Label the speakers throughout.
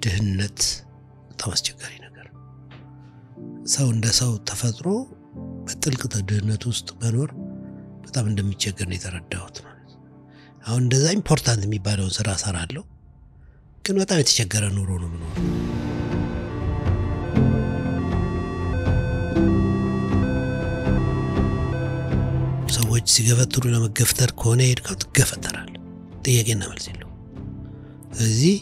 Speaker 1: ድህነት በጣም አስቸጋሪ ነገር ነው። ሰው እንደ ሰው ተፈጥሮ በጥልቅ ድህነት ውስጥ መኖር በጣም እንደሚቸገር ነው የተረዳሁት። ማለት ነው። አሁን እንደዛ ኢምፖርታንት የሚባለውን ስራ እሰራለሁ፣ ግን በጣም የተቸገረ ኑሮ ነው የምኖረው። ሰዎች ሲገፈትሩ ለመገፍተር ከሆነ የሄድከው ትገፈተራል። ጥያቄና መልስ የለው። ስለዚህ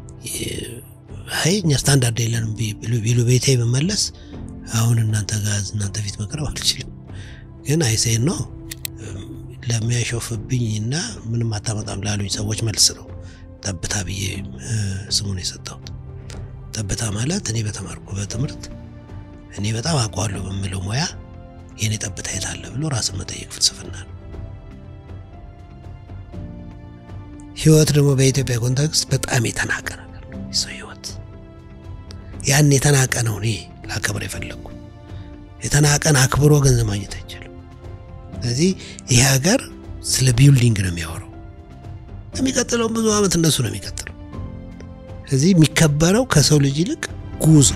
Speaker 1: አይ እኛ ስታንዳርድ የለንም ቢሉ ቤቴ ብመለስ አሁን እናንተ ጋር እናንተ ፊት መቅረብ አልችልም። ግን አይሴን ነው ለሚያሾፍብኝ እና ምንም አታመጣም ላሉኝ ሰዎች መልስ ነው ጠብታ ብዬ ስሙን የሰጠሁት። ጠብታ ማለት እኔ በተማርኩ በትምህርት እኔ በጣም አውቀዋለሁ በምለው ሙያ የእኔ ጠብታ የት አለ ብሎ ራስን መጠየቅ ፍልስፍና ነው። ህይወት ደግሞ በኢትዮጵያ ኮንቴክስት በጣም የተናቀ ነገር ነው። የሰው ህይወት ያን የተናቀ ነው እኔ ላከብር የፈለግኩ። የተናቀን አክብሮ ገንዘብ ማግኘት አይችልም። ስለዚህ ይሄ ሀገር ስለ ቢልዲንግ ነው የሚያወራው። የሚቀጥለውን ብዙ ዓመት እነሱ ነው የሚቀጥለው። ስለዚህ የሚከበረው ከሰው ልጅ ይልቅ ጉዞ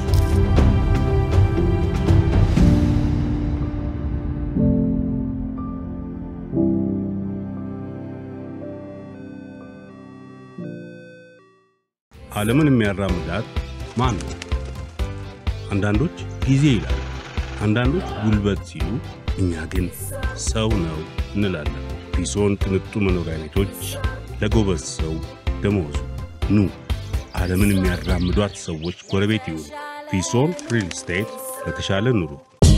Speaker 2: ዓለምን የሚያራምዳት ማን ነው? አንዳንዶች ጊዜ ይላሉ፣ አንዳንዶች ጉልበት ሲሉ፣ እኛ ግን ሰው ነው እንላለን። ፒሶን ቅንጡ መኖሪያ ቤቶች ለጎበዝ ሰው ደመወዙ። ኑ ዓለምን የሚያራምዷት ሰዎች ጎረቤት ይሁኑ። ፒሶን ሪል ስቴት ለተሻለ ኑሮ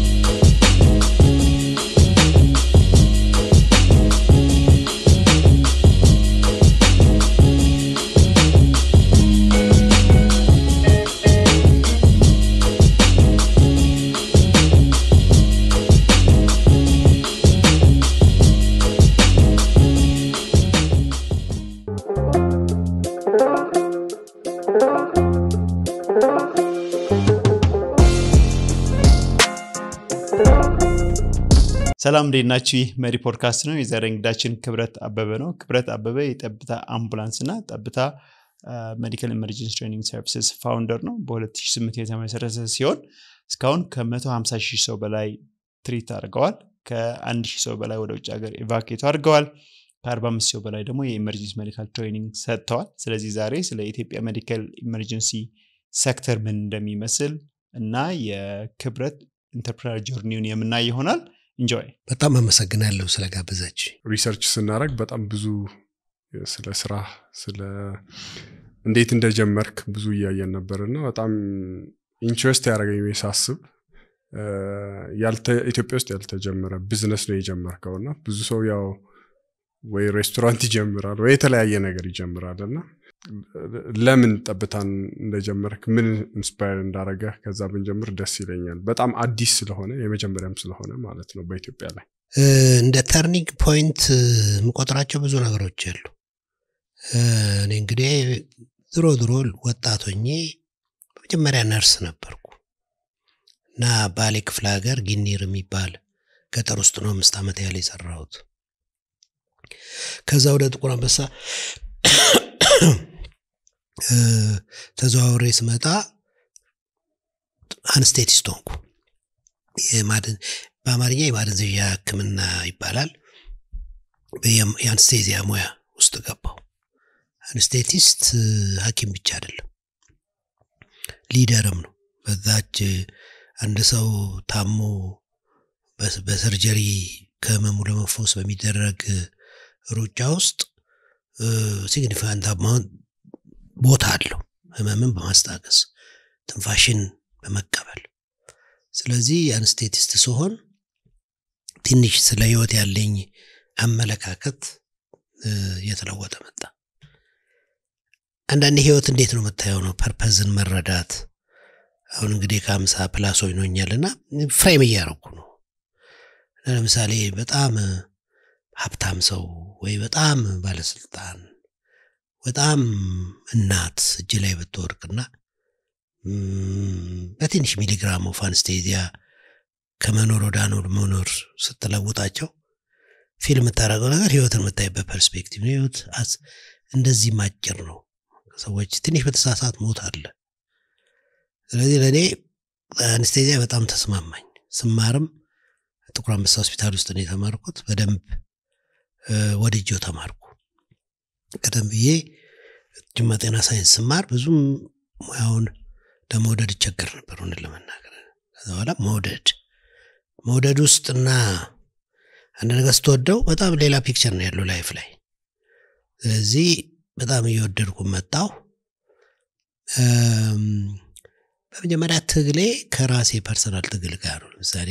Speaker 3: ሰላም እንዴት ናችሁ? ይህ መሪ ፖድካስት ነው። የዛሬ እንግዳችን ክብረት አበበ ነው። ክብረት አበበ የጠብታ አምቡላንስ እና ጠብታ ሜዲካል ኢመርጀንሲ ትሬኒንግ ሰርቪስስ ፋውንደር ነው። በ2008 የተመሰረተ ሲሆን እስካሁን ከ150 ሺህ ሰው በላይ ትሪት አድርገዋል። ከ1 ሺህ ሰው በላይ ወደ ውጭ ሀገር ኢቫኬቱ አድርገዋል። ከ45 ሰው በላይ ደግሞ የኢመርጀንሲ ሜዲካል ትሬኒንግ ሰጥተዋል። ስለዚህ ዛሬ ስለ ኢትዮጵያ ሜዲካል ኢመርጀንሲ ሴክተር ምን እንደሚመስል እና የክብረት ኢንተርፕራይዝ ጆርኒውን የምናይ ይሆናል። ኢንጆይ።
Speaker 1: በጣም አመሰግናለሁ ስለጋበዛች።
Speaker 4: ሪሰርች ስናደረግ በጣም ብዙ ስለ ስራ ስለ እንዴት እንደጀመርክ ብዙ እያየን ነበር እና በጣም ኢንትረስት ያደረገኝ ሳስብ ኢትዮጵያ ውስጥ ያልተጀመረ ቢዝነስ ነው የጀመርከው እና ብዙ ሰው ያው ወይ ሬስቶራንት ይጀምራል ወይ የተለያየ ነገር ይጀምራል እና ለምን ጠብታን እንደጀመርክ ምን ኢንስፓየር እንዳረገ ከዛ ብንጀምር ደስ ይለኛል። በጣም አዲስ ስለሆነ የመጀመሪያም ስለሆነ ማለት ነው በኢትዮጵያ ላይ
Speaker 1: እንደ ተርኒንግ ፖይንት የምቆጥራቸው ብዙ ነገሮች አሉ። እኔ እንግዲህ ድሮ ድሮ ወጣቶኜ በመጀመሪያ ነርስ ነበርኩ እና ባሌ ክፍለ ሀገር ጊኒር የሚባል ገጠር ውስጥ ነው አምስት ዓመት ያህል የሰራሁት። ከዛ ወደ ጥቁር አንበሳ ተዘዋውሬ ስመጣ አንስቴቲስት ሆንኩ። በአማርኛ የማደንዘዣ ሕክምና ይባላል። የአንስቴዚያ ሙያ ውስጥ ገባው። አንስቴቲስት ሐኪም ብቻ አይደለም ሊደርም ነው። በዛች አንድ ሰው ታሞ በሰርጀሪ ከህመሙ ለመፈወስ በሚደረግ ሩጫ ውስጥ ሲግኒፊካንት አማውንት ቦታ አለው። ህመምን በማስታገስ ትንፋሽን በመቀበል ስለዚህ አንስቴቲስት ስሆን ትንሽ ስለ ህይወት ያለኝ አመለካከት እየተለወጠ መጣ። አንዳንድ ህይወት እንዴት ነው የምታየው ነው ፐርፐዝን መረዳት። አሁን እንግዲህ ከአምሳ ፕላስ ሆኖኛል እና ፍሬም እያረኩ ነው። ለምሳሌ በጣም ሀብታም ሰው ወይ በጣም ባለስልጣን በጣም እናት እጅ ላይ ብትወርቅና በትንሽ ሚሊግራም ኦፍ አንስቴዚያ ከመኖር ወደ አኖር መኖር ስትለውጣቸው ፊልም የምታደርገው ነገር ህይወትን የምታይበት ፐርስፔክቲቭ ነው። ህይወት እንደዚህ ማጭር ነው። ሰዎች ትንሽ በተሳሳት ሞት አለ። ስለዚህ ለእኔ አንስቴዚያ በጣም ተስማማኝ። ስማርም ጥቁር አንበሳ ሆስፒታል ውስጥ ነው የተማርኩት። በደንብ ወድጄው ተማርኩ። ቀደም ብዬ ጅማ ጤና ሳይንስ ስማር ብዙም ሙያውን ለመውደድ ይቸገር ነበር ሆንን ለመናገር። ከዛ በኋላ መውደድ መውደድ ውስጥና አንድ ነገር ስትወደው በጣም ሌላ ፒክቸር ነው ያለው ላይፍ ላይ። ስለዚህ በጣም እየወደድኩ መጣሁ። በመጀመሪያ ትግሌ ከራሴ ፐርሰናል ትግል ጋር ነው። ለምሳሌ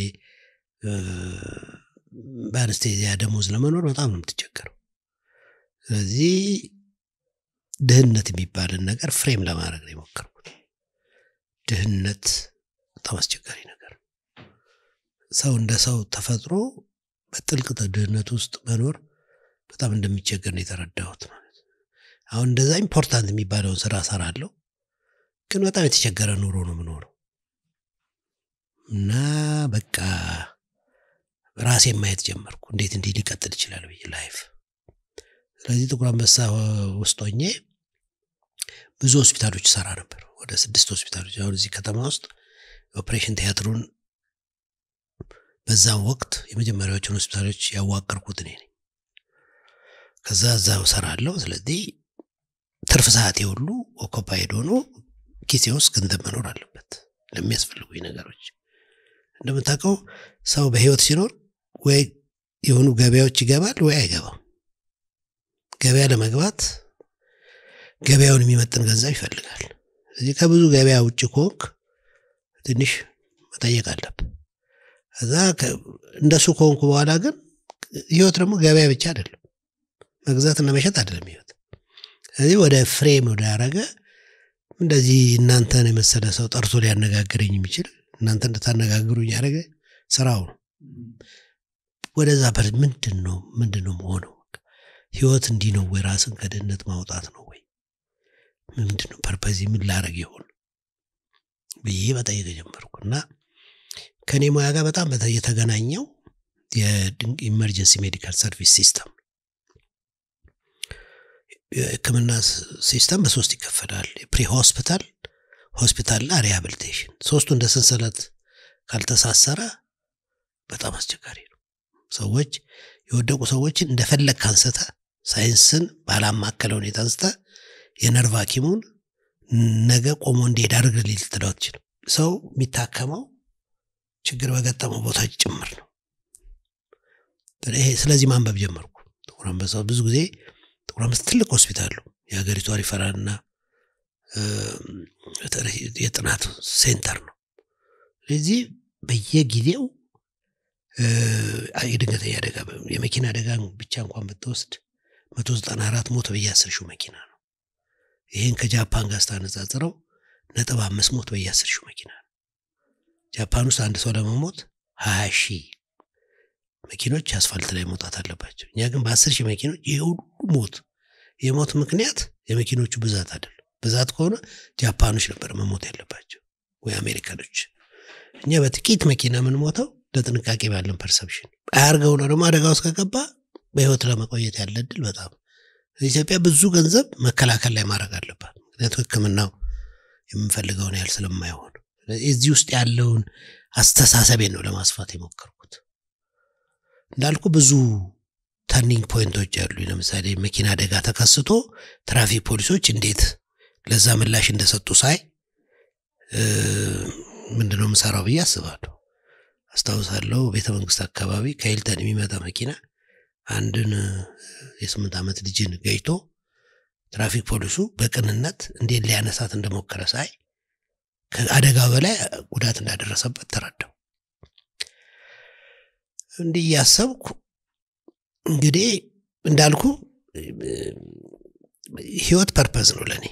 Speaker 1: በአነስቴዚያ ደሞዝ ለመኖር በጣም ነው የምትቸገረው። ስለዚህ ድህነት የሚባልን ነገር ፍሬም ለማድረግ ነው የሞከርኩት። ድህነት በጣም አስቸጋሪ ነገር ነው። ሰው እንደ ሰው ተፈጥሮ በጥልቅ ድህነት ውስጥ መኖር በጣም እንደሚቸገር ነው የተረዳሁት ማለት ነው። አሁን እንደዛ ኢምፖርታንት የሚባለውን ስራ እሰራለሁ፣ ግን በጣም የተቸገረ ኑሮ ነው የምኖረው እና በቃ ራሴን ማየት ጀመርኩ። እንዴት እንዲህ ሊቀጥል ይችላል ብዬ ላይፍ። ስለዚህ ጥቁር አንበሳ ውስጥ ሆኜ ብዙ ሆስፒታሎች ሰራ ነበር። ወደ ስድስት ሆስፒታሎች አሁን እዚህ ከተማ ውስጥ ኦፕሬሽን ቲያትሩን በዛም ወቅት የመጀመሪያዎቹን ሆስፒታሎች ያዋቀርኩት እኔ ነኝ። ከዛ እዛው ሰራለሁ። ስለዚህ ትርፍ ሰዓቴ ሁሉ ኦኮፓይድ ሆኖ ኪሴ ውስጥ ገንዘብ መኖር አለበት ለሚያስፈልጉኝ ነገሮች። እንደምታውቀው ሰው በህይወት ሲኖር ወይ የሆኑ ገበያዎች ይገባል ወይ አይገባም። ገበያ ለመግባት ገበያውን የሚመጥን ገንዘብ ይፈልጋል። ስለዚህ ከብዙ ገበያ ውጭ ከሆንክ ትንሽ መጠየቅ አለብህ። ከዛ እንደሱ ከሆንኩ በኋላ ግን ህይወት ደግሞ ገበያ ብቻ አይደለም፣ መግዛትና መሸጥ አይደለም ህይወት። ስለዚህ ወደ ፍሬም ወደ ያረገ እንደዚህ እናንተን የመሰለ ሰው ጠርቶ ሊያነጋግረኝ የሚችል እናንተ እንድታነጋግሩኝ ያደረገ ስራው ነው። ወደዛ ፐር ምንድን ነው ምንድን ነው መሆነው? ህይወት እንዲህ ነው ወይ? ራስን ከድህነት ማውጣት ነው ወይ? ምንድን ነው ፐርፐዚ? ምን ላረግ ይሆን ብዬ መጠየቅ ጀመርኩ እና ከእኔ ሙያ ጋር በጣም የተገናኘው የኢመርጀንሲ ሜዲካል ሰርቪስ ሲስተም የህክምና ሲስተም በሶስት ይከፈላል። ፕሪ ሆስፒታል፣ ሆስፒታልና ሪሃብሊቴሽን። ሶስቱ እንደ ሰንሰለት ካልተሳሰረ በጣም አስቸጋሪ ነው። ሰዎች የወደቁ ሰዎችን እንደፈለግ ካንስተ ሳይንስን ባላማከለ ሁኔታ አንስተ የነርቭ ሐኪሙን ነገ ቆሞ እንዲሄድ አድርግ ልትለው አትችልም። ሰው የሚታከመው ችግር በገጠመው ቦታዎች ጭምር ነው። ስለዚህ ማንበብ ጀመርኩ። ጥቁር አንበሳ ብዙ ጊዜ ጥቁር አንበሳ ትልቅ ሆስፒታል ነው። የሀገሪቷ ሪፈራልና የጥናት ሴንተር ነው። ስለዚህ በየጊዜው የድንገተኛ አደጋ የመኪና አደጋ ብቻ እንኳን ብትወስድ መቶ ዘጠና አራት ሞት በየአስር ሺው መኪና ነው። ይህን ከጃፓን ጋር ስታነጻጽረው ነጥብ አምስት ሞት በየአስር ሺው መኪና ነው። ጃፓን ውስጥ አንድ ሰው ለመሞት ሀያ ሺህ መኪኖች አስፋልት ላይ መውጣት አለባቸው። እኛ ግን በአስር ሺህ መኪኖች ይህ ሁሉ ሞት የሞት ምክንያት የመኪኖቹ ብዛት አይደለም። ብዛት ከሆነ ጃፓኖች ነበር መሞት ያለባቸው ወይ አሜሪካኖች። እኛ በጥቂት መኪና የምንሞተው ለጥንቃቄ ባለን ፐርሰፕሽን አያርገው ነው። ደግሞ አደጋ ውስጥ ከገባ በህይወት ለመቆየት ያለ እድል በጣም ኢትዮጵያ ብዙ ገንዘብ መከላከል ላይ ማድረግ አለባት። ምክንያቱም ሕክምናው የምንፈልገውን ያህል ስለማይሆን እዚህ ውስጥ ያለውን አስተሳሰቤን ነው ለማስፋት የሞከርኩት። እንዳልኩ ብዙ ተርኒንግ ፖይንቶች አሉ። ለምሳሌ መኪና አደጋ ተከስቶ ትራፊክ ፖሊሶች እንዴት ለዛ ምላሽ እንደሰጡ ሳይ ምንድነው የምሰራው ብዬ አስባለሁ። አስታውሳለሁ ቤተ መንግስት አካባቢ ከሂልተን የሚመጣ መኪና አንድን የስምንት ዓመት ልጅን ገጭቶ ትራፊክ ፖሊሱ በቅንነት እንዴት ሊያነሳት እንደሞከረ ሳይ ከአደጋው በላይ ጉዳት እንዳደረሰበት ተረዳው። እንዲህ እያሰብኩ እንግዲህ እንዳልኩ ህይወት ፐርፐዝ ነው ለእኔ።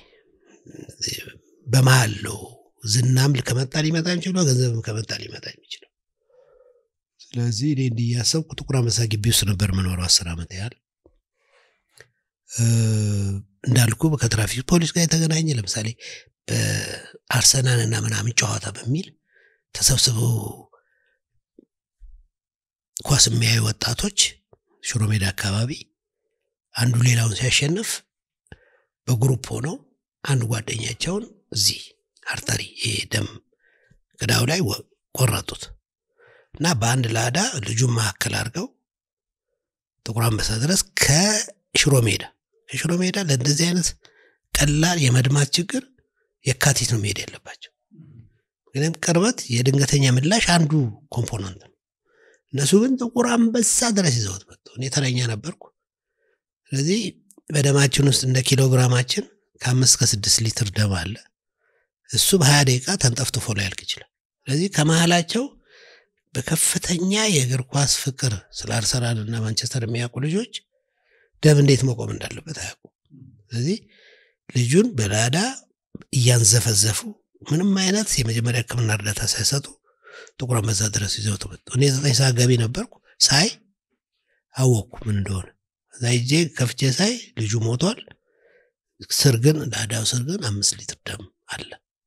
Speaker 1: በመሀል ነው ዝናም ከመጣ ሊመጣ የሚችለው ገንዘብም ከመጣ ሊመጣ የሚችለው። ስለዚህ እኔ እንዲህ እያሰብኩ ጥቁር አንበሳ ግቢ ውስጥ ነበር የምኖረው አስር ዓመት ያህል እንዳልኩ ከትራፊክ ፖሊስ ጋር የተገናኘ ለምሳሌ በአርሰናል እና ምናምን ጨዋታ በሚል ተሰብስበው ኳስ የሚያዩ ወጣቶች ሽሮ ሜዳ አካባቢ አንዱ ሌላውን ሲያሸንፍ በግሩፕ ሆነው አንድ ጓደኛቸውን እዚህ አርተሪ ይሄ ደም ቅዳው ላይ ወ- ቆረጡት እና በአንድ ላዳ ልጁን መካከል አድርገው ጥቁር አንበሳ ድረስ ከሽሮ ሜዳ ከሽሮ ሜዳ ለእንደዚህ አይነት ቀላል የመድማት ችግር የካቲት ነው መሄድ ያለባቸው። ምክንያቱም ቅርበት የድንገተኛ ምላሽ አንዱ ኮምፖነንት ነው። እነሱ ግን ጥቁር አንበሳ ድረስ ይዘውት መጡ። እኔ ተረኛ ነበርኩ። ስለዚህ በደማችን ውስጥ እንደ ኪሎግራማችን ከአምስት ከስድስት ሊትር ደም አለ። እሱ በሀያ ደቂቃ ተንጠፍጥፎ ላይ ያልቅ ይችላል። ስለዚህ ከመሀላቸው በከፍተኛ የእግር ኳስ ፍቅር ስለ አርሰናል እና ማንቸስተር የሚያውቁ ልጆች ደም እንዴት መቆም እንዳለበት አያውቁ። ስለዚህ ልጁን በላዳ እያንዘፈዘፉ ምንም አይነት የመጀመሪያ ሕክምና እርዳታ ሳይሰጡ ጥቁር አንበሳ ድረስ ይዘው ተመጡ። እኔ ዘጠኝ ሰዓት ገቢ ነበርኩ። ሳይ አወቅኩ ምን እንደሆነ። እዛ ሄጄ ከፍቼ ሳይ ልጁ ሞቷል። ስር ግን ላዳው ስር ግን አምስት ሊትር ደም አለ።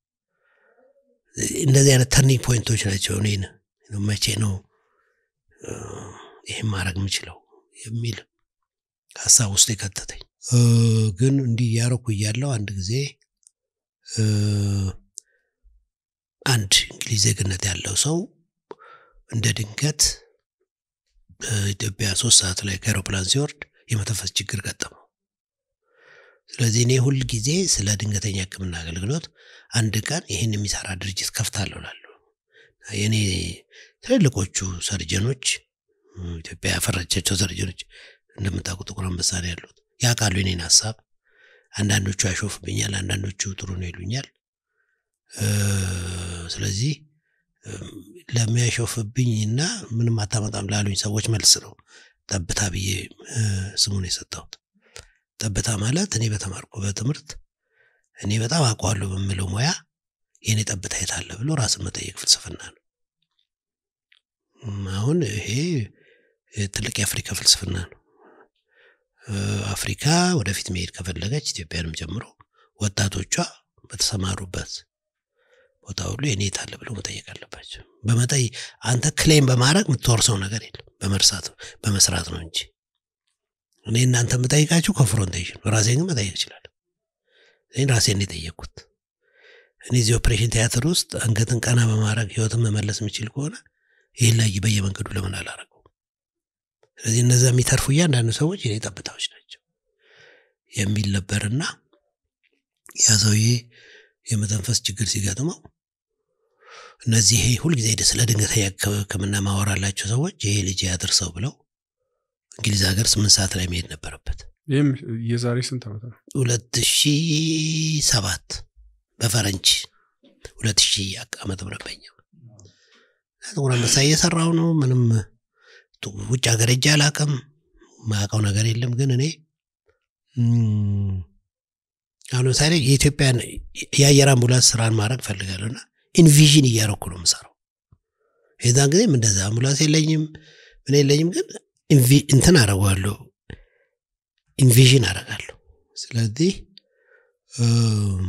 Speaker 1: እንደዚህ አይነት ተርኒንግ ፖይንቶች ናቸው እኔን መቼ ነው እ፣ ይህን ማድረግ የምችለው የሚል ሀሳብ ውስጥ የከተተኝ እ፣ ግን እንዲህ እያረኩ እያለው አንድ ጊዜ እ፣ አንድ እንግሊዝ ዜግነት ያለው ሰው እንደ ድንገት በኢትዮጵያ ሶስት ሰዓት ላይ ከአውሮፕላን ሲወርድ የመተንፈስ ችግር ገጠመው። ስለዚህ እኔ ሁል ጊዜ ስለ ድንገተኛ ሕክምና አገልግሎት አንድ ቀን ይህን የሚሰራ ድርጅት ከፍታለሁ እላለሁ። የእኔ ትልልቆቹ ሰርጀኖች ኢትዮጵያ ያፈራቻቸው ሰርጀኖች እንደምታውቁ ጥቁር አንበሳ ነው ያሉት። ያውቃሉ የኔን ሀሳብ። አንዳንዶቹ ያሾፍብኛል፣ አንዳንዶቹ ጥሩ ነው ይሉኛል። እ፣ ስለዚህ እም፣ ለሚያሾፍብኝና ምንም አታመጣም ላሉኝ ሰዎች መልስ ነው ጠብታ ብዬ እ፣ ስሙን የሰጠሁት። ጠብታ ማለት እኔ በተማርኩ በትምህርት እኔ በጣም አውቀዋለሁ በምለው ሙያ የእኔ ጠብታ የት አለ ብሎ ራስን መጠየቅ ፍልስፍና ነው። እም፣ አሁን ይሄ እ፣ ትልቅ የአፍሪካ ፍልስፍና ነው። እ፣ አፍሪካ ወደፊት መሄድ ከፈለገች ኢትዮጵያንም ጨምሮ ወጣቶቿ በተሰማሩበት ቦታ ሁሉ የኔ የት አለ ብለው መጠየቅ አለባቸው። በመጠይ አንተ ክሌም በማድረግ የምትወርሰው ነገር የለም በመርሳት በመስራት ነው እንጂ እኔ እናንተ የምጠይቃችሁ ኮንፍሮንቴሽን ራሴን ግን መጠየቅ እችላለሁ። እኔ ራሴን ነው የጠየቅኩት። እኔ እዚህ ኦፕሬሽን ቲያትር ውስጥ አንገትን ቀና በማድረግ ህይወትን መመለስ የሚችል ከሆነ ይህን ላይ በየመንገዱ ለምን አላረገው? ስለዚህ እነዛ የሚተርፉ እያንዳንዱ ሰዎች የኔ ጠብታዎች ናቸው የሚል ነበርና ያ ሰውዬ የመተንፈስ ችግር ሲገጥመው እነዚህ ይሄ ሁልጊዜ ስለ ድንገተኛ ሕክምና ማወራላቸው ሰዎች ይሄ ልጅ ያድርሰው ብለው እንግሊዝ ሀገር ስምንት ሰዓት ላይ መሄድ ነበረበት።
Speaker 4: ይህም የዛሬ ስንት ዓመት ነው?
Speaker 1: ሁለት ሺ ሰባት በፈረንጅ ሁለት ሺ ዓመተ ምህረት በኛ ጥቁር አንበሳ እየሰራው ነው። ምንም ጡ- ውጭ ሀገር ሄጄ አላውቅም። ማውቀው ነገር የለም። ግን እኔ እም፣ አሁን ለምሳሌ የኢትዮጵያን የአየር አምቡላንስ ስራን ማድረግ ፈልጋለሁ እና ኢንቪዥን እያረኩ ነው የምሰራው። የዛን ጊዜም እንደዛ አምቡላንስ የለኝም ምን የለኝም፣ ግን ኢንቪ- እንትን አደርገዋለሁ ኢንቪዥን አደርጋለሁ። ስለዚህ እም፣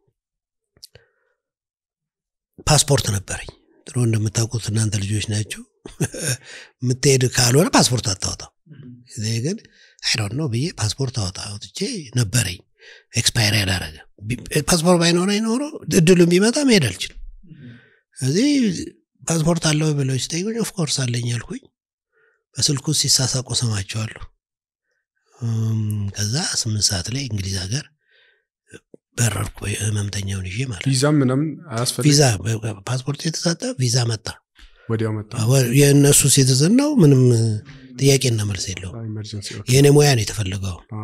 Speaker 1: ፓስፖርት ነበረኝ። ድሮ እንደምታውቁት እናንተ ልጆች ናችሁ። የምትሄድ ካልሆነ ፓስፖርት አታወጣም። እኔ ግን አይዶን ነው ብዬ ፓስፖርት አወጣ አውጥቼ ነበረኝ ኤክስፓየር ያላረገ ቢ- ፓስፖርት ባይኖረኝ ኖሮ እድሉ ቢመጣ መሄድ አልችልም። እዚህ ፓስፖርት አለው ብለው ሲጠይቁኝ ኦፍኮርስ አለኝ አልኩኝ። በስልኩ ሲሳሳቁ ሰማቸዋለሁ። እም፣ ከዛ ስምንት ሰዓት ላይ እንግሊዝ ሀገር በረርኩ ህመምተኛውን ይዤ ማለት ነው።
Speaker 4: ቪዛም ምናምን አያስፈልግ
Speaker 1: ቪዛ ፓስፖርት የተሰጠ ቪዛ መጣ።
Speaker 4: ወዲያው መጣ።
Speaker 1: የእነሱ ሲቲዝን ነው። ምንም ጥያቄና መልስ የለውም።
Speaker 4: ኢመርጀንሲ ኦኬ።
Speaker 1: የእኔ ሙያ ነው የተፈለገው።
Speaker 4: አ፣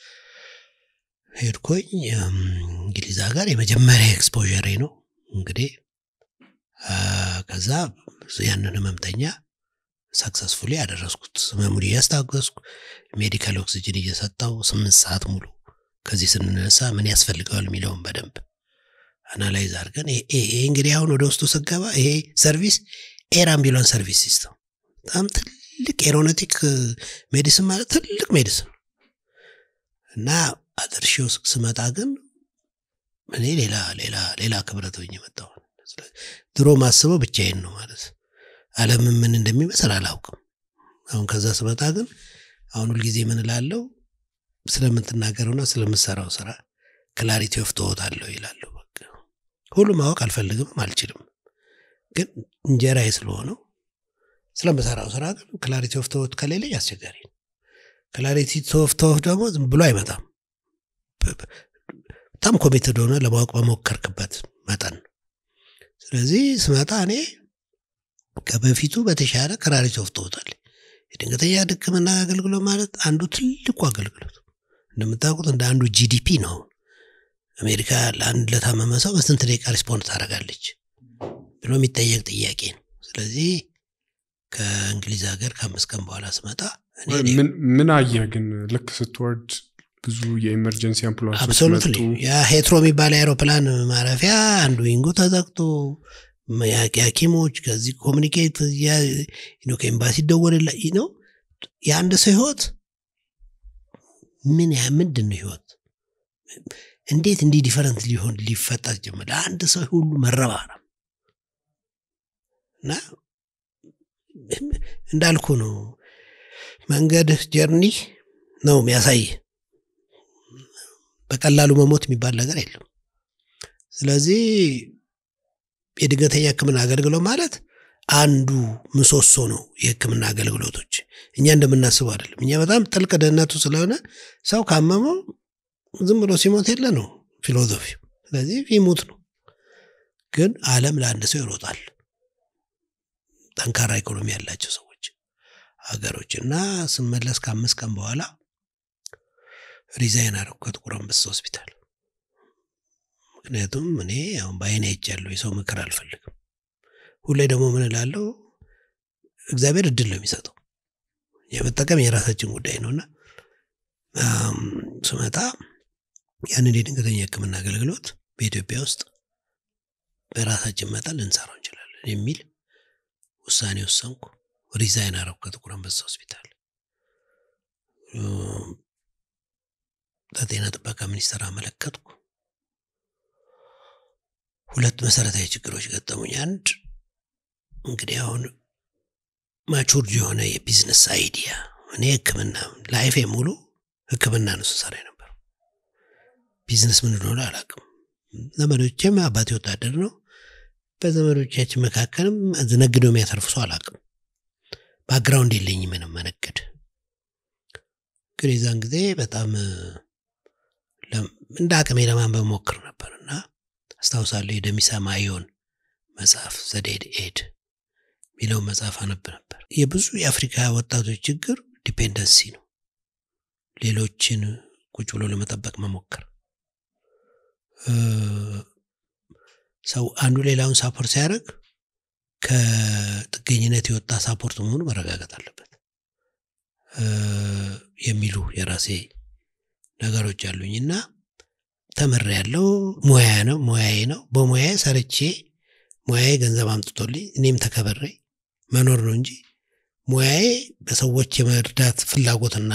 Speaker 1: ሄድኩኝ እም፣ እንግሊዝ ሀገር የመጀመሪያ ኤክስፖዠሬ ነው እንግዲህ አ፣ ከዛ ያንን ህመምተኛ ሰክሰስፉሊ ያደረስኩት ህመሙን እያስታገስኩ ሜዲካል ኦክሲጅን እየሰጠው ስምንት ሰዓት ሙሉ ከዚህ ስንነሳ ምን ያስፈልገዋል የሚለውን በደንብ አናላይዝ አድርገን ይሄ ይሄ እንግዲህ አሁን ወደ ውስጡ ስገባ ይሄ ሰርቪስ ኤር አምቡላንስ ሰርቪስ ሲስተም በጣም ትልቅ ኤሮኖቲክ ሜዲሲን ማለት ትልቅ ሜዲሲን እና አድርሼው ስ- ስመጣ ግን እኔ ሌላ ሌላ ሌላ ክብረት ሆኜ መጣሁ። ስለዚህ ድሮ ማስበው ብቻዬን ነው ማለት ዓለም ምን እንደሚመስል አላውቅም። አሁን ከዛ ስመጣ ግን አሁን ሁልጊዜ ምን እላለሁ ስለምትናገረውና ስለምሰራው ስራ ክላሪቲ ኦፍ ቶት አለው ይላሉ። በቃ ሁሉ ማወቅ አልፈልግም አልችልም፣ ግን እንጀራዬ ስለሆነው ስለምሰራው ስራ ግን ክላሪቲ ኦፍ ቶት ከሌለኝ አስቸጋሪ ነው። ክላሪቲ ኦፍ ቶት ደግሞ ዝም ብሎ አይመጣም። በጣም ኮሚትድ ሆነ ለማወቅ በሞከርክበት መጠን ነው። ስለዚህ ስመጣ እኔ ከበፊቱ በተሻለ ክላሪቲ ኦፍ ቶት አለ። የድንገተኛ ሕክምና አገልግሎት ማለት አንዱ ትልቁ አገልግሎት እንደምታውቁት እንደ አንዱ ጂዲፒ ነው። አሜሪካ ለአንድ ለታመመ ሰው በስንት ደቂቃ ሪስፖንድ ታደርጋለች ብሎ የሚጠየቅ ጥያቄ ነው። ስለዚህ ከእንግሊዝ ሀገር ከአምስት ቀን በኋላ ስመጣ እኔ
Speaker 4: ምን- ምን አየህ ግን ልክ ስትወርድ ብዙ የኢመርጀንሲ አምቡላንሶች
Speaker 1: አብሶሉትሊ
Speaker 4: መጡ
Speaker 1: ያ ሄትሮ የሚባል የአይሮፕላን ማረፊያ አንዱ ዊንጉ ተዘግቶ የሐኪ- ሐኪሞች ከዚህ ኮሚኒኬት እያ- ነው ከኤምባሲ ደወልላ ነው የአንድ ሰው ህይወት ምን ያ- ምንድን ነው ህይወት እንዴት እንዲህ ዲፈረንት ሊሆን ሊፈጠር ጀመረ ለአንድ ሰው ሁሉ መረባረብ እና እንዳልኩ ነው መንገድ ጀርኒ ነው የሚያሳይ በቀላሉ መሞት የሚባል ነገር የለም ስለዚህ የድንገተኛ ህክምና አገልግሎት ማለት አንዱ ምሰሶ ነው የህክምና አገልግሎቶች እኛ እንደምናስበው አይደለም እኛ በጣም ጥልቅ ድህነቱ ስለሆነ ሰው ካመመው ዝም ብሎ ሲሞት የለ ነው ፊሎዞፊው ስለዚህ ይሙት ነው ግን አለም ለአንድ ሰው ይሮጣል ጠንካራ ኢኮኖሚ ያላቸው ሰዎች ሀገሮች እና ስመለስ ከአምስት ቀን በኋላ ሪዛይን አደረኩ ከጥቁር አንበሳ ሆስፒታል ምክንያቱም እኔ አሁን በአይኔ አይቻለሁ የሰው ምክር አልፈልግም ሁሌ ደግሞ ምን እላለሁ እግዚአብሔር እድል ነው የሚሰጠው የመጠቀም የራሳችን ጉዳይ ነውና አም፣ ስመጣ ያንን የድንገተኛ ህክምና አገልግሎት በኢትዮጵያ ውስጥ በራሳችን መጠን ልንሰራው እንችላለን የሚል ውሳኔ ወሰንኩ ሪዛይን አረኩ ከጥቁር አንበሳ ሆስፒታል እም፣ ለጤና ጥበቃ ሚኒስቴር አመለከትኩ ሁለት መሰረታዊ ችግሮች ገጠሙኝ አንድ እንግዲህ አሁን ማቹርድ የሆነ የቢዝነስ አይዲያ እኔ ህክምና ላይፌ ሙሉ ህክምና ነው ስሰራ ነበር ቢዝነስ ምን እንደሆነ አላውቅም ዘመዶችም አባቴ ወታደር ነው በዘመዶቻችን መካከልም ነግደው የሚያተርፍ ሰው አላውቅም ባክግራውንድ የለኝም ምንም መነገድ ግን የዛን ጊዜ በጣም ለም- እንደ አቅሜ ለማንበብ ሞክር ነበር እና አስታውሳለሁ የደሚሳ ማዮን መጽሐፍ ዘዴድ ኤድ የሚለውን መጽሐፍ አነብ ነበር የብዙ የአፍሪካ ወጣቶች ችግር ዲፔንደንሲ ነው ሌሎችን ቁጭ ብሎ ለመጠበቅ መሞከር እ፣ ሰው አንዱ ሌላውን ሳፖርት ሲያደርግ ከጥገኝነት የወጣ ሳፖርት መሆኑ መረጋገጥ አለበት እ፣ የሚሉ የራሴ ነገሮች አሉኝ እና ተምር ያለው ሙያ ነው ሙያዬ ነው በሙያዬ ሰርቼ ሙያዬ ገንዘብ አምጥቶልኝ እኔም ተከበሬ መኖር ነው እንጂ ሙያዬ በሰዎች የመርዳት ፍላጎትና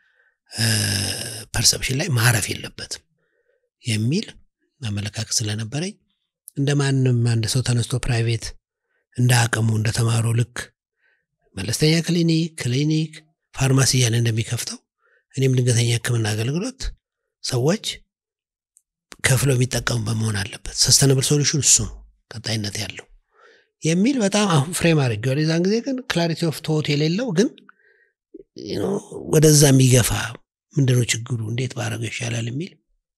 Speaker 1: ፐርሰፕሽን ላይ ማረፍ የለበትም የሚል አመለካከት ስለነበረኝ እንደ ማንም አንድ ሰው ተነስቶ ፕራይቬት እንደ አቅሙ እንደተማረው ልክ መለስተኛ ክሊኒክ ክሊኒክ ፋርማሲ እያለ እንደሚከፍተው እኔም ድንገተኛ ህክምና አገልግሎት ሰዎች ከፍለው የሚጠቀሙበት መሆን አለበት ሰስተነብል ሶሉሽን እሱ ነው ቀጣይነት ያለው የሚል በጣም አሁን ፍሬም አድርጌዋል የዛን ጊዜ ግን ክላሪቲ ኦፍ ቶት የሌለው ግን you know፣ ወደዛ የሚገፋ ምንድነው ችግሩ እንዴት ባረገው ይሻላል የሚል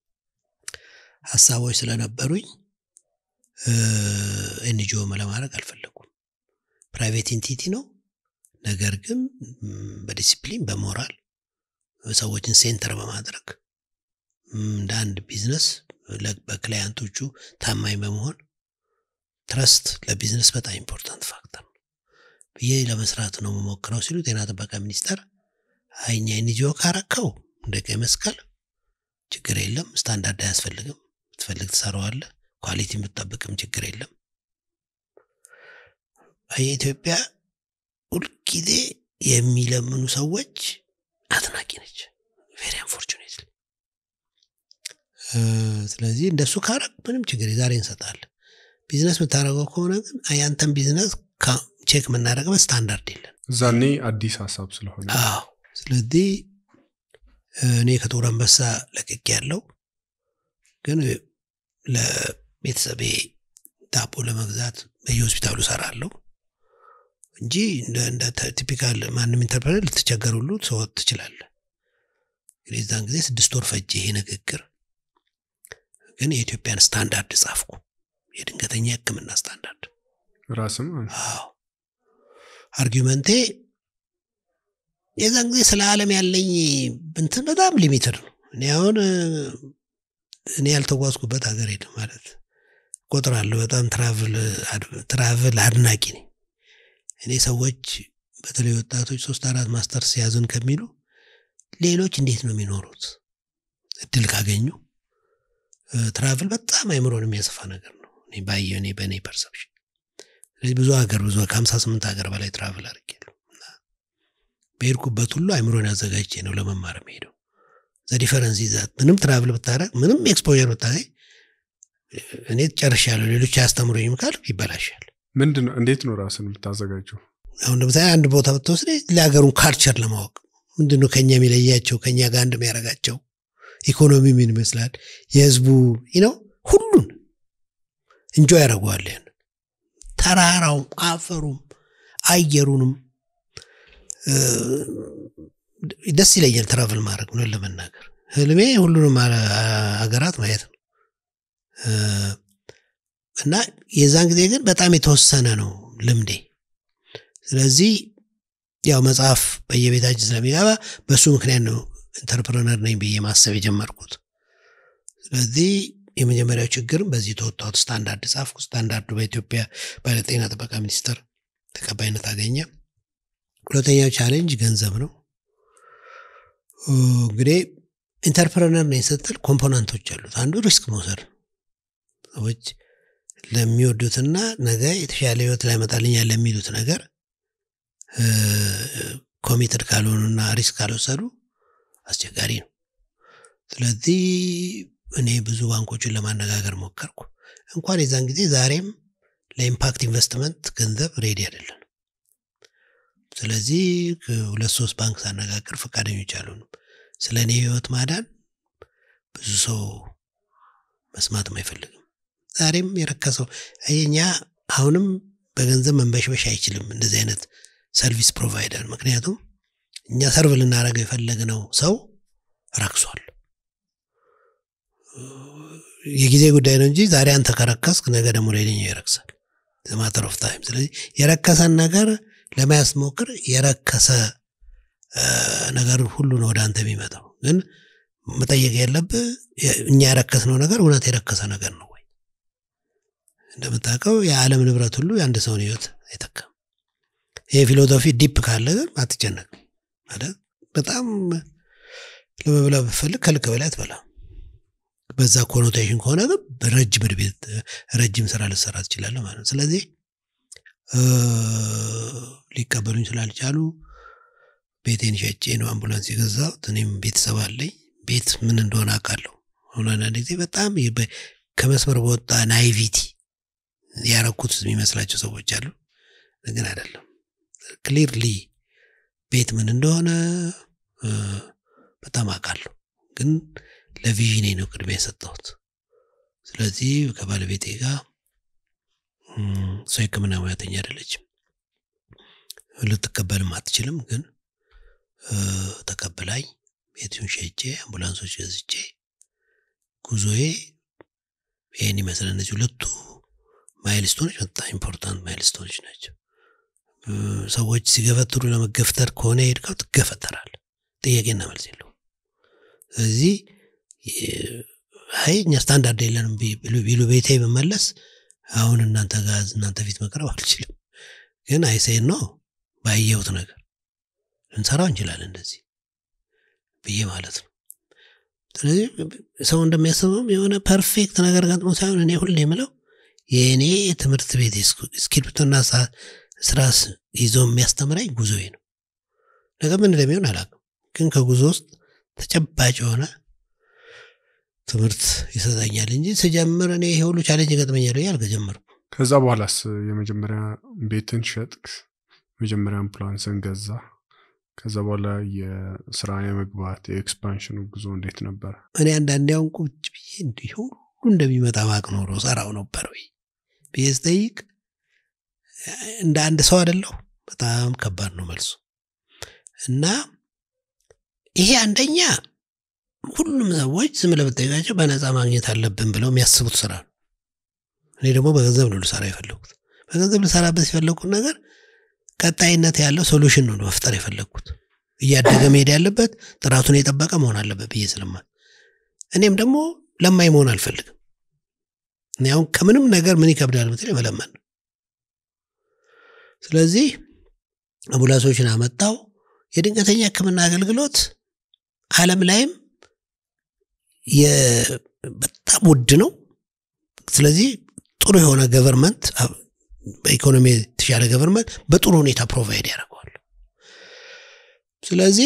Speaker 1: ሀሳቦች ስለነበሩኝ ኤንጂኦ ለማድረግ አልፈለጉም ፕራይቬት ኢንቲቲ ነው ነገር ግን ም፣ በዲሲፕሊን በሞራል ሰዎችን ሴንተር በማድረግ ም፣ እንደ አንድ ቢዝነስ ለ- በክላያንቶቹ ታማኝ በመሆን ትረስት ለቢዝነስ በጣም ኢምፖርታንት ፋክተር ነው ብዬ ለመስራት ነው የምሞክረው ሲሉ ጤና ጥበቃ ሚኒስቴር አይኛ ኤንጂኦ ካረከው እንደ ቀይ መስቀል ችግር የለም ስታንዳርድ አያስፈልግም ትፈልግ ትሰራዋለ ኳሊቲ የምትጠብቅም ችግር የለም የኢትዮጵያ ሁልጊዜ የሚለምኑ ሰዎች አትናቂ ነች ቬሪ አንፎርቹኔት ስለዚህ እንደሱ ካረግ ምንም ችግር የዛሬ እንሰጣለን ቢዝነስ የምታደረገው ከሆነ ግን ያንተን ቢዝነስ ካ- ቼክ የምናደረግበት ስታንዳርድ የለን
Speaker 4: እዛኔ አዲስ ሀሳብ ስለሆነ
Speaker 1: አዎ ስለዚህ እኔ ከጥቁር አንበሳ ለቅቅ ያለው ግን ለቤተሰቤ ዳቦ ለመግዛት በየሆስፒታሉ ሰራለሁ እንጂ እንደ ቲፒካል ማንም ኢንተርፕረነር ልትቸገር ሁሉ ሰወት ትችላለ ግን የዛን ጊዜ ስድስት ወር ፈጀ ይሄ ንግግር ግን የኢትዮጵያን ስታንዳርድ ጻፍኩ የድንገተኛ ህክምና ስታንዳርድ
Speaker 4: ራስም
Speaker 1: አዎ አርጊመንቴ የዛን ጊዜ ስለ ዓለም ያለኝ እንትን በጣም ሊሚትድ ነው እኔ አሁን እኔ ያልተጓዝኩበት ሀገር ሄደ ማለት ቆጥራለሁ በጣም ትራቭል አድናቂ ነኝ እኔ ሰዎች በተለይ ወጣቶች ሶስት አራት ማስተርስ ያዙን ከሚሉ ሌሎች እንዴት ነው የሚኖሩት እድል ካገኙ ትራቭል በጣም አይምሮን የሚያሰፋ ነገር ነው ባየ እኔ በእኔ ፐርሰፕሽን ስለዚህ ብዙ ሀገር ብዙ ከሀምሳ ስምንት ሀገር በላይ ትራቭል አድርጌያለሁ በሄድኩበት ሁሉ አይምሮን ያዘጋጅቼ ነው ለመማር ሄደው ዘዲፈረንስ ይዛት ምንም ትራቭል ብታረግ ምንም ኤክስፖር ብታገኝ እኔ ጨርሻለሁ ሌሎች አያስተምሩኝም ካል ይበላሻል
Speaker 4: ምንድን ነው እንዴት ነው ራስን የምታዘጋጀው
Speaker 1: አሁን ለምሳሌ አንድ ቦታ ብትወስድ ለሀገሩን ካልቸር ለማወቅ ምንድነው ከኛ የሚለያቸው ከኛ ጋር አንድ የሚያደርጋቸው ኢኮኖሚ ምን ይመስላል የህዝቡ ነው ሁሉን እንጆ ያደርገዋል ያን ተራራውም አፈሩም አየሩንም ደስ ይለኛል ትራቭል ማድረግ ነው ለመናገር ህልሜ ሁሉንም ሀገራት ማየት ነው እና የዛን ጊዜ ግን በጣም የተወሰነ ነው ልምዴ ስለዚህ ያው መጽሐፍ በየቤታችን ስለሚገባ በእሱ ምክንያት ነው ኢንተርፕረነር ነኝ ብዬ ማሰብ የጀመርኩት ስለዚህ የመጀመሪያው ችግርም በዚህ ተወጣሁት ስታንዳርድ ጻፍኩ ስታንዳርዱ በኢትዮጵያ ባለጤና ጥበቃ ሚኒስቴር ተቀባይነት አገኘ ሁለተኛው ቻሌንጅ ገንዘብ ነው እንግዲህ ኢንተርፕረነር ነኝ ስትል ኮምፖናንቶች አሉት አንዱ ሪስክ መውሰድ ሰዎች ለሚወዱትና ነገ የተሻለ ህይወት ላይመጣልኛል ለሚሉት ነገር ኮሚትድ ካልሆኑና ሪስክ ካልወሰዱ አስቸጋሪ ነው ስለዚህ እኔ ብዙ ባንኮችን ለማነጋገር ሞከርኩ እንኳን የዛን ጊዜ ዛሬም ለኢምፓክት ኢንቨስትመንት ገንዘብ ሬዲ አይደለን ስለዚህ ሁለት ሶስት ባንክ ሳነጋገር ፈቃደኞች አልሆኑም ስለ እኔ ህይወት ማዳን ብዙ ሰው መስማትም አይፈልግም ዛሬም የረከሰው እኛ አሁንም በገንዘብ መንበሽበሽ አይችልም እንደዚህ አይነት ሰርቪስ ፕሮቫይደር ምክንያቱም እኛ ሰርቭ ልናደረገው የፈለግነው ሰው ረክሷል የጊዜ ጉዳይ ነው እንጂ ዛሬ አንተ ከረከስክ ነገ ደግሞ ሌላኛው ይረክሳል ማተር ኦፍ ታይም ስለዚህ የረከሰን ነገር ለመያዝ ሞክር የረከሰ ነገር ሁሉ ነው ወደ አንተ የሚመጣው ግን መጠየቅ ያለብህ እኛ የረከስነው ነገር እውነት የረከሰ ነገር ነው ወይ እንደምታውቀው የዓለም ንብረት ሁሉ የአንድ ሰውን ህይወት አይተካም ይህ ፊሎሶፊ ዲፕ ካለ ግን አትጨነቅ ማለት በጣም ለመብላ ብፈልግ ከልክ በላይ አትበላም በዛ ኮኖቴሽን ከሆነ ግን ረጅም ቤት ረጅም ስራ ልሰራ ትችላለ ማለት ነው ስለዚህ ሊቀበሉኝ ስላልቻሉ ቤቴን ሸጬ ነው አምቡላንስ የገዛሁት እኔም ቤተሰብ አለኝ ቤት ምን እንደሆነ አውቃለሁ አሁን አንዳንድ ጊዜ በጣም ከመስመር በወጣ ናይቪቲ ያረኩት የሚመስላቸው ሰዎች አሉ ግን አይደለም ክሊርሊ ቤት ምን እንደሆነ በጣም አውቃለሁ ግን ለቪዥኔ ነው ቅድሚያ የሰጠሁት ስለዚህ ከባለቤቴ ጋር ሰው ህክምና ሙያተኛ አይደለችም ልትቀበልም አትችልም ግን ተቀብላኝ ቤቱን ሸጬ አምቡላንሶች ገዝቼ ጉዞዬ ይህን ይመስል እነዚህ ሁለቱ ማይልስቶኖች በጣም ኢምፖርታንት ማይልስቶኖች ናቸው ሰዎች ሲገፈትሩ ለመገፍተር ከሆነ ሄድከው ትገፈተራል ጥያቄና መልስ የለው ስለዚህ አይ እኛ ስታንዳርድ የለንም ቢሉ ቤቴ ብመለስ አሁን እናንተ ጋዝ እናንተ ፊት መቅረብ አልችልም ግን አይሴን ነው ባየሁት ነገር ልንሰራው እንችላለን እንደዚህ ብዬ ማለት ነው ስለዚህ ሰው እንደሚያስበውም የሆነ ፐርፌክት ነገር ገጥሞ ሳይሆን እኔ ሁሌ የምለው የእኔ ትምህርት ቤት እስክሪፕቶና ስራ ይዞ የሚያስተምረኝ ጉዞዬ ነው ነገር ምን እንደሚሆን አላውቅም ግን ከጉዞ ውስጥ ተጨባጭ የሆነ ትምህርት ይሰጠኛል እንጂ ስጀምር እኔ ይሄ ሁሉ ቻሌንጅ ይገጥመኛል ብዬ አልከጀመርኩ
Speaker 4: ከዛ በኋላስ የመጀመሪያ ቤትን ሸጥክ መጀመሪያ አምቡላንስን ገዛ ከዛ በኋላ የስራ የመግባት የኤክስፓንሽኑ ጉዞ እንዴት ነበረ?
Speaker 1: እኔ አንዳንዴ አሁን ቁጭ ብዬ እንዲህ ሁሉ እንደሚመጣ ባቅ ኖሮ ሰራው ነበር ወይ ብዬ ስጠይቅ እንደ አንድ ሰው አደለሁ። በጣም ከባድ ነው መልሱ እና ይሄ አንደኛ ሁሉም ሰዎች ዝም ብለህ ብትጠይቃቸው በነፃ ማግኘት አለብን ብለው የሚያስቡት ስራ ነው። እኔ ደግሞ በገንዘብ ነው ልሰራ የፈለግኩት። በገንዘብ ልሰራበት የፈለግኩት ነገር ቀጣይነት ያለው ሶሉሽን ነው መፍጠር የፈለግኩት። እያደገ መሄድ ያለበት ጥራቱን የጠበቀ መሆን አለበት ብዬ ስለማት እኔም ደግሞ ለማኝ መሆን አልፈልግም። እኔ አሁን ከምንም ነገር ምን ይከብዳል ብትል መለመን ነው። ስለዚህ አምቡላንሶችን አመጣው። የድንገተኛ ሕክምና አገልግሎት ዓለም ላይም በጣም ውድ ነው። ስለዚህ ጥሩ የሆነ ገቨርንመንት በኢኮኖሚ የተሻለ ገቨርንመንት በጥሩ ሁኔታ ፕሮቫይድ ያደርገዋል። ስለዚህ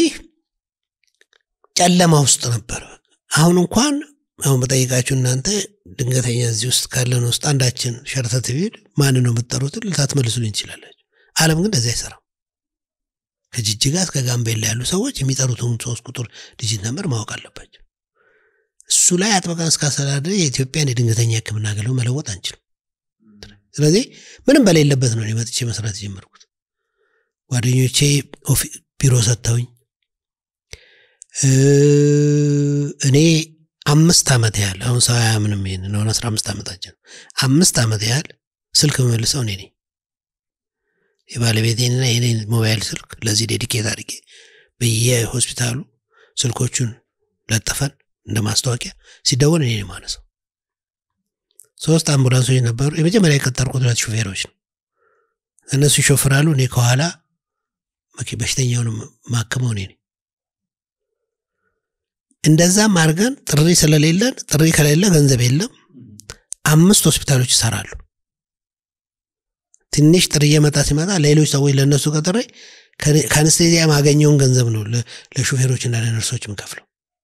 Speaker 1: ጨለማ ውስጥ ነበር። አሁን እንኳን አሁን በጠይቃችሁ እናንተ ድንገተኛ እዚህ ውስጥ ካለን ውስጥ አንዳችን ሸርተት ቢል ማን ነው የምትጠሩትን ልታትመልሱልኝ ትችላላችሁ። ዓለም ግን እንደዚህ አይሰራም። ከጅጅጋ እስከ ጋምቤላ ያሉ ሰዎች የሚጠሩትን ሶስት ቁጥር ዲጂት ነምበር ማወቅ አለባቸው። እሱ ላይ አጥበቀን እስካስተዳደር የኢትዮጵያን የድንገተኛ ሕክምና አገልግሎት መለወጥ አንችልም። ስለዚህ ምንም በሌለበት ነው እኔ መጥቼ መስራት የጀመርኩት። ጓደኞቼ ቢሮ ሰጥተውኝ እኔ አምስት ዓመት ያህል አሁን ሰው አያምንም ይሄንን አሁን አስራ አምስት ዓመታችን አምስት ዓመት ያህል ስልክ መመልሰው እኔ ነኝ። የባለቤቴንና የኔን ሞባይል ስልክ ለዚህ ዴዲኬት አድርጌ በየሆስፒታሉ ስልኮቹን ለጠፈን እንደ ማስታወቂያ ሲደወል እኔ ማነሰው። ሶስት አምቡላንሶች ነበሩ። የመጀመሪያ የቀጠርኩት ሁለት ሹፌሮች ነው። እነሱ ይሾፍራሉ፣ እኔ ከኋላ በሽተኛውን ማክመው እኔ ነኝ። እንደዛም አድርገን ጥሪ ስለሌለን ጥሪ ከሌለ ገንዘብ የለም። አምስት ሆስፒታሎች ይሰራሉ። ትንሽ ጥሪ እየመጣ ሲመጣ ሌሎች ሰዎች ለእነሱ ቀጥሬ ከአነስቴዚያ ማገኘውን ገንዘብ ነው ለሹፌሮችና ለነርሶች የምከፍለው።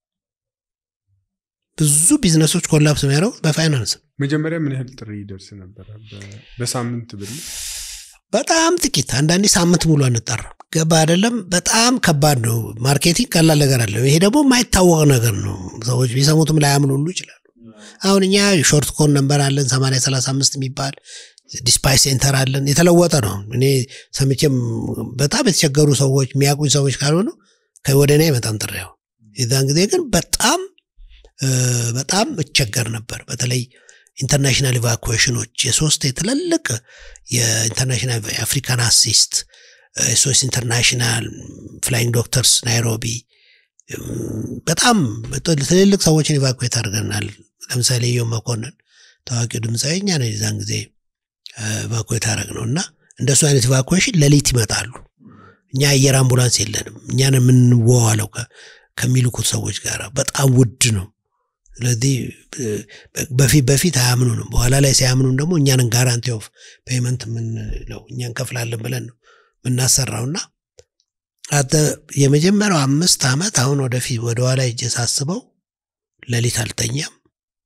Speaker 1: ብዙ ቢዝነሶች ኮላፕስ የሚያደርጉት በፋይናንስ ነው።
Speaker 4: መጀመሪያ ምን ያህል ጥሪ ይደርስ ነበረ? በሳምንት ብል
Speaker 1: በጣም ጥቂት፣ አንዳንዴ ሳምንት ሙሉ አንጠራም። ገባ አይደለም። በጣም ከባድ ነው። ማርኬቲንግ ቀላል ነገር አለ። ይሄ ደግሞ የማይታወቅ ነገር ነው። ሰዎች ቢሰሙትም ላያምኑ ሁሉ ይችላሉ። አሁን እኛ ሾርት ኮን ነንበር አለን ሰማንያ ሰላሳ አምስት የሚባል ዲስፓች ሴንተር አለን። የተለወጠ ነው። እኔ ሰምቼም በጣም የተቸገሩ ሰዎች የሚያውቁኝ ሰዎች ካልሆኑ ወደ እኔ አይመጣም ጥሪያው። የዛን ጊዜ ግን በጣም በጣም እቸገር ነበር። በተለይ ኢንተርናሽናል ኢቫኩዌሽኖች የሶስት የትልልቅ የኢንተርናሽናል የአፍሪካን አሲስት ኤስኦኤስ ኢንተርናሽናል ፍላይንግ ዶክተርስ ናይሮቢ በጣም ትልልቅ ሰዎችን ኢቫኩዌት አድርገናል። ለምሳሌ ዮም መኮንን ታዋቂው ድምፃዊ እኛ ነው የዛን ጊዜ ኢቫኩዌት አደረግ ነው እና እንደሱ አይነት ኢቫኩዌሽን ሌሊት ይመጣሉ። እኛ አየር አምቡላንስ የለንም። እኛን የምንዋዋለው ከሚልኩት ሰዎች ጋር በጣም ውድ ነው። ስለዚህ በፊት በፊት አያምኑንም። በኋላ ላይ ሲያምኑን ደግሞ እኛንን ጋራንቲ ኦፍ ፔመንት የምንለው እኛ እንከፍላለን ብለን ነው የምናሰራውና የመጀመሪያው አምስት ዓመት አሁን ወደፊት ወደኋላ እጄ ሳስበው ሌሊት አልተኛም።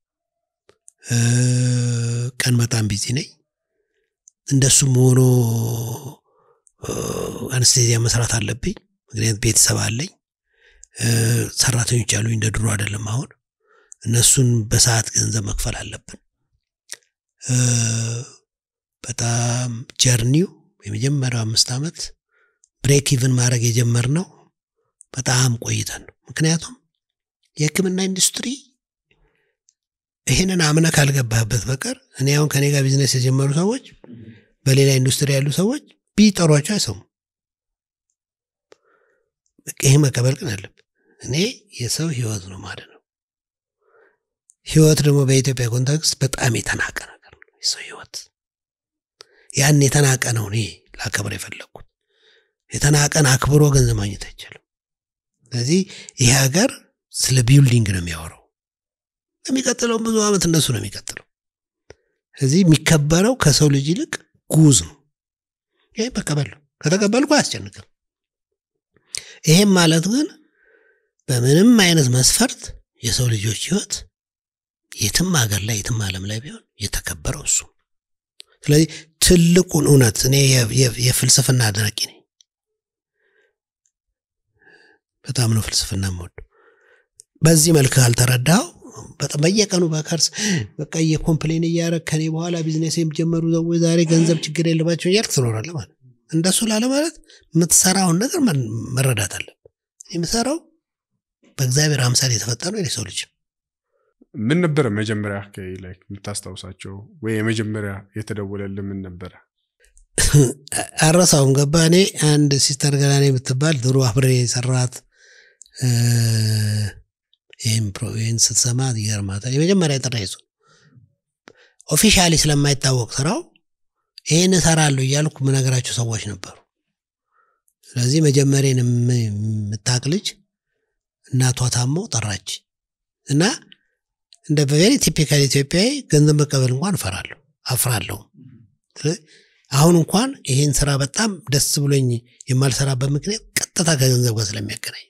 Speaker 1: ቀን በጣም ቢዚ ነኝ። እንደሱም ሆኖ አነስቴዚያ መስራት አለብኝ። ምክንያት ቤተሰብ አለኝ፣ ሰራተኞች አሉኝ። እንደ ድሮ አይደለም አሁን እነሱን በሰዓት ገንዘብ መክፈል አለብን። በጣም ጀርኒው የመጀመሪያው አምስት ዓመት ብሬክ ኢቭን ማድረግ የጀመርነው በጣም ቆይተን ነው። ምክንያቱም የሕክምና ኢንዱስትሪ ይህንን አምነ ካልገባህበት በቀር እኔ አሁን ከኔ ጋር ቢዝነስ የጀመሩ ሰዎች በሌላ ኢንዱስትሪ ያሉ ሰዎች ቢጠሯቸው አይሰሙም። ይህ መቀበል ግን አለብን። እኔ የሰው ህይወት ነው ማለት ነው። ህይወት ደግሞ በኢትዮጵያ ኮንቴክስት በጣም የተናቀ ነገር ነው። የሰው ህይወት ያን የተናቀ ነው እኔ ላከብር የፈለግኩት። የተናቀን አክብሮ ገንዘብ ማግኘት አይቻልም። ስለዚህ ይህ ሀገር ስለ ቢልዲንግ ነው የሚያወራው። የሚቀጥለው ብዙ ዓመት እነሱ ነው የሚቀጥለው። ስለዚህ የሚከበረው ከሰው ልጅ ይልቅ ጉዝ ነው። ይህ መቀበል ነው። ከተቀበልኩ አያስጨንቅም። ይሄም ማለት ግን በምንም አይነት መስፈርት የሰው ልጆች ህይወት የትም ሀገር ላይ የትም ዓለም ላይ ቢሆን የተከበረው እሱ። ስለዚህ ትልቁን እውነት እኔ የፍልስፍና አድናቂ ነኝ። በጣም ነው ፍልስፍና የምወደው። በዚህ መልክ ካልተረዳው በጣም በየቀኑ በከርስ በቃ እየኮምፕሌን እያደረግ ከኔ በኋላ ቢዝነስ የሚጀመሩ ሰዎች ዛሬ ገንዘብ ችግር የለባቸው እያልክ ትኖራለህ ማለት ነው። እንደሱ ላለ ማለት የምትሰራውን ነገር መን- መረዳት አለብህ። የምሰራው በእግዚአብሔር አምሳል የተፈጠረው የሰው ልጅ ነው።
Speaker 4: ምን ነበረ መጀመሪያ አካባቢ ላይ የምታስታውሳቸው ወይ የመጀመሪያ የተደወለልህ ምን ነበረ?
Speaker 1: አረሳውም ገባ እኔ አንድ ሲስተር ገላኔ የምትባል ድሮ አብሬ የሰራት እ፣ ይህም ፕሮ- ይህን ስትሰማ ይገርማታል። የመጀመሪያ ጥሪ ይዞ ኦፊሻሊ ስለማይታወቅ ስራው ይህን እሰራለሁ እያልኩ ምነግራቸው ሰዎች ነበሩ። ስለዚህ መጀመሪያን የም- የምታቅ ልጅ እናቷ ታመው ጠራች እና እንደ በቬሪ ቲፒካል ኢትዮጵያዊ ገንዘብ መቀበል እንኳን እፈራለሁ አፍራለሁ። ስለዚህ አሁን እንኳን ይሄን ስራ በጣም ደስ ብሎኝ የማልሰራበት ምክንያት ቀጥታ ከገንዘብ ጋር ስለሚያገናኘው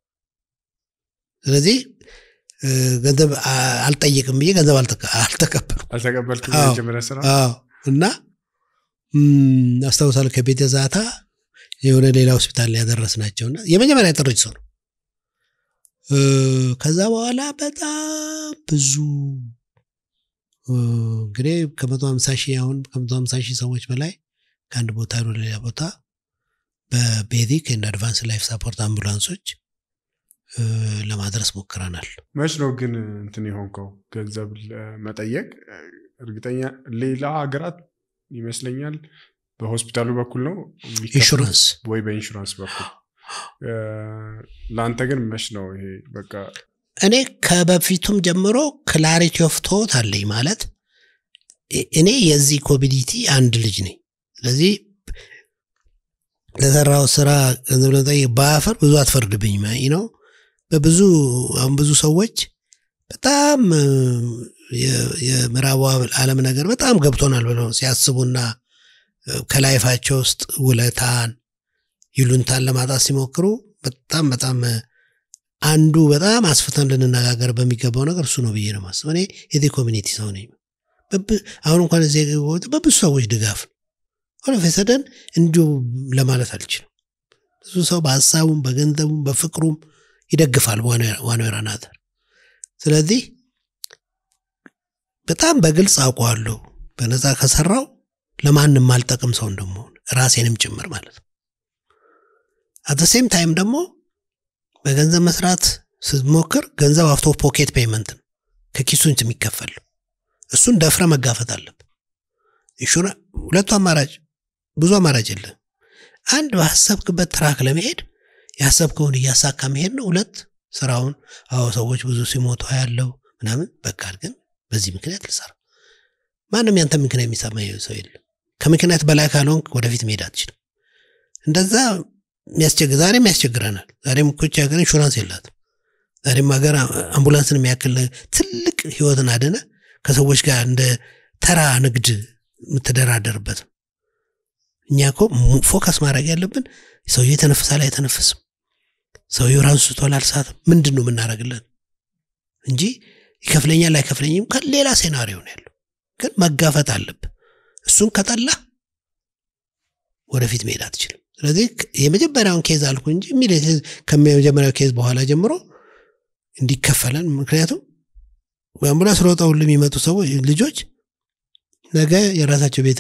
Speaker 1: ስለዚህ እ፣ ገንዘብ አ- አልጠይቅም ብዬ ገንዘብ አልተቀ- አልተቀበልኩም።
Speaker 4: አልተቀበልክም?
Speaker 1: አዎ።
Speaker 4: የመጀመሪያ ስራ
Speaker 1: አዎ እና ም፣ አስታውሳለሁ ከቤተ ዛታ የሆነ ሌላ ሆስፒታል ላይ ያደረስናቸውና የመጀመሪያ ጥሪት ሰው ነው። እ፣ ከዛ በኋላ በጣም ብዙ እ፣ እንግዲህ ከመቶ ሀምሳ ሺህ አሁን ከመቶ ሀምሳ ሺህ ሰዎች በላይ ከአንድ ቦታ ወደ ሌላ ቦታ በቤዚክ ኤንድ አድቫንስ ላይፍ ሳፖርት አምቡላንሶች እ፣ ለማድረስ ሞክረናል።
Speaker 4: መች ነው ግን እንትን የሆንከው ገንዘብ ለመጠየቅ? እርግጠኛ ሌላ ሀገራት ይመስለኛል በሆስፒታሉ በኩል ነው የሚከፍሉት
Speaker 1: ኢንሹራንስ
Speaker 4: ወይ በኢንሹራንስ በኩል እ፣ ለአንተ ግን መች ነው ይሄ በቃ
Speaker 1: እኔ ከበፊቱም ጀምሮ ክላሪቲ ኦፍ ቶት አለኝ ማለት እ- እኔ የዚህ ኮሚኒቲ አንድ ልጅ ነኝ። ስለዚህ ለሰራው ስራ ገንዘብ ለመጠየቅ ባፈር ብዙ አትፈርድብኝ ነው። በብዙ አሁን ብዙ ሰዎች በጣም እ፣ የ- የምዕራቡ ዓለም ነገር በጣም ገብቶናል ብለው ሲያስቡና እ፣ ከላይፋቸው ውስጥ ውለታን ይሉንታን ለማጣት ሲሞክሩ በጣም በጣም እ፣ አንዱ በጣም አስፍተን ልንነጋገር በሚገባው ነገር እሱ ነው ብዬ ነው ማስብ። እኔ የዚህ ኮሚኒቲ ሰው ነኝ። በብ- አሁን እንኳን እዚህ የገባሁት በብዙ ሰዎች ድጋፍ ነው። ሆነ ፈሰደን እንዲሁ ለማለት አልችልም። ብዙ ሰው በሀሳቡም በገንዘቡም በፍቅሩም ይደግፋል ዋናው ራናተር። ስለዚህ በጣም በግልጽ አውቀዋለሁ በነፃ ከሰራው ለማንም አልጠቅም ሰው እንደመሆን ራሴንም ጭምር ማለት ነው። አት ሴም ታይም ደግሞ በገንዘብ መስራት ስትሞክር ገንዘብ አውቶ ፖኬት ፔይመንት ነው ከኪሱን የሚከፈል እሱን ደፍረ መጋፈጥ አለብ ኢንሹራ ሁለቱ አማራጭ ብዙ አማራጭ የለም አንድ በሀሰብክበት ትራክ ለመሄድ ያሰብከውን እያሳካ መሄድ ነው ሁለት ስራውን አዎ ሰዎች ብዙ ሲሞቱ ያለው ምናምን በቃል ግን በዚህ ምክንያት ልሰራ ማንም ያንተ ምክንያት የሚሰማ ሰው የለም ከምክንያት በላይ ካልሆንክ ወደፊት መሄድ አትችልም እንደዛ የሚያስቸግር ዛሬም ያስቸግረናል ዛሬም እኮች ሀገር ኢንሹራንስ የላትም ዛሬም ሀገር አምቡላንስን የሚያክል ትልቅ ህይወትን አደነ ከሰዎች ጋር እንደ ተራ ንግድ የምትደራደርበት እኛ እኮ ፎከስ ማድረግ ያለብን ሰውዬው የተነፍሳል አይተነፍስም ሰውየው ራሱ ስቷል አልሳትም ምንድን ነው የምናደርግለን እንጂ ይከፍለኛል አይከፍለኝም ከሌላ ሴናሪዮ ነው ያለው ግን መጋፈጥ አለብ እሱን ከጠላ ወደፊት መሄድ አትችልም ስለዚህ የመጀመሪያውን ኬዝ አልኩ እንጂ ከመጀመሪያው ኬዝ በኋላ ጀምሮ እንዲከፈለን ምክንያቱም በአምቡላንስ ሮጠው ሁሉ የሚመጡ ሰዎች ልጆች ነገ የራሳቸው ቤት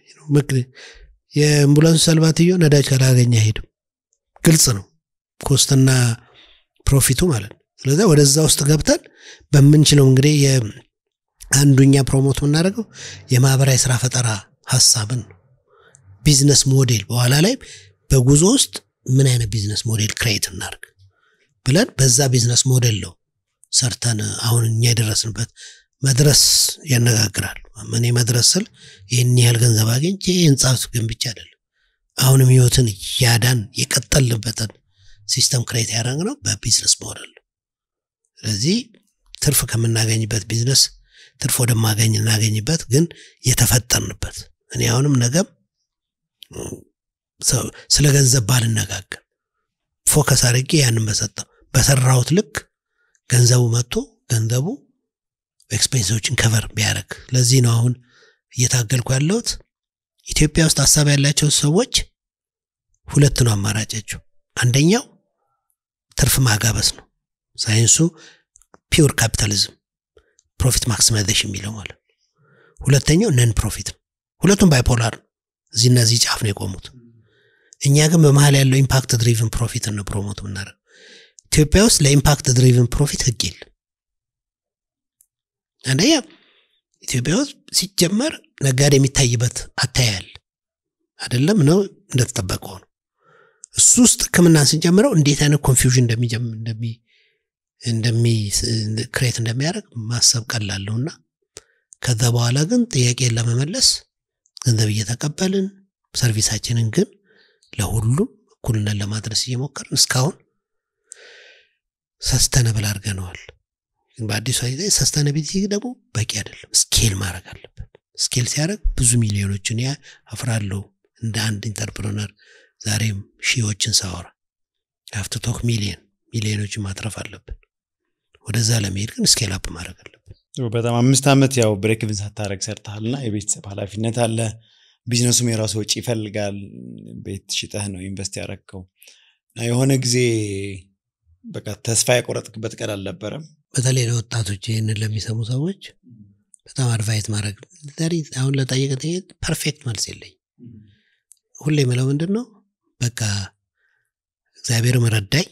Speaker 1: የአምቡላንሱ ሰልባትዮ ነዳጅ ካላገኘ አይሄድም ግልጽ ነው ኮስትና ፕሮፊቱ ማለት ነው ስለዚ ወደዛ ውስጥ ገብተን በምንችለው እንግዲህ አንዱኛ ፕሮሞት የምናደርገው የማህበራዊ ስራ ፈጠራ ሀሳብን ነው ቢዝነስ ሞዴል በኋላ ላይ በጉዞ ውስጥ ምን አይነት ቢዝነስ ሞዴል ክሬት እናርግ ብለን በዛ ቢዝነስ ሞዴል ነው ሰርተን አሁን እኛ የደረስንበት መድረስ ያነጋግራል እኔ መድረስ ስል ይህን ያህል ገንዘብ አግኝቼ ህንፃ ገንብቻ አይደለም አሁንም ህይወትን እያዳን የቀጠልንበትን ሲስተም ክሬት ያደረግ ነው በቢዝነስ ሞዴል ስለዚህ ትርፍ ከምናገኝበት ቢዝነስ ትርፍ ወደማገኝ እናገኝበት ግን የተፈጠርንበት እኔ አሁንም ነገም ስለ ገንዘብ ባልነጋገር ፎከስ አድርጌ ያንን በሰጠው በሰራሁት ልክ ገንዘቡ መጥቶ ገንዘቡ ኤክስፔንሶችን ከቨር ቢያደረግ ለዚህ ነው አሁን እየታገልኩ ያለሁት ኢትዮጵያ ውስጥ ሀሳብ ያላቸው ሰዎች ሁለት ነው አማራጫቸው አንደኛው ትርፍ ማጋበስ ነው። ሳይንሱ ፒውር ካፒታሊዝም ፕሮፊት ማክሲማይዜሽን የሚለው ማለት ነው። ሁለተኛው ነን ፕሮፊት ነው። ሁለቱም ባይፖላር ነው። እዚህና እዚህ ጫፍ ነው የቆሙት። እኛ ግን በመሀል ያለው ኢምፓክት ድሪቭን ፕሮፊት ነው ፕሮሞት የምናደርገው። ኢትዮጵያ ውስጥ ለኢምፓክት ድሪቭን ፕሮፊት ህግ የለም። አንደኛ ኢትዮጵያ ውስጥ ሲጀመር ነጋዴ የሚታይበት አታያል አይደለም ነው እንደተጠበቀው ነው። እሱ ውስጥ ህክምናን ስንጀምረው እንዴት አይነት ኮንፊውዥን እንደሚ እንደሚ ክሬት እንደሚያደርግ ማሰብ ቀላለሁና ከዛ በኋላ ግን ጥያቄን ለመመለስ ገንዘብ እየተቀበልን ሰርቪሳችንን ግን ለሁሉም እኩልነት ለማድረስ እየሞከርን እስካሁን ሰስተነብል አድርገነዋል። በአዲሱ ጊዜ ሰስተነቢሊቲ ደግሞ በቂ አይደለም። ስኬል ማድረግ አለበት። ስኬል ሲያደርግ ብዙ ሚሊዮኖችን ያ አፍራለሁ እንደ አንድ ኢንተርፕረነር ዛሬም ሺዎችን ሳወራ ሀፍቱ ቶክ ሚሊዮን ሚሊዮኖችን ማትረፍ አለብን። ወደዛ ለመሄድ ግን ስኬል አፕ ማድረግ አለብን።
Speaker 3: በጣም አምስት ዓመት ያው ብሬክቭን ሳታረግ ሰርተሃል እና የቤተሰብ ኃላፊነት አለ። ቢዝነሱም የራሱ ወጪ ይፈልጋል። ቤት ሽጠህ ነው ኢንቨስት ያረግከው። የሆነ ጊዜ በቃ ተስፋ የቆረጥክበት ቀን አልነበረም?
Speaker 1: በተለይ ለወጣቶች ይህንን ለሚሰሙ ሰዎች በጣም አድቫይት ማድረግ አሁን ለጠየቀ ፐርፌክት መልስ የለኝ። ሁሌ የምለው ምንድን ነው በቃ እግዚአብሔርም ረዳኝ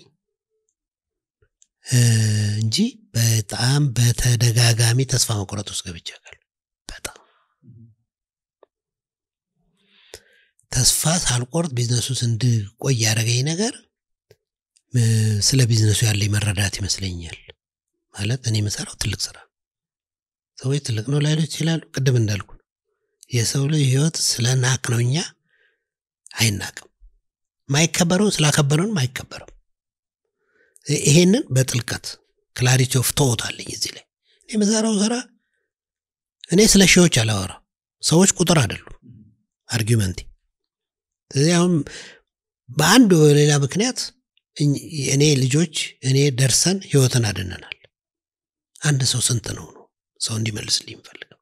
Speaker 1: እንጂ በጣም በተደጋጋሚ ተስፋ መቁረጥ ውስጥ ገብቻለሁ። በጣም ተስፋ ሳልቆርጥ ቢዝነሱ ውስጥ እንድቆይ ያደረገኝ ነገር ስለ ቢዝነሱ ያለኝ መረዳት ይመስለኛል። ማለት እኔ የምሰራው ትልቅ ስራ ሰዎች ትልቅ ነው ላይሉ ይችላሉ። ቅድም እንዳልኩ የሰው ልጅ ህይወት ስለ ናቅ ነው እኛ አይናቅም። ማይከበረውን ስላከበረውንም አይከበርም። ይሄንን በጥልቀት ክላሪቲ ኦፍ ቶት አለኝ እዚህ ላይ እኔ የምሰራው ስራ እኔ ስለ ሺዎች አላወራ ሰዎች ቁጥር አይደሉም አርጊመንቴ ስለዚህ አሁን በአንድ በሌላ ምክንያት እኔ ልጆች እኔ ደርሰን ህይወትን አድነናል አንድ ሰው ስንት ነው ነው ሰው እንዲመልስልኝ የምፈልገው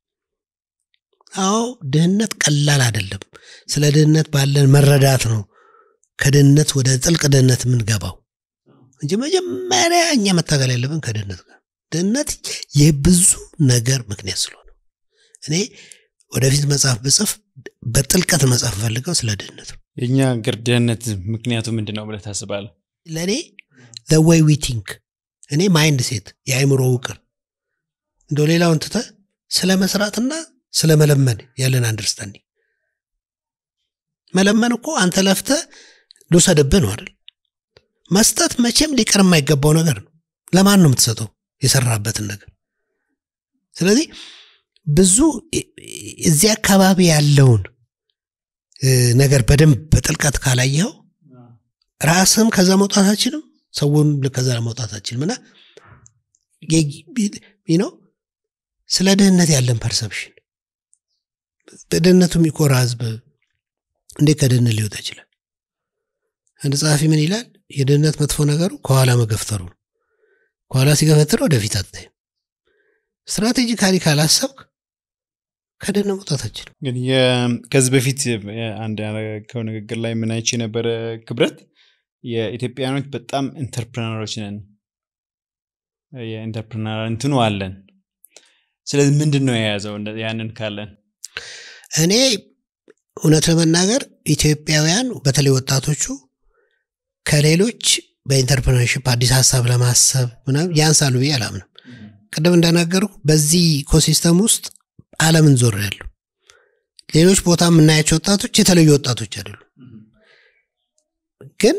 Speaker 1: አዎ ድህነት ቀላል አይደለም ስለ ድህነት ባለን መረዳት ነው ከድህነት ወደ ጥልቅ ድህነት የምንገባው እንጂ መጀመሪያ እኛ መታገል ያለብን ከድህነት ጋር ድህነት የብዙ ነገር ምክንያት ስለሆነ እኔ ወደፊት መጽሐፍ ብጽፍ በጥልቀት መጽሐፍ ፈልገው ስለ ድህነት ነው
Speaker 3: የእኛ ሀገር ድህነት ምክንያቱ ምንድን ነው ብለህ ታስባለህ?
Speaker 1: ለእኔ ወይ ዊ ቲንክ እኔ ማይንድ ሴት የአይምሮ ውቅር እንደ ሌላውን ትተ ስለ መስራትና ስለ መለመን ያለን አንደርስታንዲንግ መለመን እኮ አንተ ለፍተ ልውሰድብህ ነው አይደል መስጠት መቼም ሊቀር የማይገባው ነገር ነው ለማን ነው የምትሰጠው የሰራበትን ነገር ስለዚህ ብዙ እዚህ አካባቢ ያለውን ነገር በደንብ በጥልቀት ካላየኸው ራስም ከዛ መውጣት አችልም ሰውን ከዛ መውጣት አችልም እና ነው ስለ ድህነት ያለን ፐርሰፕሽን በድህነቱ የሚኮራ ህዝብ እንዴት ከድህነት ሊወጣ ይችላል አንድ ጸሐፊ ምን ይላል የድህነት መጥፎ ነገሩ ከኋላ መገፍተሩ ነው ከኋላ ሲገፈትር ወደፊት አታይም ስትራቴጂካሊ ካላሰብክ ከድህነት መውጣት አችልም
Speaker 3: ግን ከዚህ በፊት አንድ ያደረገው ንግግር ላይ ምን አይቼ የነበረ ክብረት የኢትዮጵያኖች በጣም ኢንተርፕረነሮች ነን የኢንተርፕረነር እንትኑ አለን ስለዚህ ምንድን ነው የያዘው ያንን ካለን
Speaker 1: እኔ እውነት ለመናገር ኢትዮጵያውያን በተለይ ወጣቶቹ ከሌሎች በኢንተርፕረነርሽፕ አዲስ ሀሳብ ለማሰብ ምናምን ያንሳሉ ብዬ አላምንም ቅድም እንደነገርኩ በዚህ ኢኮሲስተም ውስጥ አለምን ዞር ያሉ ሌሎች ቦታ የምናያቸው ወጣቶች የተለዩ ወጣቶች አይደሉም ግን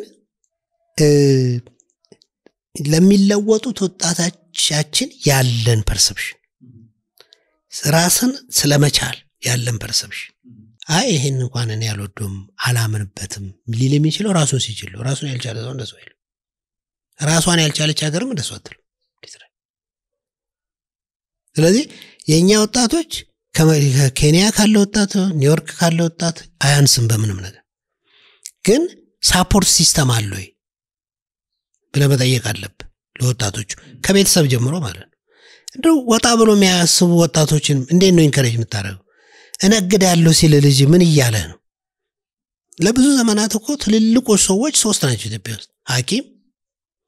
Speaker 1: ለሚለወጡት ወጣቶቻችን ያለን ፐርሰፕሽን ራስን ስለመቻል ያለን ፐርሰፕሽን አይ ይሄን እንኳን እኔ አልወደውም አላምንበትም ሊል የሚችለው ራሱን ሲችል ነው ራሱን ያልቻለ ሰው እንደሱ አይልም ራሷን ያልቻለች ሀገርም እንደሱ አትልም ስለዚህ የእኛ ወጣቶች ከኬንያ ካለ ወጣት ኒውዮርክ ካለ ወጣት አያንስም በምንም ነገር ግን ሳፖርት ሲስተም አለ ወይ ብለ መጠየቅ አለብ ለወጣቶቹ ከቤተሰብ ጀምሮ ማለት ነው እንደ ወጣ ብሎ የሚያስቡ ወጣቶችን እንዴት ነው ኢንከሬጅ የምታደረገው እነግዳለሁ ሲል ልጅ ምን እያለ ነው ለብዙ ዘመናት እኮ ትልልቆች ሰዎች ሶስት ናቸው ኢትዮጵያ ውስጥ ሀኪም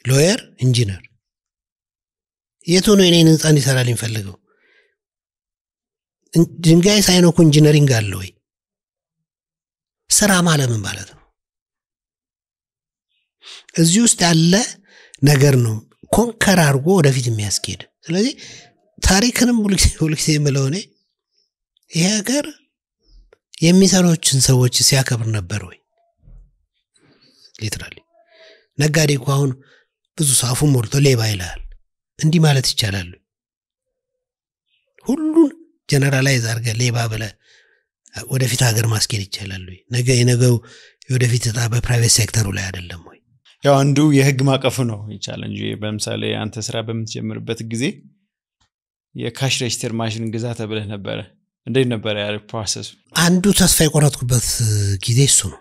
Speaker 1: ሎየር፣ ኢንጂነር የት ሆኖ የኔን ህንፃ እንዲሰራ የሚፈልገው? ድንጋይ ሳይነኩ ኢንጂነሪንግ አለ ወይ? ስራ ማለት ምን ማለት ነው? እዚህ ውስጥ ያለ ነገር ነው ኮንከር አድርጎ ወደፊት የሚያስኬድ። ስለዚህ ታሪክንም ሁልጊዜ የምለው እኔ ይሄ ሀገር የሚሰሮችን ሰዎች ሲያከብር ነበር ወይ? ሊትራሊ ነጋዴ እኮ አሁን ብዙ ሰው አፉን ሞልቶ ሌባ ይልሃል። እንዲህ ማለት ይቻላሉ? ሁሉን ጀነራላይዝ አድርገህ ሌባ ብለህ ወደፊት ሀገር ማስኬድ ይቻላሉ? ነገ የነገው የወደፊት እጣ በፕራይቬት ሴክተሩ ላይ አይደለም ወይ?
Speaker 3: ያው አንዱ የህግ ማቀፉ ነው ይቻለ እንጂ በምሳሌ አንተ ስራ በምትጀምርበት ጊዜ የካሽ ሬጅስተር ማሽን ግዛ ተብለህ ነበረ። እንዴት ነበረ ያ ፕሮሰሱ?
Speaker 1: አንዱ ተስፋ የቆረጥኩበት ጊዜ እሱ ነው።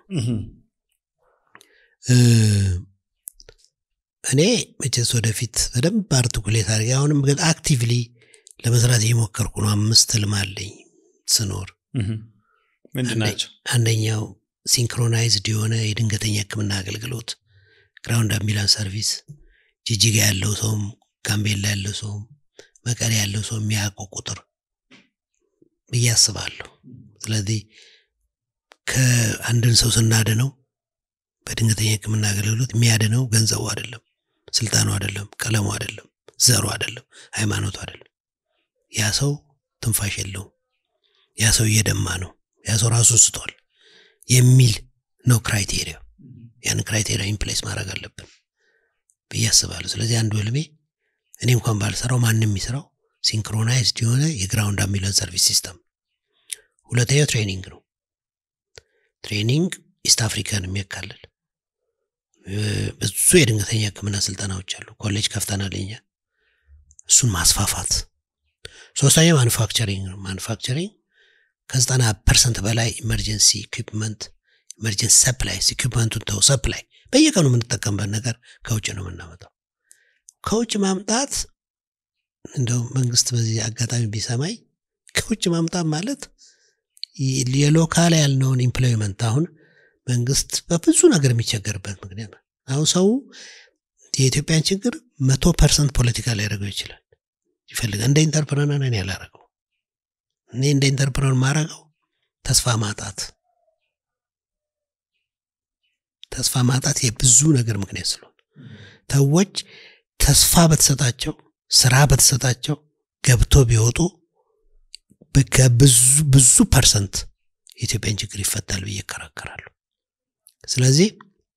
Speaker 1: እኔ መቼስ ወደፊት በደንብ አርቲኩሌት አድርጌ አሁንም ግን አክቲቭሊ ለመስራት እየሞከርኩ ነው። አምስት ህልም አለኝ ስኖር።
Speaker 3: ምንድን ናቸው?
Speaker 1: አንደኛው ሲንክሮናይዝድ የሆነ የድንገተኛ ህክምና አገልግሎት ግራውንድ አምቢላንስ ሰርቪስ ጅጅጋ ያለው ሰውም ጋምቤላ ያለው ሰውም መቀሌ ያለው ሰው የሚያውቀው ቁጥር ብዬ አስባለሁ። ስለዚህ ከአንድን ሰው ስናድነው በድንገተኛ ህክምና አገልግሎት የሚያድነው ገንዘቡ አይደለም፣ ስልጣኑ አይደለም፣ ቀለሙ አይደለም፣ ዘሩ አይደለም፣ ሃይማኖቱ አይደለም። ያ ሰው ትንፋሽ የለውም፣ ያ ሰው እየደማ ነው፣ ያ ሰው ራሱ ስቷል የሚል ነው ክራይቴሪያ። ያን ክራይቴሪያ ኢምፕሌስ ማድረግ አለብን ብዬ አስባለሁ። ስለዚህ አንዱ ህልሜ እኔ እንኳን ባልሰራው ማንም የሚሰራው ሲንክሮናይዝድ የሆነ የግራውንድ አምቡላንስ ሰርቪስ ሲስተም። ሁለተኛው ትሬኒንግ ነው። ትሬኒንግ ኢስት አፍሪካን የሚያካልል ብዙ የድንገተኛ ህክምና ስልጠናዎች አሉ። ኮሌጅ ከፍተናል እኛ። እሱን ማስፋፋት። ሶስተኛው ማኑፋክቸሪንግ ነው። ማኑፋክቸሪንግ ከዘጠና ፐርሰንት በላይ ኢመርጀንሲ ኢኩፕመንት ኢመርጀንሲ ሰፕላይ ኢኩፕመንቱን ተው ሰፕላይ በየቀኑ የምንጠቀምበት ነገር ከውጭ ነው የምናመጣው። ከውጭ ማምጣት እንደው መንግስት በዚህ አጋጣሚ ቢሰማኝ ከውጭ ማምጣት ማለት የሎካል ያልነውን ኢምፕሎይመንት አሁን መንግስት በብዙ ነገር የሚቸገርበት ምክንያት ነው። አሁን ሰው የኢትዮጵያን ችግር መቶ ፐርሰንት ፖለቲካ ሊያደርገው ይችላል ይፈልጋል። እንደ ኢንተርፕረነር እኔ ያላረገው እኔ እንደ ኢንተርፕረነር ማረገው ተስፋ ማጣት ተስፋ ማጣት የብዙ ነገር ምክንያት ስለሆነ ሰዎች ተስፋ በተሰጣቸው ስራ በተሰጣቸው ገብቶ ቢወጡ ብዙ ፐርሰንት የኢትዮጵያን ችግር ይፈታል ብዬ እከራከራለሁ። ስለዚህ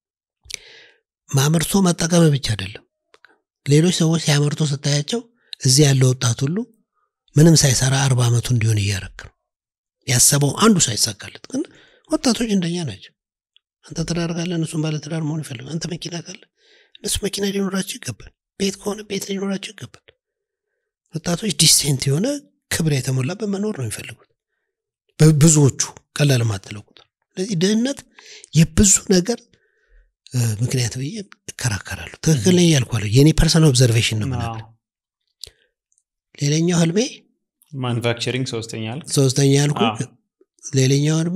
Speaker 1: ማምርቶ መጠቀም ብቻ አይደለም። ሌሎች ሰዎች ሲያመርቶ ስታያቸው እዚህ ያለው ወጣት ሁሉ ምንም ሳይሰራ አርባ ዓመቱ እንዲሆን እያረክ ነው። ያሰበው አንዱ ሳይሳካለት፣ ግን ወጣቶች እንደኛ ናቸው። አንተ ትዳር ካለ እነሱም ባለ ትዳር መሆን ይፈልጋል። አንተ መኪና ካለ እነሱ መኪና ሊኖራቸው ይገባል። ቤት ከሆነ ቤት ሊኖራቸው ይገባል። ወጣቶች ዲሴንት የሆነ ክብር የተሞላበት መኖር ነው የሚፈልጉት ብዙዎቹ፣ ቀላል ማትለው ቁጥር። ስለዚህ ድህነት የብዙ ነገር ምክንያት ብዬ እከራከራለሁ። ትክክል ነኝ እያልኩ የእኔ ፐርሰናል ኦብዘርቬሽን ነው ምናምን። ሌላኛው ህልሜ
Speaker 3: ማኑፋክቸሪንግ ሶስተኛ አልክ።
Speaker 1: ሶስተኛ ያልኩ ሌላኛው ህልሜ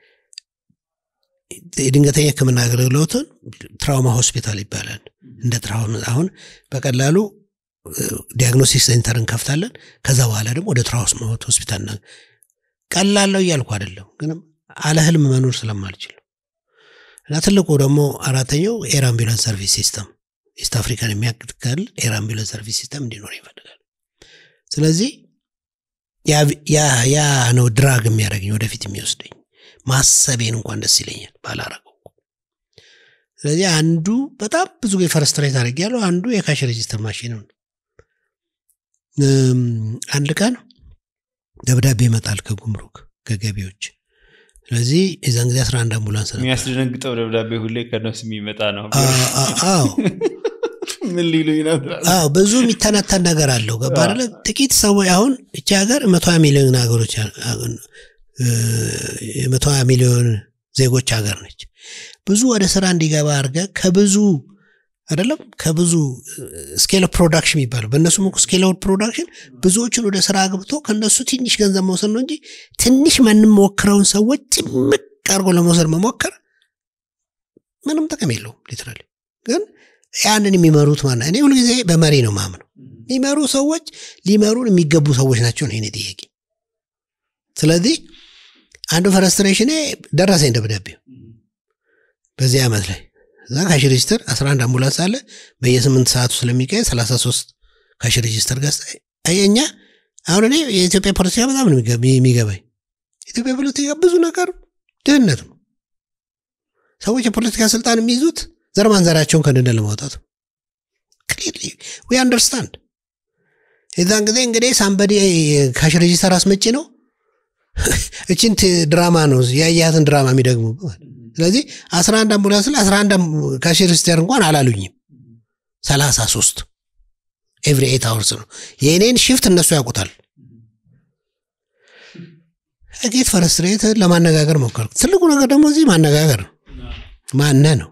Speaker 1: የድንገተኛ ህክምና አገልግሎትን ትራውማ ሆስፒታል ይባላል። እንደ ትራውማ አሁን በቀላሉ ዲያግኖስቲክ ሴንተር እንከፍታለን። ከዛ በኋላ ደግሞ ወደ ትራውማ ሆስፒታል ና ቀላለው እያልኩ አይደለም፣ ግን አለ ህልም መኖር ስለማልችል እና ትልቁ ደግሞ አራተኛው ኤር አምቡላንስ ሰርቪስ ሲስተም ኢስት አፍሪካን የሚያክል ኤር አምቡላንስ ሰርቪስ ሲስተም እንዲኖር ይፈልጋል። ስለዚህ ያ ነው ድራግ የሚያደርገኝ ወደፊት የሚወስደኝ ማሰቤን እንኳን ደስ ይለኛል ባላረገው። ስለዚህ አንዱ በጣም ብዙ ጊዜ ፈረስትሬት አድርግ ያለው አንዱ የካሽ ሬጂስተር ማሽን ነው። አንድ ቀን ደብዳቤ ይመጣል ከጉምሩክ ከገቢዎች። ስለዚህ የዛን ጊዜ 11 አምቡላንስ ነበር።
Speaker 3: የሚያስደነግጠው ደብዳቤ ሁሌ ከነሱ የሚመጣ ነው።
Speaker 1: አዎ
Speaker 3: ምን ሊሉኝ ነበር?
Speaker 1: አዎ ብዙ የሚተነተን ነገር አለው። ገባ አይደለ? ጥቂት ሰዎች አሁን እቺ ሀገር መቶ ሀያ ሚሊዮን ሀገሮች የመቶ ሀያ ሚሊዮን ዜጎች ሀገር ነች። ብዙ ወደ ስራ እንዲገባ አድርገ ከብዙ አይደለም ከብዙ ስኬል ፕሮዳክሽን የሚባለው በእነሱም እኮ ስኬል ፕሮዳክሽን ብዙዎችን ወደ ስራ አግብቶ ከእነሱ ትንሽ ገንዘብ መውሰድ ነው እንጂ ትንሽ የምንሞክረውን ሰዎች ጭምቅ አድርጎ ለመውሰድ መሞከር ምንም ጥቅም የለውም። ሊትራሊ ግን ያንን የሚመሩት ማን እኔ ሁልጊዜ በመሪ ነው ማምነው የሚመሩ ሰዎች ሊመሩን የሚገቡ ሰዎች ናቸው ነው የእኔ ጥያቄ ስለዚህ አንዱ ፍረስትሬሽኔ ደረሰኝ ደብዳቤው በዚህ ዓመት ላይ እዛ ካሽ ሬጅስተር 11 አምቡላንስ አለ በየስምንት ሰዓቱ ስለሚቀይ 33 ካሽ ሬጅስተር ገዝታ እኛ አሁን እኔ የኢትዮጵያ ፖለቲካ በጣም ነው የሚገ- የሚገባኝ ኢትዮጵያ ፖለቲካ ብዙ ነገር ድህነት ነው ሰዎች የፖለቲካ ስልጣን የሚይዙት ዘር ማንዘራቸውን ከድህነት ለማውጣት ነው ክሊርሊ ዊ አንደርስታንድ የዛን ጊዜ እንግዲህ ሳምበዲ ካሽ ሬጂስተር አስመጪ ነው እችን ት- ድራማ ነው ያያትን ድራማ የሚደግሙ ስለዚህ 11 አምቡላንስ ላይ 11 ካሽ ሬጂስተር እንኳን አላሉኝም 33 ኤቭሪ ኤት አወርስ ነው የእኔን ሽፍት እነሱ ያውቁታል ጌት ፈረስትሬት ለማነጋገር ሞከርኩ ትልቁ ነገር ደግሞ እዚህ ማነጋገር ነው ማነ ነው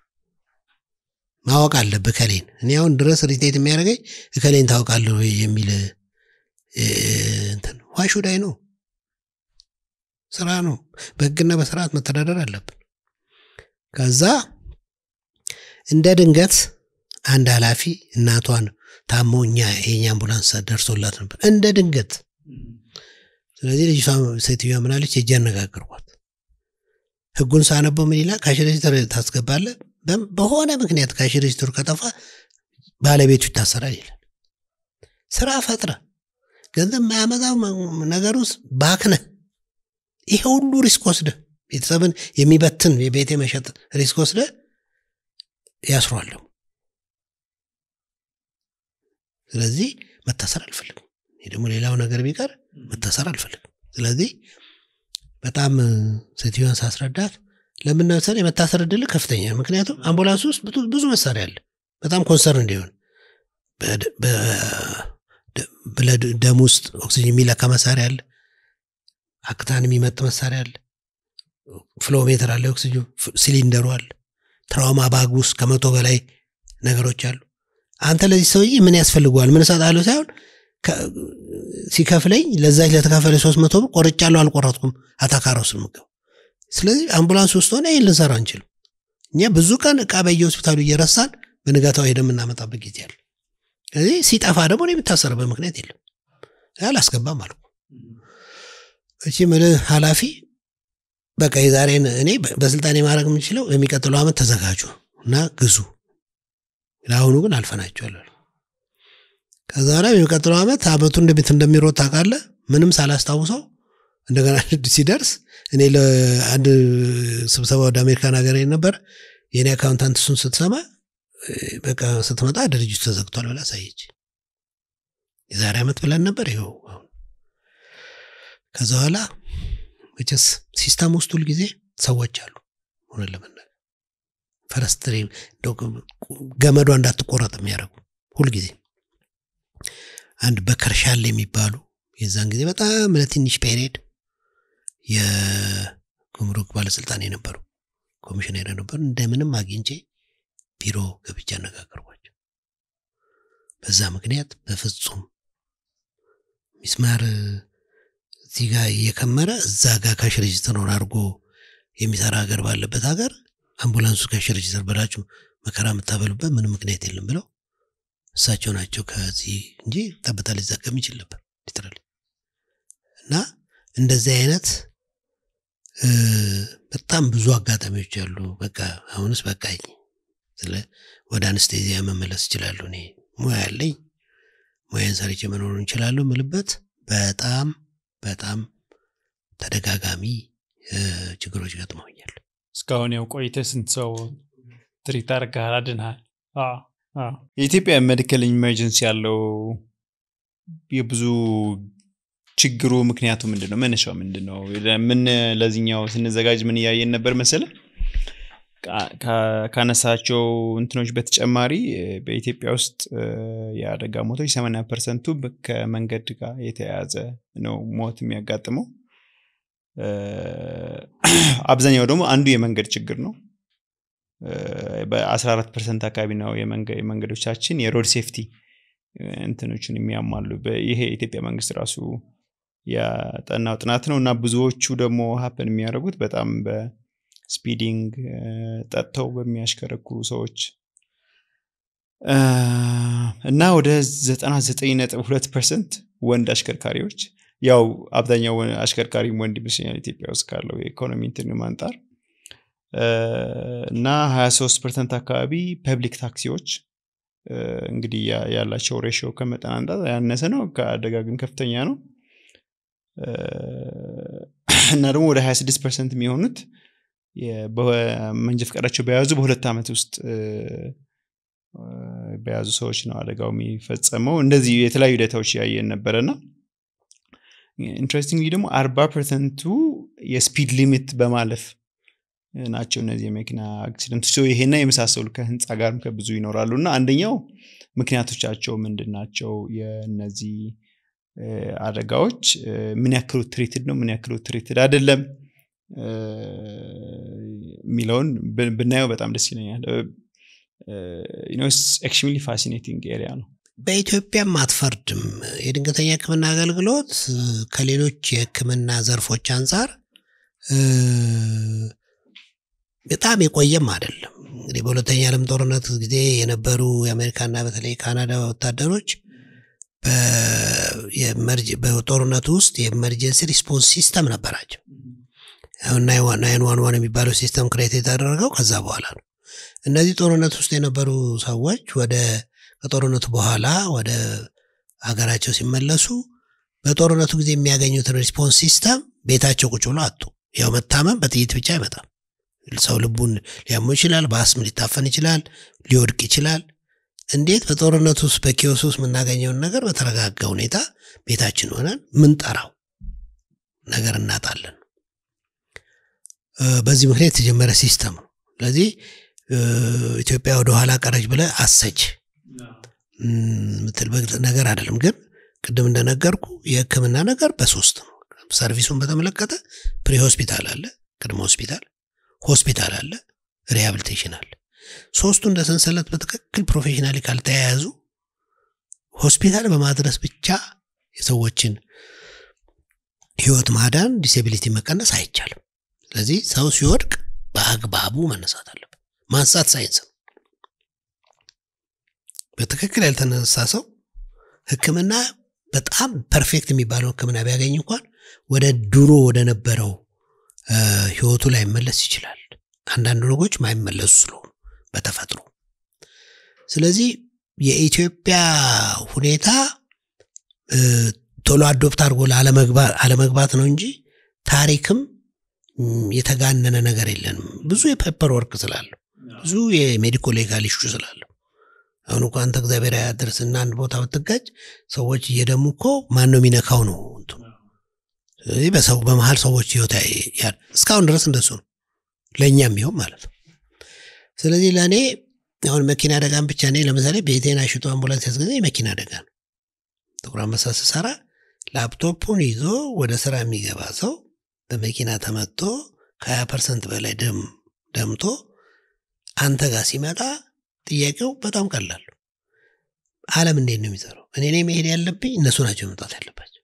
Speaker 1: ማወቅ አለብህ እከሌን እኔ አሁን ድረስ ሪቴት የሚያደርገኝ እከሌን ታውቃለህ ወይ የሚል እ፣ እንትን ዋሹዳይ ነው ስራ ነው በህግና በስርዓት መተዳደር አለብን ከዛ እንደ ድንገት አንድ ኃላፊ እናቷን ታሞ እኛ የኛ አምቡላንስ ደርሶላት ነበር እንደ ድንገት ስለዚህ ልጅቷ ሴትዮዋ ምናለች ሄጄ አነጋገርኳት ህጉን ሳነበው ምን ይላል ካሽ ሬጅስተር ታስገባለህ በም- በሆነ ምክንያት ካሽ ሬጅስተሩ ከጠፋ ባለቤቱ ይታሰራል ይላል ስራ ፈጥረ ገንዘብ ማያመጣ ነገር ውስጥ ባክነ ይሄ ሁሉ ሪስክ ወስደ ቤተሰብን የሚበትን የቤት የመሸጥ ሪስክ ወስደ ያስሯለሁ ስለዚህ መታሰር አልፈልግም ይህ ደግሞ ሌላው ነገር ቢቀር መታሰር አልፈልግም ስለዚህ በጣም እ፣ ሴትዮዋን ሳስረዳት ለምን መሰለህ የመታሰር እድል ከፍተኛ ነው። ምክንያቱም አምቡላንስ ውስጥ ብዙ- ብዙ መሳሪያ አለ በጣም ኮንሰርን እንዲሆን በደ- በ- ደ- ብለድ ደም ውስጥ ኦክሲጅን የሚለካ መሳሪያ አለ አክታን የሚመጥ መሳሪያ አለ ፍሎሜትር አለ ኦክሲጅን ፍ- ሲሊንደሩ አለ ትራውማ ባግ ውስጥ ከመቶ በላይ ነገሮች አሉ አንተ ለዚህ ሰውዬ ምን ያስፈልገዋል ምን እሰጣለሁ ሳይሆን ከ- ሲከፍለኝ ለዛች ለተከፈለ ሶስት መቶ ብር ቆርጫለሁ አልቆረጥኩም አታካራው ስንምገብ ስለዚህ አምቡላንስ ውስጥ ሆነ ይህን ልንሰራ አንችልም እኛ ብዙ ቀን እቃ በየሆስፒታሉ እየረሳን በንጋታው ሄደ የምናመጣበት ጊዜ አለ ስለዚህ ሲጠፋ ደግሞ እኔ የምታሰርበት ምክንያት የለም አላስገባም አልኩ እቺ ምልህ ኃላፊ በቃ የዛሬን እኔ በ- በስልጣኔ ማድረግ የምችለው የሚቀጥለው ዓመት ተዘጋጁ እና ግዙ ለአሁኑ ግን አልፈናቸዋል አሉ። ከዛ በኋላ የሚቀጥለው ዓመት አመቱ እንዴት እንደሚሮጥ ታውቃለህ ምንም ሳላስታውሰው እንደገና ሲደርስ እኔ ለአንድ ስብሰባ ወደ አሜሪካን ሀገር ነበር የእኔ አካውንታንት እሱን ስትሰማ እ፣ በቃ ስትመጣ ድርጅቱ ተዘግቷል ብላ አሳየች የዛሬ ዓመት ብለን ነበር ይኸው አሁን ከዛ በኋላ መቼስ ሲስተም ውስጥ ሁልጊዜ ሰዎች አሉ ሆነ ለመናገር ፈረስትሬ እንደው ገመዷ እንዳትቆረጥ የሚያደርጉ ሁልጊዜ አንድ በከርሻል የሚባሉ የዛን ጊዜ በጣም ለትንሽ ፔሪድ የጉምሩክ ባለስልጣን የነበሩ ኮሚሽነር የነበሩ እንደምንም አግኝቼ ቢሮ ገብቼ አነጋገርኳቸው በዛ ምክንያት በፍጹም ሚስማር እዚህ ጋር እየከመረ እዛ ጋር ካሽ ሬጅስተሩን አድርጎ የሚሰራ ሀገር ባለበት ሀገር አምቡላንሱ ካሽ ሬጅስተር በላችሁ መከራ የምታበሉበት ምንም ምክንያት የለም ብለው እሳቸው ናቸው ከዚህ እንጂ ጠብታ ሊዘገም ይችል ነበር ሊትራሊ እና እንደዚህ አይነት እ፣ በጣም ብዙ አጋጣሚዎች አሉ በቃ አሁንስ በቃኝ ስለ ወደ አንስቴዚያ መመለስ ይችላሉ እኔ ሙያ ያለኝ ሙያን ሰርቼ መኖር እንችላለሁ ምልበት በጣም በጣም ተደጋጋሚ እ፣ ችግሮች ገጥመውኛል
Speaker 3: እስካሁን ያው ቆይተህ ስንት ሰው ትሪት አድርገሃል አድንሃል አዎ፣ አዎ። የኢትዮጵያ ሜዲካል ኢመርጀንሲ ያለው የብዙ ችግሩ ምክንያቱ ምንድን ነው መነሻው ምንድን ነው ምን ለዚኛው ስንዘጋጅ ምን እያየን ነበር መሰለ ካ- ካ- ካነሳቸው እንትኖች በተጨማሪ እ፣ በኢትዮጵያ ውስጥ እ፣ የአደጋ ሞቶች 80 ፐርሰንቱ ከመንገድ ጋር የተያያዘ ነው ሞት የሚያጋጥመው እ፣ አብዛኛው ደግሞ አንዱ የመንገድ ችግር ነው በ14 ፐርሰንት አካባቢ ነው የመንገ- የመንገዶቻችን የሮድ ሴፍቲ እንትኖችን የሚያሟሉ በ- ይሄ የኢትዮጵያ መንግስት ራሱ ያጠናው ጥናት ነው እና ብዙዎቹ ደግሞ ሀፕን የሚያደርጉት በጣም በስፒዲንግ ጠጥተው በሚያሽከረክሩ ሰዎች እና ወደ 99.2 ፐርሰንት ወንድ አሽከርካሪዎች ያው አብዛኛው አሽከርካሪም ወንድ ይመስለኛል ኢትዮጵያ ውስጥ ካለው የኢኮኖሚ እንትን አንጻር እና 23 ፐርሰንት አካባቢ ፐብሊክ ታክሲዎች እንግዲህ ያላቸው ሬሽዮ ከመጠን አንጻር ያነሰ ነው፣ ከአደጋ ግን ከፍተኛ ነው። እና ደግሞ ወደ 26 ፐርሰንት የሚሆኑት መንጃ ፈቃዳቸው በያዙ በሁለት ዓመት ውስጥ በያዙ ሰዎች ነው አደጋው የሚፈጸመው። እንደዚህ የተለያዩ ዳታዎች ያየን ነበረና ኢንትረስቲንግሊ ደግሞ አርባ ፐርሰንቱ የስፒድ ሊሚት በማለፍ ናቸው እነዚህ የመኪና አክሲደንቶች ይሄና የመሳሰሉ ከህንፃ ጋርም ከብዙ ይኖራሉ እና አንደኛው ምክንያቶቻቸው ምንድን ናቸው የእነዚህ አደጋዎች ምን ያክሉ ትሪትድ ነው ምን ያክሉ ትሪትድ አይደለም የሚለውን ብናየው በጣም ደስ ይለኛል ኤክስትሪምሊ ፋሲኔቲንግ ኤሪያ ነው
Speaker 1: በኢትዮጵያም አትፈርድም የድንገተኛ ህክምና አገልግሎት ከሌሎች የህክምና ዘርፎች አንጻር በጣም የቆየም አይደለም እንግዲህ በሁለተኛ ዓለም ጦርነት ጊዜ የነበሩ የአሜሪካና በተለይ ካናዳ ወታደሮች በጦርነቱ ውስጥ የኤመርጀንሲ ሪስፖንስ ሲስተም ነበራቸው ናይን ዋን ዋን የሚባለው ሲስተም ክሬት የተደረገው ከዛ በኋላ ነው እነዚህ ጦርነት ውስጥ የነበሩ ሰዎች ወደ ከጦርነቱ በኋላ ወደ ሀገራቸው ሲመለሱ በጦርነቱ ጊዜ የሚያገኙትን ሪስፖንስ ሲስተም ቤታቸው ቁጭ ብሎ አጡ ያው መታመም በጥይት ብቻ አይመጣም ሰው ልቡን ሊያሙ ይችላል በአስም ሊታፈን ይችላል ሊወድቅ ይችላል እንዴት በጦርነት ውስጥ በኪዮስ ውስጥ የምናገኘውን ነገር በተረጋጋ ሁኔታ ቤታችን ሆነን ምንጠራው ነገር እናጣለን በዚህ ምክንያት የተጀመረ ሲስተም ነው ስለዚህ ኢትዮጵያ ወደ ኋላ ቀረች ብለ አሰች ምትልበት ነገር አይደለም ግን ቅድም እንደነገርኩ የህክምና ነገር በሶስት ነው ሰርቪሱን በተመለከተ ፕሪ ሆስፒታል አለ ቅድመ ሆስፒታል ሆስፒታል አለ ሪሃብሊቴሽን አለ ሶስቱ እንደ ሰንሰለት በትክክል ፕሮፌሽናሊ ካልተያያዙ ሆስፒታል በማድረስ ብቻ የሰዎችን ህይወት ማዳን ዲሴቢሊቲ መቀነስ አይቻልም ስለዚህ ሰው ሲወድቅ በአግባቡ መነሳት አለበት ማንሳት ሳይንስ ነው በትክክል ያልተነሳ ሰው ህክምና በጣም ፐርፌክት የሚባለው ህክምና ቢያገኝ እንኳን ወደ ድሮ ወደ ነበረው ህይወቱ ላይ መለስ ይችላል አንዳንድ ነገሮች ማይመለሱ ስለሆኑ በተፈጥሮ ስለዚህ የኢትዮጵያ ሁኔታ ቶሎ አዶፕት አድርጎ አለመግባት ነው እንጂ ታሪክም የተጋነነ ነገር የለንም ብዙ የፔፐር ወርክ ስላለው ብዙ የሜዲኮ ሌጋል ኢሹ ስላለው አሁን እኮ አንተ እግዚአብሔር ያደርስና አንድ ቦታ ብትጋጭ ሰዎች እየደሙ እኮ ማን ነው የሚነካው ነው ስለዚህ በሰው በመሀል ሰዎች ህይወት እስካሁን ድረስ እንደሱ ነው ለእኛም ቢሆን ማለት ነው ስለዚህ ለእኔ አሁን መኪና አደጋን ብቻ እኔ ለምሳሌ ቤቴን አሽጦ አምቡላንስ ያስገዛ የመኪና አደጋ ነው ጥቁር አንበሳ ስሰራ ላፕቶፑን ይዞ ወደ ስራ የሚገባ ሰው በመኪና ተመቶ ከ20 ፐርሰንት በላይ ደም ደምቶ አንተ ጋር ሲመጣ ጥያቄው በጣም ቀላል አለም እንዴት ነው የሚሰራው እኔ ኔ መሄድ ያለብኝ እነሱ ናቸው መምጣት ያለባቸው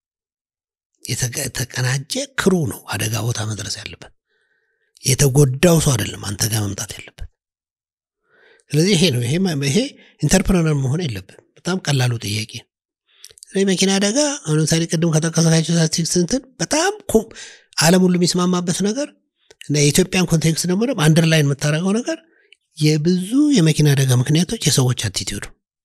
Speaker 1: የተቀናጀ ክሩ ነው አደጋ ቦታ መድረስ ያለበት የተጎዳው ሰው አይደለም አንተ ጋር መምጣት ያለበት ስለዚህ ይሄ ነው ይሄ ኢንተርፕረነር መሆን የለብን በጣም ቀላሉ ጥያቄ ስለዚህ መኪና አደጋ አሁን ለምሳሌ ቅድም ከጠቀሰካቸው ስታቲስቲክስ እንትን በጣም አለም ሁሉ የሚስማማበት ነገር እና የኢትዮጵያን ኮንቴክስት ደግሞ አንደርላይን የምታደረገው ነገር የብዙ የመኪና አደጋ ምክንያቶች የሰዎች አቲቲዩድ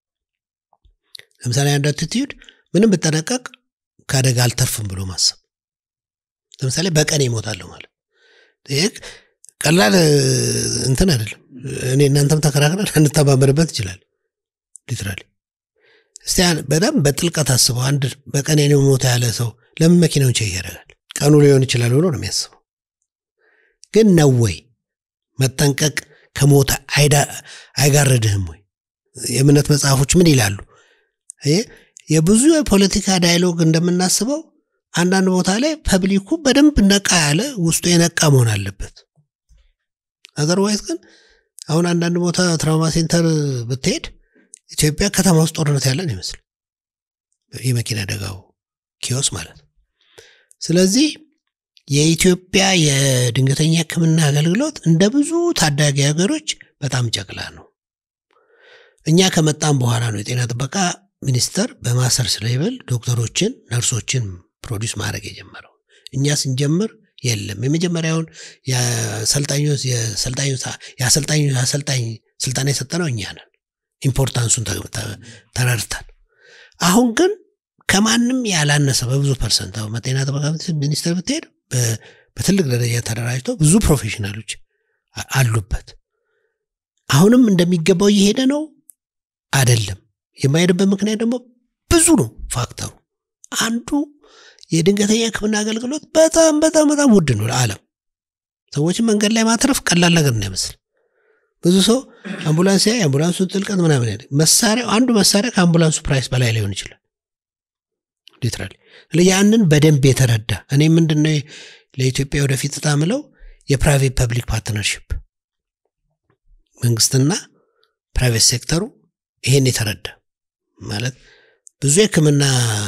Speaker 1: ለምሳሌ አንድ አቲቲዩድ ምንም ብጠነቀቅ ከአደጋ አልተርፍም ብሎ ማሰብ ለምሳሌ በቀን ይሞታለሁ ማለት ይህ ቀላል እንትን አይደለም እኔ እናንተም ተከራክረን እንተባበርበት ይችላል ሊትራሊ እስቲ በጣም በጥልቀት አስበው አንድ በቀን የኔ ሞታ ያለ ሰው ለምን መኪናውን ቼክ ያደርጋል ቀኑ ሊሆን ይችላል ብሎ ነው የሚያስበው ግን ነው ወይ መጠንቀቅ ከሞተ አይጋረድህም ወይ የእምነት መጽሐፎች ምን ይላሉ የብዙ የፖለቲካ ዳይሎግ እንደምናስበው አንዳንድ ቦታ ላይ ፐብሊኩ በደንብ ነቃ ያለ ውስጡ የነቃ መሆን አለበት አዘርዋይዝ ግን አሁን አንዳንድ ቦታ ትራውማ ሴንተር ብትሄድ ኢትዮጵያ ከተማ ውስጥ ጦርነት ያለን ይመስል የመኪና አደጋው ኪዮስ ማለት ነው ስለዚህ የኢትዮጵያ የድንገተኛ ህክምና አገልግሎት እንደ ብዙ ታዳጊ ሀገሮች በጣም ጨቅላ ነው እኛ ከመጣም በኋላ ነው የጤና ጥበቃ ሚኒስቴር በማስተርስ ሌቭል ዶክተሮችን ነርሶችን ፕሮዲውስ ማድረግ የጀመረው እኛ ስንጀምር የለም የመጀመሪያውን የአሰልጣኞች የአሰልጣኞች የአሰልጣኞች አሰልጣኝ ስልጠና የሰጠነው እኛ ነን ኢምፖርታንሱን ተ- ተ- ተረድተን አሁን ግን ከማንም ያላነሰ በብዙ ፐርሰንት አሁን በጤና ጥበቃ ሚኒስቴር ብትሄድ በ- በትልቅ ደረጃ ተደራጅቶ ብዙ ፕሮፌሽናሎች አ- አሉበት አሁንም እንደሚገባው እየሄደ ነው አይደለም የማይሄድበት ምክንያት ደግሞ ብዙ ነው ፋክተሩ አንዱ የድንገተኛ ህክምና አገልግሎት በጣም በጣም በጣም ውድ ነው ለዓለም ሰዎችን መንገድ ላይ ማትረፍ ቀላል ነገር እንዳይመስል ብዙ ሰው አምቡላንስ ያይ የአምቡላንሱን ጥልቀት ምናምን ያለ መሳሪያው አንዱ መሳሪያ ከአምቡላንሱ ፕራይስ በላይ ሊሆን ይችላል ሊትራሊ ያንን በደንብ የተረዳ እኔ ምንድነው ለኢትዮጵያ ወደፊት እጣ ምለው የፕራይቬት ፐብሊክ ፓርትነርሽፕ መንግስትና ፕራይቬት ሴክተሩ ይሄን የተረዳ ማለት ብዙ የህክምና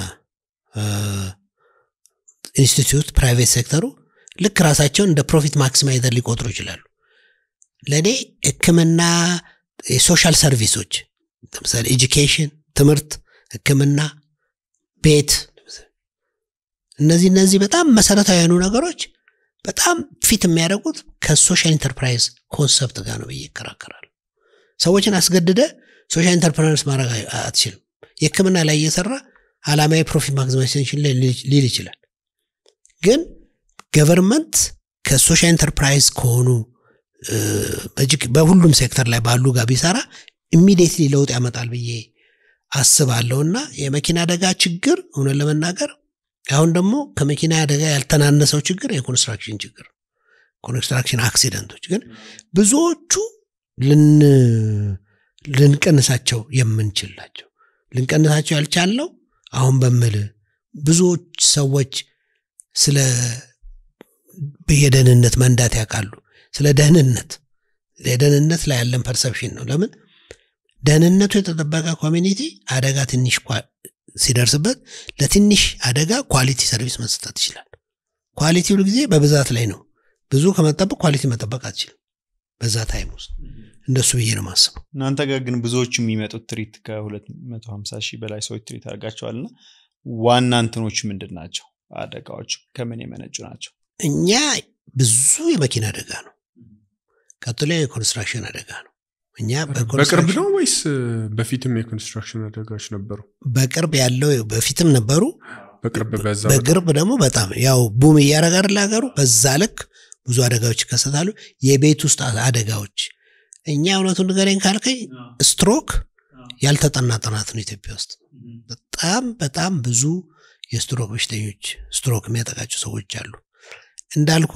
Speaker 1: ኢንስቲትዩት ፕራይቬት ሴክተሩ ልክ ራሳቸውን እንደ ፕሮፊት ማክሲማይዘር ሊቆጥሩ ይችላሉ ለእኔ ህክምና የሶሻል ሰርቪሶች ለምሳሌ ኤጁኬሽን ትምህርት ህክምና ቤት እነዚህ እነዚህ በጣም መሰረታዊ የሆኑ ነገሮች በጣም ፊት የሚያደርጉት ከሶሻል ኢንተርፕራይዝ ኮንሰፕት ጋር ነው ብዬ ይከራከራሉ ሰዎችን አስገድደ ሶሻል ኢንተርፕራይዝ ማድረግ አይ- አትችልም የህክምና ላይ እየሰራ አላማዊ ፕሮፊት ማክሲማይዜሽን ላይ ሊል ሊል ይችላል ግን ገቨርንመንት ከሶሻል ኢንተርፕራይዝ ከሆኑ እ፣ በእጅግ- በሁሉም ሴክተር ላይ ባሉ ጋር ቢሰራ ኢሚዲየትሊ ለውጥ ያመጣል ብዬ አስባለሁ እና የመኪና አደጋ ችግር እውነት ለመናገር አሁን ደግሞ ከመኪና አደጋ ያልተናነሰው ችግር የኮንስትራክሽን ችግር ኮንስትራክሽን አክሲደንቶች ግን ብዙዎቹ ልን- ልንቀንሳቸው የምንችል ናቸው ልንቀንሳቸው ያልቻልነው አሁን በምል ብዙዎች ሰዎች ስለ የደህንነት መንዳት ያውቃሉ ስለ ደህንነት የደህንነት ላይ ያለን ፐርሰፕሽን ነው ለምን ደህንነቱ የተጠበቀ ኮሚኒቲ አደጋ ትንሽ ኳ- ሲደርስበት ለትንሽ አደጋ ኳሊቲ ሰርቪስ መስጠት ይችላል ኳሊቲ ሁሉ ጊዜ በብዛት ላይ ነው ብዙ ከመጠበቅ ኳሊቲ መጠበቅ አትችልም በዛ ታይም ውስጥ እንደሱ ብዬ ነው ማስበው
Speaker 3: እናንተ ጋር ግን ብዙዎቹ የሚመጡት ትሪት ከ250 ሺህ በላይ ሰዎች ትሪት አድርጋቸዋል እና ዋና እንትኖች ምንድን ናቸው አደጋዎች ከምን የመነጩ ናቸው
Speaker 1: እኛ ብዙ የመኪና አደጋ ነው ቀጥሎ የኮንስትራክሽን አደጋ ነው እኛ
Speaker 4: በቅርብ
Speaker 1: በኮንስትራክሽን-
Speaker 4: ነው ወይስ በፊትም የኮንስትራክሽን አደጋዎች ነበሩ?
Speaker 1: በቅርብ ያለው በፊትም ነበሩ
Speaker 4: በቅርብ በዛ
Speaker 1: በቅርብ ደግሞ በጣም ያው ቡም እያረጋ አይደል ሀገሩ በዛ ልክ ብዙ አደጋዎች ይከሰታሉ የቤት ውስጥ አደጋዎች እኛ እውነቱን ንገረኝ ካልከኝ ስትሮክ ያልተጠና ጥናት ነው ኢትዮጵያ ውስጥ በጣም በጣም ብዙ የስትሮክ በሽተኞች ስትሮክ የሚያጠቃቸው ሰዎች አሉ እንዳልኩ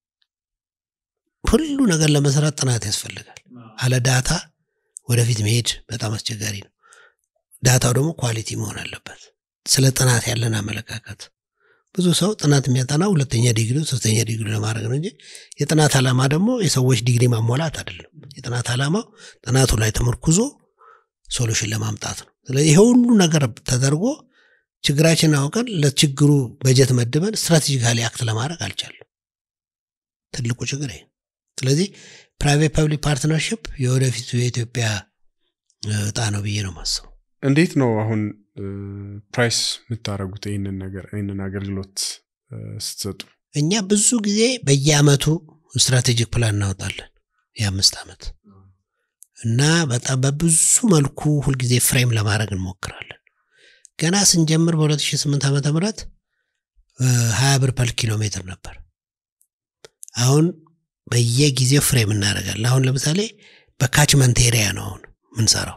Speaker 1: ሁሉ ነገር ለመስራት ጥናት ያስፈልጋል አለ ዳታ ወደፊት መሄድ በጣም አስቸጋሪ ነው ዳታው ደግሞ ኳሊቲ መሆን አለበት ስለ ጥናት ያለን አመለካከት ብዙ ሰው ጥናት የሚያጠናው ሁለተኛ ዲግሪ ሶስተኛ ዲግሪ ለማድረግ ነው እንጂ የጥናት ዓላማ ደግሞ የሰዎች ዲግሪ ማሟላት አይደለም የጥናት ዓላማው ጥናቱ ላይ ተመርኩዞ ሶሉሽን ለማምጣት ነው ስለዚህ ይሄ ሁሉ ነገር ተደርጎ ችግራችንን አውቀን ለችግሩ በጀት መድበን ስትራቴጂካሊ አክት ለማድረግ አልቻለም ትልቁ ችግር ይሄ ነው። ስለዚህ ፕራይቬት ፐብሊክ ፓርትነርሽፕ የወደፊቱ የኢትዮጵያ እ፣ እጣ ነው ብዬ ነው ማስበው
Speaker 4: እንዴት ነው አሁን ፕራይስ የምታደረጉት ይህንን ነገር ይህንን አገልግሎት እ፣ ስትሰጡ?
Speaker 1: እኛ ብዙ ጊዜ በየአመቱ ስትራቴጂክ ፕላን እናወጣለን የአምስት ዓመት እና በጣም በብዙ መልኩ ሁልጊዜ ፍሬም ለማድረግ እንሞክራለን ገና ስንጀምር በ2008 ዓመተ ምህረት ሀያ ብር ፐር ኪሎ ሜትር ነበር አሁን በየጊዜው ፍሬም እናደርጋለን አሁን ለምሳሌ በካችመንት ኤሪያ ነው አሁን ምንሰራው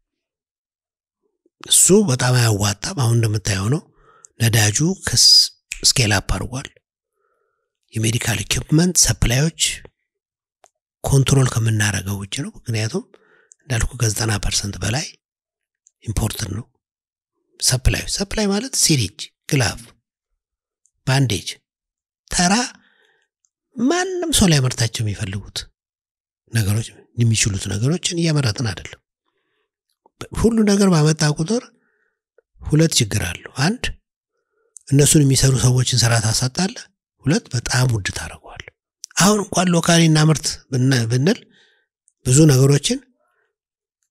Speaker 1: እሱ በጣም አያዋጣም አሁን እንደምታየው ነው ነዳጁ ስኬል አፕ አድርጓል የሜዲካል ኢኩፕመንት ሰፕላዮች ኮንትሮል ከምናደርገው ውጭ ነው ምክንያቱም እንዳልኩ ከዘጠና ፐርሰንት በላይ ኢምፖርትን ነው ሰፕላይ ሰፕላይ ማለት ሲሪጅ ግላቭ ባንዴጅ ተራ ማንም ሰው ሊያመርታቸው የሚፈልጉት ነገሮች የሚችሉት ነገሮችን እያመረጥን አይደለም ሁሉ ነገር ባመጣ ቁጥር ሁለት ችግር አለው አንድ እነሱን የሚሰሩ ሰዎችን ስራ ታሳጣለ ሁለት በጣም ውድ ታደርገዋል አሁን እንኳን ሎካሊ እናምርት ብን- ብንል ብዙ ነገሮችን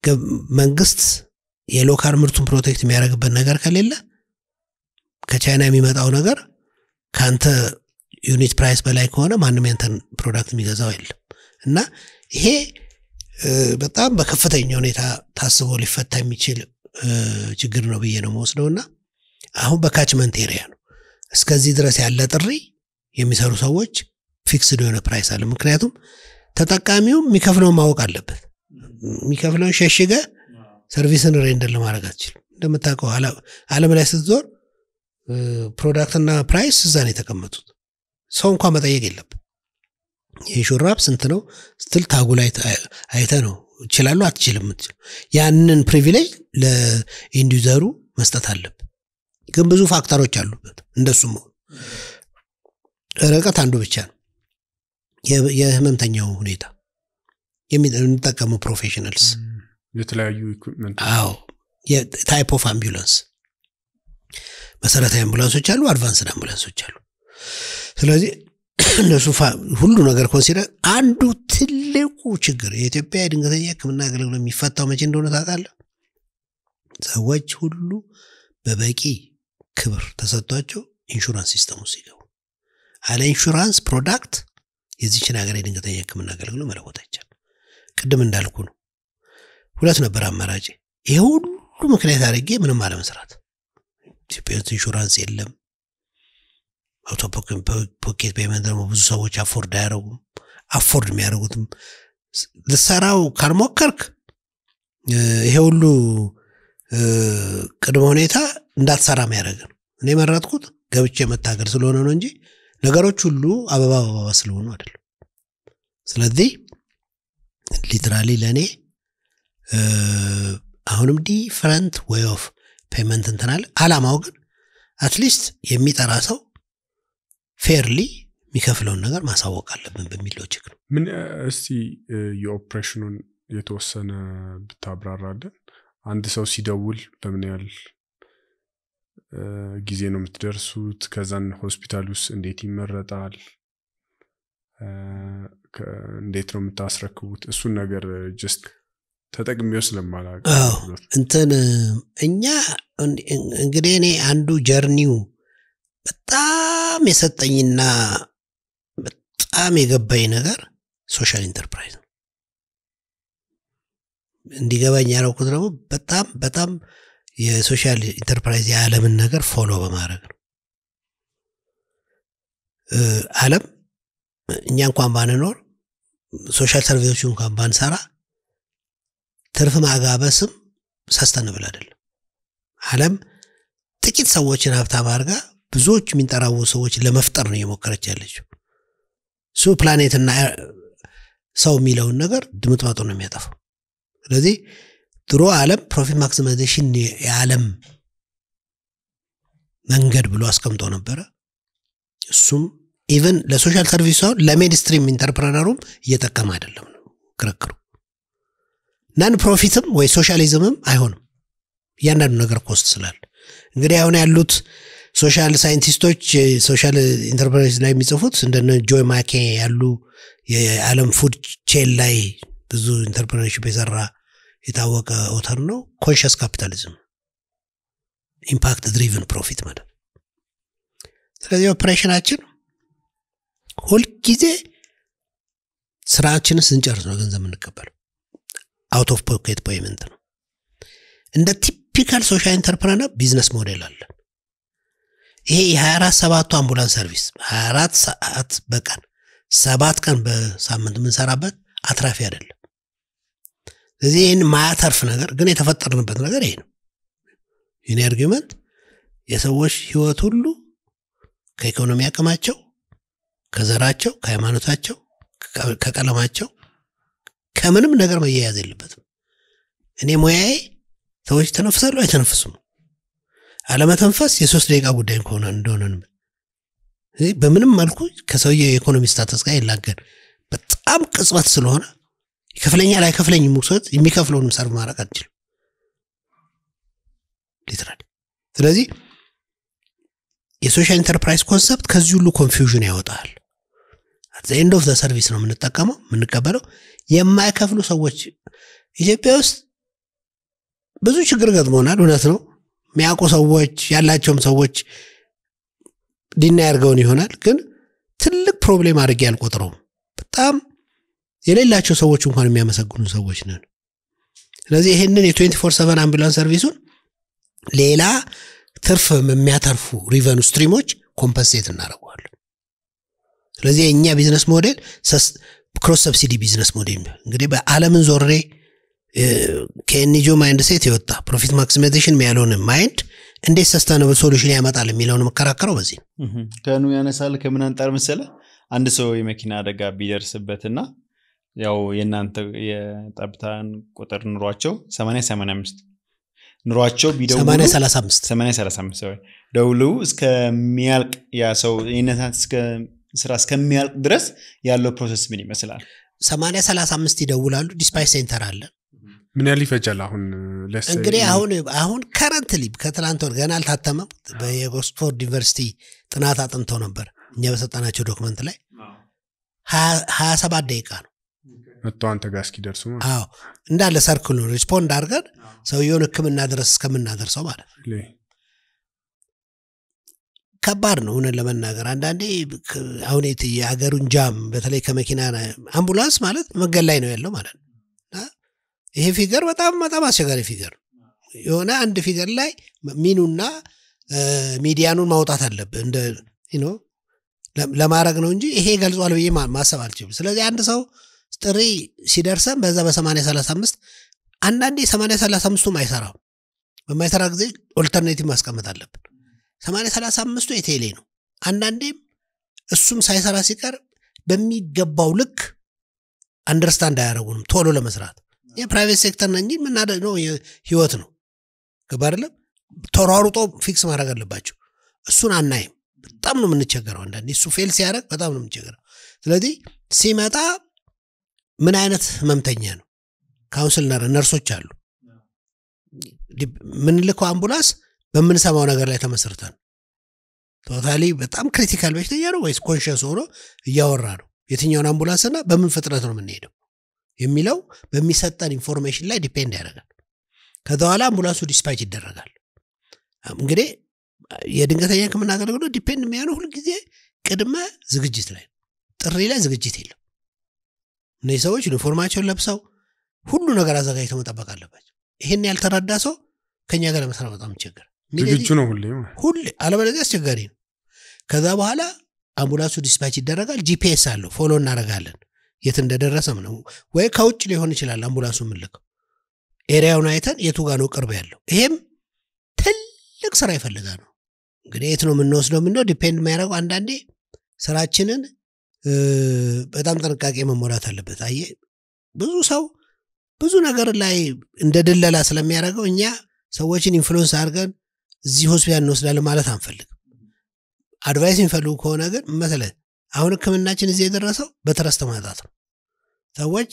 Speaker 1: መንግስት የሎካል ምርቱን ፕሮቴክት የሚያደርግበት ነገር ከሌለ ከቻይና የሚመጣው ነገር ከአንተ ዩኒት ፕራይስ በላይ ከሆነ ማንም ያንተን ፕሮዳክት የሚገዛው የለም እና ይሄ በጣም በከፍተኛ ሁኔታ ታስቦ ሊፈታ የሚችል ችግር ነው ብዬ ነው መወስደው እና አሁን በካችመንት ኤሪያ ነው እስከዚህ ድረስ ያለ ጥሪ የሚሰሩ ሰዎች ፊክስድ የሆነ ፕራይስ አለ ምክንያቱም ተጠቃሚው የሚከፍለውን ማወቅ አለበት የሚከፍለውን ሸሽገ ሰርቪስን ሬንደር ለማድረግ አትችልም እንደምታውቀው አለም ላይ ስትዞር ፕሮዳክትና ፕራይስ እዛ ነው የተቀመጡት ሰው እንኳን መጠየቅ የለብን ይህ ሹራብ ስንት ነው ስትል ታጉ ላይ አይተ ነው ይችላሉ አትችልም ምትችል ያንን ፕሪቪሌጅ ለኢንዲዘሩ መስጠት አለብ ግን ብዙ ፋክተሮች አሉበት እንደሱ መሆኑ ርቀት አንዱ ብቻ ነው የህመምተኛው ሁኔታ የምንጠቀመው ፕሮፌሽናልስ
Speaker 4: የተለያዩ ኢኩፕመንት
Speaker 1: አዎ የታይፕ ኦፍ አምቡላንስ መሰረታዊ አምቡላንሶች አሉ አድቫንስድ አምቡላንሶች አሉ ስለዚህ እነሱ ሁሉ ነገር ኮንሲደር አንዱ ትልቁ ችግር የኢትዮጵያ የድንገተኛ ህክምና አገልግሎት የሚፈታው መቼ እንደሆነ ታውቃለህ ሰዎች ሁሉ በበቂ ክብር ተሰጥቷቸው ኢንሹራንስ ሲስተሙ ሲገቡ አለ ኢንሹራንስ ፕሮዳክት የዚችን ሀገር የድንገተኛ ህክምና አገልግሎት መለወጥ አይቻል ቅድም እንዳልኩ ነው ሁለት ነበር አማራጭ ይሄ ሁሉ ምክንያት አድርጌ ምንም አለመስራት ኢትዮጵያ ውስጥ ኢንሹራንስ የለም አውቶ ፖኬት ፔመንት ደግሞ ብዙ ሰዎች አፎርድ አያደረጉም አፎርድ የሚያደርጉትም ልሰራው ካልሞከርክ ይሄ ሁሉ ቅድመ ሁኔታ እንዳትሰራ የሚያደርግ ነው እኔ መረጥኩት ገብቼ መታገል ስለሆነ ነው እንጂ ነገሮች ሁሉ አበባ አበባ ስለሆኑ አይደለም ስለዚህ ሊትራሊ ለእኔ አሁንም ዲፈረንት ወይ ኦፍ ፔመንት እንትናል አላማው ግን አትሊስት የሚጠራ ሰው ፌርሊ የሚከፍለውን ነገር ማሳወቅ አለብን በሚል ሎጂክ ነው
Speaker 4: ምን እስቲ የኦፕሬሽኑን የተወሰነ ብታብራራለን አንድ ሰው ሲደውል በምን ያህል ጊዜ ነው የምትደርሱት ከዛን ሆስፒታል ውስጥ እንዴት ይመረጣል እንዴት ነው የምታስረክቡት እሱን ነገር ጀስት ተጠቅሜው ስለማላቅ
Speaker 1: እንትን እኛ እንግዲህ እኔ አንዱ ጀርኒው በጣም የሰጠኝና በጣም የገባኝ ነገር ሶሻል ኢንተርፕራይዝ ነው እንዲገባኝ ያደረኩት ደግሞ በጣም በጣም የሶሻል ኢንተርፕራይዝ የዓለምን ነገር ፎሎ በማድረግ ነው አለም እኛ እንኳን ባንኖር ሶሻል ሰርቪሶች እንኳን ባንሰራ ትርፍ ማጋበስም ሰስተንብል አይደለም አለም ጥቂት ሰዎችን ሀብታም አድርጋ ብዙዎች የሚንጠራው ሰዎች ለመፍጠር ነው እየሞከረች ያለችው እሱ ፕላኔትና ሰው የሚለውን ነገር ድምጥማጡ ነው የሚያጠፋው ስለዚህ ድሮ ዓለም ፕሮፊት ማክሲማይዜሽን የዓለም መንገድ ብሎ አስቀምጦ ነበረ እሱም ኢቨን ለሶሻል ሰርቪስ ሳይሆን ለሜድስትሪም ኢንተርፕረነሩም እየጠቀመ አይደለም ነው ክርክሩ ናን ፕሮፊትም ወይ ሶሻሊዝምም አይሆንም እያንዳንዱ ነገር ኮስት ስላለ እንግዲህ አሁን ያሉት ሶሻል ሳይንቲስቶች ሶሻል ኢንተርፕራይዝ ላይ የሚጽፉት እንደነ ጆይ ማኬ ያሉ የዓለም ፉድ ቼን ላይ ብዙ ኢንተርፕረነርሽፕ የሰራ የታወቀ ኦተር ነው ኮንሽስ ካፒታሊዝም ኢምፓክት ድሪቭን ፕሮፊት ማለት ስለዚህ ኦፕሬሽናችን ሁልጊዜ ስራችንን ስንጨርስ ነው ገንዘብ የምንቀበለው አውት ኦፍ ፖኬት ፔይመንት ነው እንደ ቲፒካል ሶሻል ኢንተርፕረነር ቢዝነስ ሞዴል አለን ይሄ የ24 ሰባቱ አምቡላንስ ሰርቪስ 24 ሰዓት በቀን ሰባት ቀን በሳምንት የምንሰራበት አትራፊ አይደለም ስለዚህ ይህን ማያተርፍ ነገር ግን የተፈጠርንበት ነገር ይሄ ነው የኔ አርጊመንት የሰዎች ህይወት ሁሉ ከኢኮኖሚ አቅማቸው ከዘራቸው ከሃይማኖታቸው ከቀለማቸው ከምንም ነገር መያያዝ የለበትም እኔ ሙያዬ ሰዎች ተነፍሳሉ አይተነፍሱም አለመተንፈስ የሶስት ደቂቃ ጉዳይ ከሆነ እንደሆነ በምንም መልኩ ከሰውየ የኢኮኖሚ ስታተስ ጋር ይላገን በጣም ቅጽበት ስለሆነ ይከፍለኛል አይከፍለኝ ውሰት የሚከፍለውንም ሰርቭ ማድረግ አንችልም ሊትራል ስለዚህ የሶሻል ኢንተርፕራይዝ ኮንሰፕት ከዚህ ሁሉ ኮንፊውዥን ያወጣል ኤንድ ኦፍ ሰርቪስ ነው የምንጠቀመው የምንቀበለው የማይከፍሉ ሰዎች ኢትዮጵያ ውስጥ ብዙ ችግር ገጥሞናል። እውነት ነው። የሚያውቁ ሰዎች ያላቸውም ሰዎች ዲና ያርገውን ይሆናል። ግን ትልቅ ፕሮብሌም አድርጌ አልቆጥረውም። በጣም የሌላቸው ሰዎች እንኳን የሚያመሰግኑ ሰዎች ነን። ስለዚህ ይህንን የትዌንቲ ፎር ሰቨን አምቡላንስ ሰርቪሱን ሌላ ትርፍ የሚያተርፉ ሪቨኑ ስትሪሞች ኮምፐንሴት እናደርገዋለን። ስለዚህ የእኛ ቢዝነስ ሞዴል ክሮስ ሰብሲዲ ቢዝነስ ሞዴል ነው። እንግዲህ በዓለምን ዞሬ ከኤንጂኦ ማይንድ ሴት የወጣ ፕሮፊት ማክሲማይዜሽን ያለውን ማይንድ እንዴት ሰስተነብል ሶሉሽን ያመጣል የሚለውን መከራከረው በዚህ ነው።
Speaker 3: ከኑ ያነሳል ከምን አንጻር መሰለ አንድ ሰው የመኪና አደጋ ቢደርስበትና ያው የእናንተ የጠብታን ቁጥር ኑሯቸው 885 ኑሯቸው ቢደውሉ
Speaker 1: 835
Speaker 3: 835 sorry፣ ደውለው እስከሚያልቅ ያ ሰው የነታት ስራ እስከሚያልቅ ድረስ ያለው ፕሮሰስ ምን ይመስላል?
Speaker 1: 835 ይደውላሉ። ዲስፓች ሴንተር አለ።
Speaker 4: ምን ያህል ይፈጃል? አሁን ለስ
Speaker 1: እንግዲህ አሁን አሁን ከረንትሊ ከትላንት ወር ገና አልታተመም። በኦክስፎርድ ዩኒቨርሲቲ ጥናት አጥንተው ነበር እኛ በሰጠናቸው ዶክመንት ላይ ሀያ ሰባት ደቂቃ ነው።
Speaker 4: መጥቶ አንተ ጋር እስኪደርሱ ማለት
Speaker 1: አዎ እንዳለ ሰርክሉ ሪስፖንድ አድርገን ሰውየውን ሕክምና ድረስ እስከምናደርሰው ማለት ነው።
Speaker 4: ነው።
Speaker 1: ከባድ ነው እውነት ለመናገር አንዳንዴ ክ- አሁን የት- የሀገሩን ጃም በተለይ ከመኪና አምቡላንስ ማለት መንገድ ላይ ነው ያለው ማለት ነው እና ይሄ ፊገር በጣም በጣም አስቸጋሪ ፊገር ነው። የሆነ አንድ ፊገር ላይ ሚኑና እ፣ ሚዲያኑን ማውጣት አለብህ እንደ you know፣ ለ- ለማድረግ ነው እንጂ ይሄ ገልጿል ብዬ ማ- ማሰብ አልችልም። ስለዚህ አንድ ሰው ጥሪ ሲደርሰን በዛ በሰማንያ ሰላሳ አምስት አንዳንዴ ሰማንያ ሰላሳ አምስቱም አይሰራም። በማይሰራ ጊዜ ኦልተርኔቲቭ ማስቀመጥ አለብን። ሰማንያ ሰላሳ አምስቱ የቴሌ ነው። አንዳንዴም እሱም ሳይሰራ ሲቀር በሚገባው ልክ አንደርስታንድ አያደረጉንም ቶሎ ለመስራት የፕራይቬት ሴክተር ነው እንጂ የምናደርገው ህይወት ነው። ገባ አይደለም? ተሯሩጦ ፊክስ ማድረግ አለባቸው። እሱን አናይም። በጣም ነው የምንቸገረው። አንዳንዴ እሱ ፌል ሲያደርግ በጣም ነው የምንቸገረው። ስለዚህ ሲመጣ ምን አይነት ህመምተኛ ነው? ካውንስል ነርሶች አሉ። የምንልከው አምቡላንስ በምንሰማው ነገር ላይ ተመስርተን ቶታሊ በጣም ክሪቲካል በሽተኛ ነው ወይስ ኮንሽንስ ሆኖ እያወራ ነው የትኛውን አምቡላንስና በምን ፍጥነት ነው የምንሄደው የሚለው በሚሰጠን ኢንፎርሜሽን ላይ ዲፔንድ ያደርጋል። ከዛ በኋላ አምቡላንሱ ዲስፓች ይደረጋል። እንግዲህ የድንገተኛ ሕክምና አገልግሎት ዲፔንድ የሚያነው ሁልጊዜ ቅድመ ዝግጅት ላይ ነው። ጥሪ ላይ ዝግጅት የለም። እነዚህ ሰዎች ዩኒፎርማቸውን ለብሰው ሁሉ ነገር አዘጋጅተው መጠበቅ አለባቸው። ይህን ያልተረዳ ሰው ከኛ ጋር ለመስራት በጣም ይቸገር
Speaker 4: ዝግጁ ነው ሁሌ ማለት
Speaker 1: ሁሌ አለበለዚያ አስቸጋሪ ነው። ከዛ በኋላ አምቡላንሱ ዲስፓች ይደረጋል። ጂፒኤስ አለው ፎሎ እናደርጋለን የት እንደደረሰም ነው። ወይ ከውጭ ሊሆን ይችላል አምቡላንሱ የምንልከው ኤሪያውን አይተን የቱ ጋር ነው ቅርብ ያለው። ይሄም ትልቅ ስራ ይፈልጋል ነው እንግዲህ የት ነው የምንወስደው ምንለው ዲፔንድ የሚያደርገው አንዳንዴ ስራችንን እ፣ በጣም ጥንቃቄ መሞላት አለበት። አየ ብዙ ሰው ብዙ ነገር ላይ እንደ ድለላ ስለሚያደርገው እኛ ሰዎችን ኢንፍሉዌንስ አድርገን እዚህ ሆስፒታል እንወስዳለን ማለት አንፈልግም። አድቫይስ የሚፈልጉ ከሆነ ግን መሰለህ አሁን ህክምናችን እዚህ የደረሰው በትረስት ማጣት ነው። ሰዎች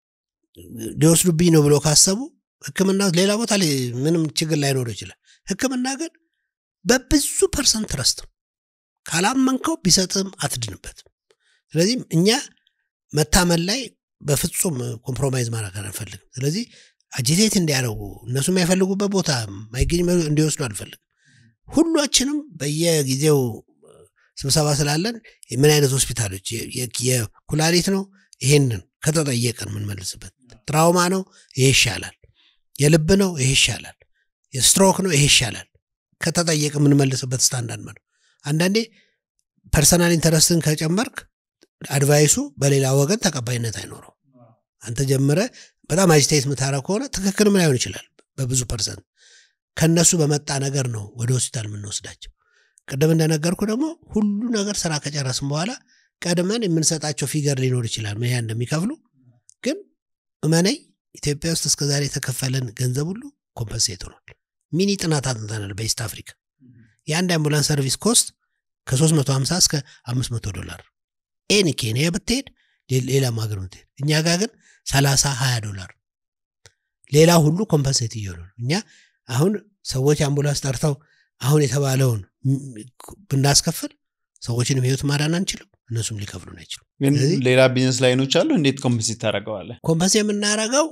Speaker 1: ሊወስዱብኝ ነው ብሎ ካሰቡ ህክምና ሌላ ቦታ ላይ ምንም ችግር ላይኖር ይችላል። ህክምና ግን በብዙ ፐርሰንት ትረስት ነው። ካላመንከው ቢሰጥም አትድንበትም። ስለዚህ እኛ መታመን ላይ በፍጹም ኮምፕሮማይዝ ማድረግ አንፈልግም። ስለዚህ አጂቴት እንዲያደርጉ እነሱ የማይፈልጉበት ቦታ ማይገኝ እንዲወስዱ አንፈልግም። ሁላችንም በየጊዜው ስብሰባ ስላለን ምን አይነት ሆስፒታሎች የ- የ- የኩላሊት ነው ይሄንን ከተጠየቀን የምንመልስበት፣ ትራውማ ነው ይሄ ይሻላል፣ የልብ ነው ይሄ ይሻላል፣ የስትሮክ ነው ይሄ ይሻላል ከተጠየቅ የምንመልስበት ስታንዳርድ ነው። አንዳንዴ ፐርሰናል ኢንተረስትን ከጨመርክ አድቫይሱ በሌላ ወገን ተቀባይነት አይኖረው። አንተ ጀምረ በጣም አጅታይት የምታረግ ከሆነ ትክክልም ላይሆን ይችላል በብዙ ፐርሰንት። ከነሱ በመጣ ነገር ነው ወደ ሆስፒታል የምንወስዳቸው። ቅድም እንደነገርኩ ደግሞ ሁሉ ነገር ስራ ከጨረስን በኋላ ቀድመን የምንሰጣቸው ፊገር ሊኖር ይችላል ምን ያህል እንደሚከፍሉ። ግን እመነኝ ኢትዮጵያ ውስጥ እስከዛሬ የተከፈለን ገንዘብ ሁሉ ኮምፐንሴት ሆኗል። ሚኒ ጥናት አጥንተናል በኢስት አፍሪካ የአንድ አምቡላንስ ሰርቪስ ኮስት ከ350 እስከ 500 ዶላር ኤኒ ኬንያ ብትሄድ ሌ- ሌላም ሀገር ብትሄድ እኛ ጋር ግን 30 20 ዶላር ሌላ ሁሉ ኮምፐንሴት እየሆነ ነው። እኛ አሁን ሰዎች አምቡላንስ ጠርተው አሁን የተባለውን ም- ብናስከፍል ሰዎችንም ህይወት ማዳን አንችልም፣ እነሱም ሊከፍሉን አይችሉም።
Speaker 3: ግን
Speaker 1: ስለዚህ-
Speaker 3: ሌላ ቢዝነስ ላይኖች አሉ። እንዴት ኮምፕንሴት ታደርገዋለህ?
Speaker 1: ኮምፐንስ የምናደርገው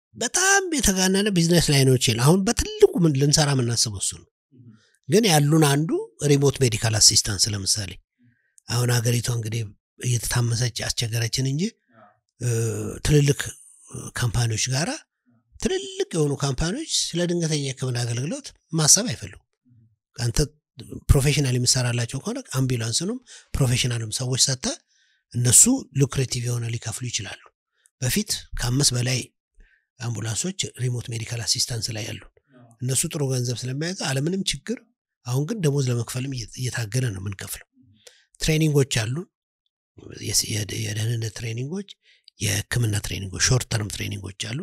Speaker 1: በጣም የተጋነነ ቢዝነስ ላይኖች የለ አሁን በትልቁ ምን ልንሰራ የምናስበው እሱ ነው ግን ያሉን አንዱ ሪሞት ሜዲካል አሲስታንስ ለምሳሌ አሁን ሀገሪቷ እንግዲህ እየተታመሰች አስቸገረችን እንጂ እ፣ ትልልቅ ካምፓኒዎች ጋራ ትልልቅ የሆኑ ካምፓኒዎች ስለ ድንገተኛ የህክምና አገልግሎት ማሰብ አይፈልጉም አንተ ፕሮፌሽናል የምሰራላቸው ከሆነ አምቡላንስንም ፕሮፌሽናልም ሰዎች ሰጥተ እነሱ ሉክሬቲቭ የሆነ ሊከፍሉ ይችላሉ በፊት ከአምስት በላይ አምቡላንሶች ሪሞት ሜዲካል አሲስታንስ ላይ ያሉ እነሱ ጥሩ ገንዘብ ስለሚያዘ አለምንም ችግር አሁን ግን ደሞዝ ለመክፈልም እየ- እየታገለ ነው የምንከፍለው ትሬኒንጎች አሉ የስ- የደ- የደህንነት ትሬኒንጎች የህክምና ትሬኒንጎች ሾርት ተርም ትሬኒንጎች አሉ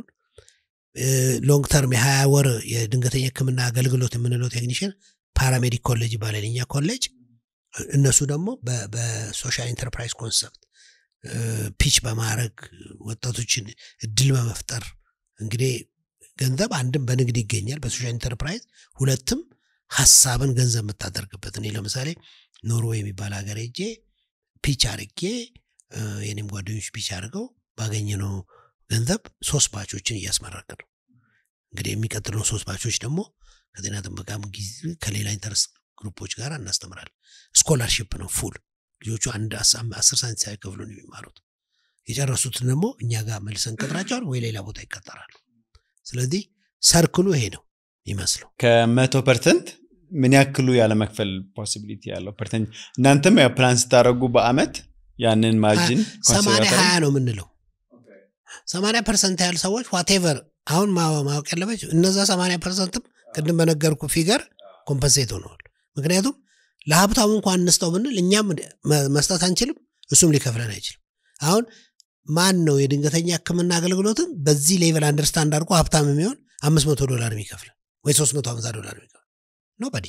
Speaker 1: ሎንግ ተርም የሀያ ወር የድንገተኛ ህክምና አገልግሎት የምንለው ቴክኒሽን ፓራሜዲክ ኮሌጅ ይባላል የኛ ኮሌጅ እነሱ ደግሞ በ- በሶሻል ኢንተርፕራይዝ ኮንሰፕት ፒች በማድረግ ወጣቶችን እድል በመፍጠር እንግዲህ ገንዘብ አንድም በንግድ ይገኛል በሶሻል ኢንተርፕራይዝ ሁለትም ሀሳብን ገንዘብ የምታደርግበት እኔ ለምሳሌ ኖርዌይ የሚባል ሀገር ሄጄ ፒች አርጌ እ፣ የኔም ጓደኞች ፒች አድርገው ባገኘነው ገንዘብ ሶስት ባቾችን እያስመረቅ ነው እንግዲህ የሚቀጥለው ሶስት ባቾች ደግሞ ከጤና ጥበቃም ጊዜ ከሌላ ኢንተረስት ግሩፖች ጋር እናስተምራለን ስኮላርሽፕ ነው ፉል ልጆቹ አንድ አስ- አስር ሳንት ሳይከፍሉ ነው የሚማሩት የጨረሱትን ደግሞ እኛ ጋር መልሰን ቀጥራቸዋል ወይ ሌላ ቦታ ይቀጠራሉ ስለዚህ ሰርክሉ ይሄ ነው ይመስለው
Speaker 3: ከመቶ ፐርሰንት ምን ያክሉ ያለመክፈል ፖሲቢሊቲ ያለው ፐርሰንት እናንተም ያው ፕላን ስታደረጉ በአመት ያንን ማርጅን
Speaker 1: ሰማንያ ሀያ ነው የምንለው ሰማንያ ፐርሰንት ያህል ሰዎች ዋቴቨር አሁን ማ- ማወቅ ያለበት እነዛ ሰማንያ ፐርሰንትም ቅድም በነገርኩ ፊገር ኮምፐንሴት ሆነዋል ምክንያቱም ለሀብታሙ እንኳን እንስጠው ብንል እኛም መ- መስጠት አንችልም እሱም ሊከፍለን አይችልም አሁን ማን ነው የድንገተኛ ህክምና አገልግሎትን በዚህ ሌቨል አንደርስታንድ አድርጎ ሀብታም የሚሆን አምስት መቶ ዶላር የሚከፍለን ወይ ሶስት መቶ ሀምሳ ዶላር የሚከፍል ኖበዲ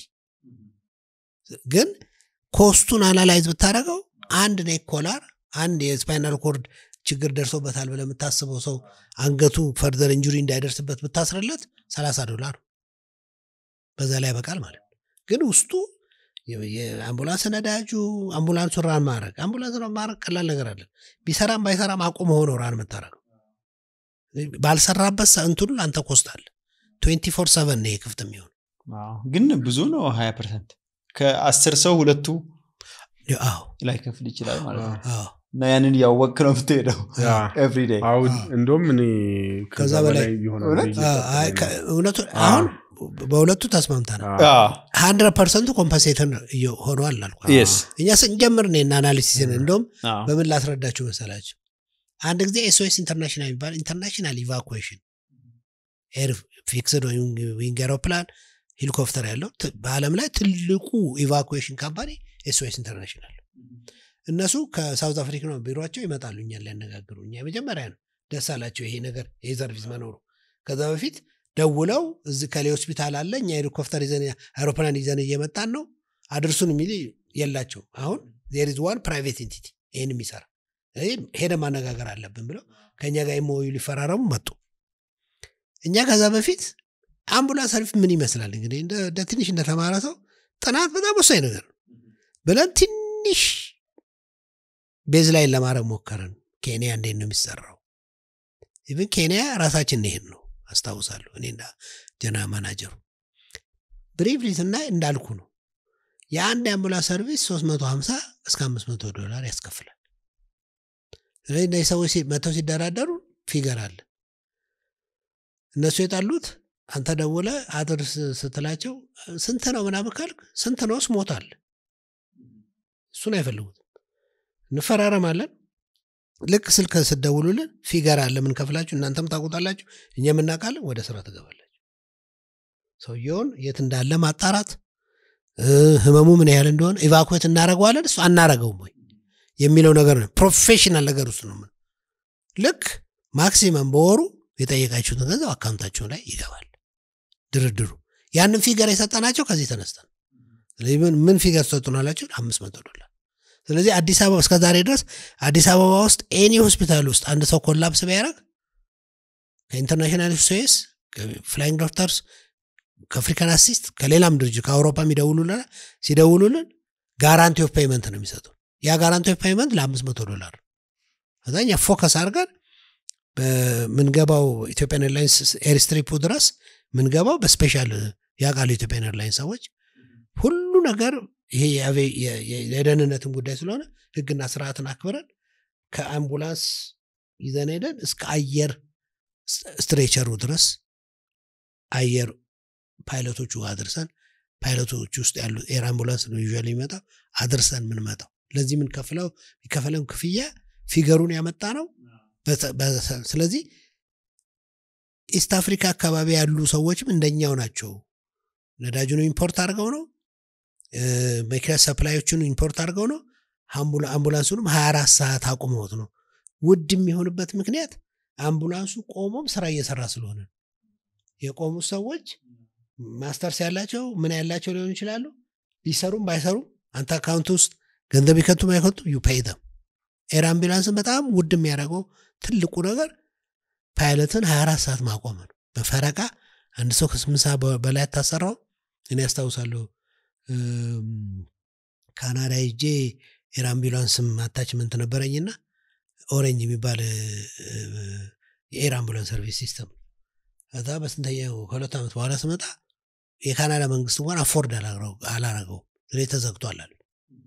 Speaker 1: ግን ኮስቱን አናላይዝ ብታደረገው አንድ ኔክ ኮላር አንድ የስፓይናል ኮርድ ችግር ደርሶበታል ብለህ የምታስበው ሰው አንገቱ ፈርዘር ኢንጁሪ እንዳይደርስበት ብታስርለት 30 ዶላር በዛ ላይ ያበቃል ማለት ነው። ግን ውስጡ የ- የአምቡላንስ ነዳጁ አምቡላንሱ ራን ማድረግ አምቡላንስ ራን ማድረግ ቀላል ነገር አለን ቢሰራም ባይሰራም አቁም ሆኖ ራን የምታደረገው ባልሰራበት እንትኑ አንተ ኮስት አለ 24 ሰቨን ነው ይሄ ክፍት የሚሆን
Speaker 3: ግን ብዙ ነው ሀያ ፐርሰንት ከአስር ሰው ሁለቱ
Speaker 1: አዎ
Speaker 3: ላይ ከፍል ይችላል ማለት ነው
Speaker 1: አዎ
Speaker 3: እና ያንን እያወቅ ነው የምትሄደው
Speaker 4: ያ
Speaker 3: ኤቭሪ ዴይ
Speaker 4: አሁን እንደውም እኔ
Speaker 1: ከዛ
Speaker 4: ከዛ
Speaker 1: በላይ
Speaker 4: በላይ ይሆናል
Speaker 3: እውነት?
Speaker 4: ብዬ
Speaker 1: አዎ፣ አይ፣
Speaker 4: እየጠበቅኩ
Speaker 1: ከ-
Speaker 4: ነው።
Speaker 1: እውነቱ
Speaker 4: አዎ።
Speaker 1: አሁን በሁለቱ ተስማምተናል
Speaker 4: አዎ።
Speaker 1: ሀንድረድ ፐርሰንቱ ኮምፐንሴተር ሆኗል አልኩ
Speaker 3: የስ
Speaker 1: እኛ ስንጀምር ነው አናሊሲስን እንደውም በምን ላስረዳችሁ መሰላችሁ አንድ ጊዜ ኤስኦኤስ ኢንተርናሽናል የሚባል ኢንተርናሽናል ኢቫኩዌሽን ኤር ፊክስድ ዊንግ አውሮፕላን ሄሊኮፕተር ያለው ት- በአለም ላይ ትልቁ ኢቫኩዌሽን ካምፓኒ ኤስኦኤስ ኢንተርናሽናል እነሱ ከሳውዝ አፍሪካ ነው ቢሮቸው ይመጣሉ እኛን ሊያነጋግሩ እኛ የመጀመሪያ ነው ደስ አላቸው ይሄ ነገር ይሄ ሰርቪስ መኖሩ ከዛ በፊት ደውለው እዚህ ከሌ ሆስፒታል አለ እኛ ሄሊኮፕተር ይዘን አውሮፕላን ይዘን እየመጣን ነው አድርሱን የሚል የላቸው አሁን ዜር ኢዝ ዋን ፕራይቬት ኢንቲቲ ይህን የሚሰራ ስለዚህ ሄደ ማነጋገር አለብን ብለው ከእኛ ጋር የመወዩ ሊፈራረሙ መጡ እኛ ከዛ በፊት አምቡላንስ ሰርቪስ ምን ይመስላል እንግዲህ እንደ እንደ ትንሽ እንደተማረ ሰው ጥናት በጣም ወሳኝ ነገር ነው ብለን ትንሽ ቤዝ ላይ ለማድረግ ሞከርን ኬንያ እንዴት ነው የሚሰራው ኢቭን ኬንያ ራሳችን ይሄን ነው አስታውሳለሁ እኔና ጀና ማናጀሩ ብሪፍሊ ስናይ እንዳልኩ ነው የአንድ የአምቡላንስ ሰርቪስ 350 እስከ 500 ዶላር ያስከፍላል ስለዚህ እነዚህ ሰዎች ሲ- መጥተው ሲደራደሩ ፊገር አለ እነሱ የጣሉት አንተ ደውለ አድርስ ስትላቸው ስንት ነው ምናምን ካልክ ስንት ነው ስሞታል እሱን አይፈልጉትም እንፈራረማለን ልክ ስልክ ስደውሉልን ፊገር አለ ምን ከፍላችሁ እናንተም ታውቁታላችሁ እኛ የምናውቃለን ወደ ስራ ትገባላችሁ ሰውየውን የት እንዳለ ማጣራት እ፣ ህመሙ ምን ያህል እንደሆነ ኢቫኩዌት እናደረገዋለን እሱ አናረገውም ወይ የሚለው ነገር ነው ፕሮፌሽናል ነገር ውስጥ ነው ምን ልክ ማክሲመም በወሩ የጠየቃችሁትን ገንዘብ አካውንታችሁ ላይ ይገባል ድርድሩ ያንን ፊገር የሰጠናቸው ከዚህ ተነስተን ስለዚህ ምን- ምን ፊገር ሰጡን አላችሁ አምስት መቶ ዶላር ስለዚህ አዲስ አበባ እስከ ዛሬ ድረስ አዲስ አበባ ውስጥ ኤኒ ሆስፒታል ውስጥ አንድ ሰው ኮላፕስ ቢያደረግ ከኢንተርናሽናል ሶስ ፍላይንግ ዶክተርስ ከአፍሪካን አሲስት ከሌላም ድርጅት ከአውሮፓ የሚደውሉልን ሲደውሉልን ጋራንቲ ኦፍ ፔይመንት ነው የሚሰጡ ያ ጋራንቲ ኦፍ ፔይመንት ለአምስት መቶ ዶላር ከዛ እኛ ፎከስ አድርገን በምንገባው ኢትዮጵያን ኤርላይንስ ኤርስትሪፑ ድረስ ምንገባው በስፔሻል ያውቃሉ ኢትዮጵያን ኤርላይንስ ሰዎች ሁሉ ነገር ይሄ የአቬ- የ- የ- የደህንነትን ጉዳይ ስለሆነ ህግና ስርዓትን አክብረን ከአምቡላንስ ይዘን ሄደን እስከ አየር ስትሬቸሩ ድረስ አየር ፓይለቶቹ ጋር አድርሰን ፓይለቶች ውስጥ ያሉ ኤር አምቡላንስ ነው ዩዥዋሊ የሚመጣው አድርሰን የምንመጣው ለዚህ የምንከፍለው የሚከፈለን ክፍያ ፊገሩን ያመጣ ነው በተ- በተ- ስለዚህ ኢስት አፍሪካ አካባቢ ያሉ ሰዎችም እንደኛው ናቸው ነዳጁን ኢምፖርት አድርገው ነው እ፣ መኪና ሰፕላዮቹን ኢምፖርት አድርገው ነው አምቡላ- አምቡላንሱንም 24 ሰዓት አቁመውት ነው ውድ የሚሆንበት ምክንያት አምቡላንሱ ቆሞም ስራ እየሰራ ስለሆነ ነው። የቆሙ ሰዎች ማስተርስ ያላቸው ምን ያላቸው ሊሆኑ ይችላሉ ቢሰሩም ባይሰሩም አንተ አካውንት ውስጥ ገንዘብ ይከቱም አይከቱም ዩ ፔይ ደም ኤር አምቡላንስን በጣም ውድ የሚያደርገው ትልቁ ነገር ፓይለትን 24 ሰዓት ማቆም ነው በፈረቃ አንድ ሰው ከስምንት ሰዓት በ- በላይ አታሰራው እኔ ያስታውሳለሁ እም፣ ካናዳ ሄጄ ኤር አምቡላንስም አታችመንት ነበረኝና ኦሬንጅ የሚባል እ፣ የኤር አምቡላንስ ሰርቪስ ሲስተም ከዛ በስንተኛው ከሁለት ዓመት በኋላ ስመጣ የካናዳ መንግስት እንኳን አፎርድ አላረገው ስለዚህ ተዘግቷል አሉ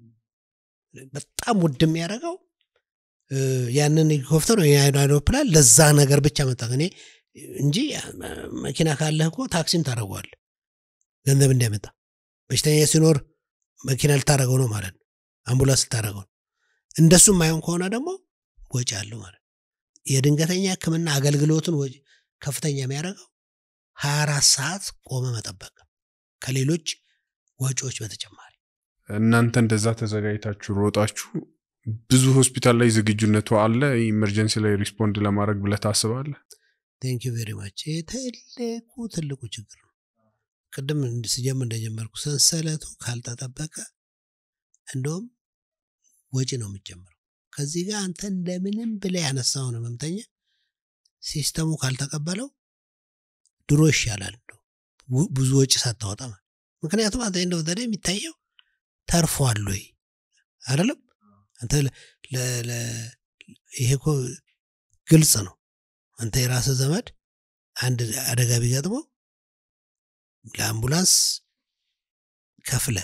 Speaker 1: በጣም ውድ የሚያደርገው እ፣ ያንን ሄሊኮፕተር ወይ ያን አይሮፕላን ለዛ ነገር ብቻ መጣ እኔ እንጂ እ፣ መኪና ካለህ እኮ ታክሲም ታደረጓል ገንዘብ እንዲያመጣ በሽተኛ ሲኖር መኪና ልታደረገው ነው ማለት ነው አምቡላንስ ልታደረገው ነው እንደሱ የማይሆን ከሆነ ደግሞ ወጪ አለው ማለት ነው የድንገተኛ ህክምና አገልግሎትን ወጪ ከፍተኛ የሚያደርገው 24 ሰዓት ቆመ መጠበቅ ከሌሎች ወጪዎች በተጨማሪ
Speaker 4: እናንተ እንደዛ ተዘጋጅታችሁ ሮጣችሁ ብዙ ሆስፒታል ላይ ዝግጁነቱ አለ ኢመርጀንሲ ላይ ሪስፖንድ ለማድረግ ብለህ ታስባለህ
Speaker 1: ቴንክ ዩ ቬሪ ማች ትልቁ ትልቁ ችግር ነው ቅድም እንድ- ስጀምር እንደጀመርኩ ሰንሰለቱ ካልተጠበቀ እንደውም ወጪ ነው የሚጀምረው ከዚህ ጋር አንተ እንደምንም ብለህ ያነሳውን ህመምተኛ ሲስተሙ ካልተቀበለው ድሮ ይሻላል እንደው ው- ብዙ ወጪ ሳታወጣ ማለት ምክንያቱም አንተ እንደው ዘዴ የሚታየው ተርፏል ወይ አይደለም አንተ ለ- ለ- ለ- ይሄ እኮ ግልጽ ነው አንተ የራስህ ዘመድ አንድ አደጋ ቢገጥመው ለአምቡላንስ ከፍለ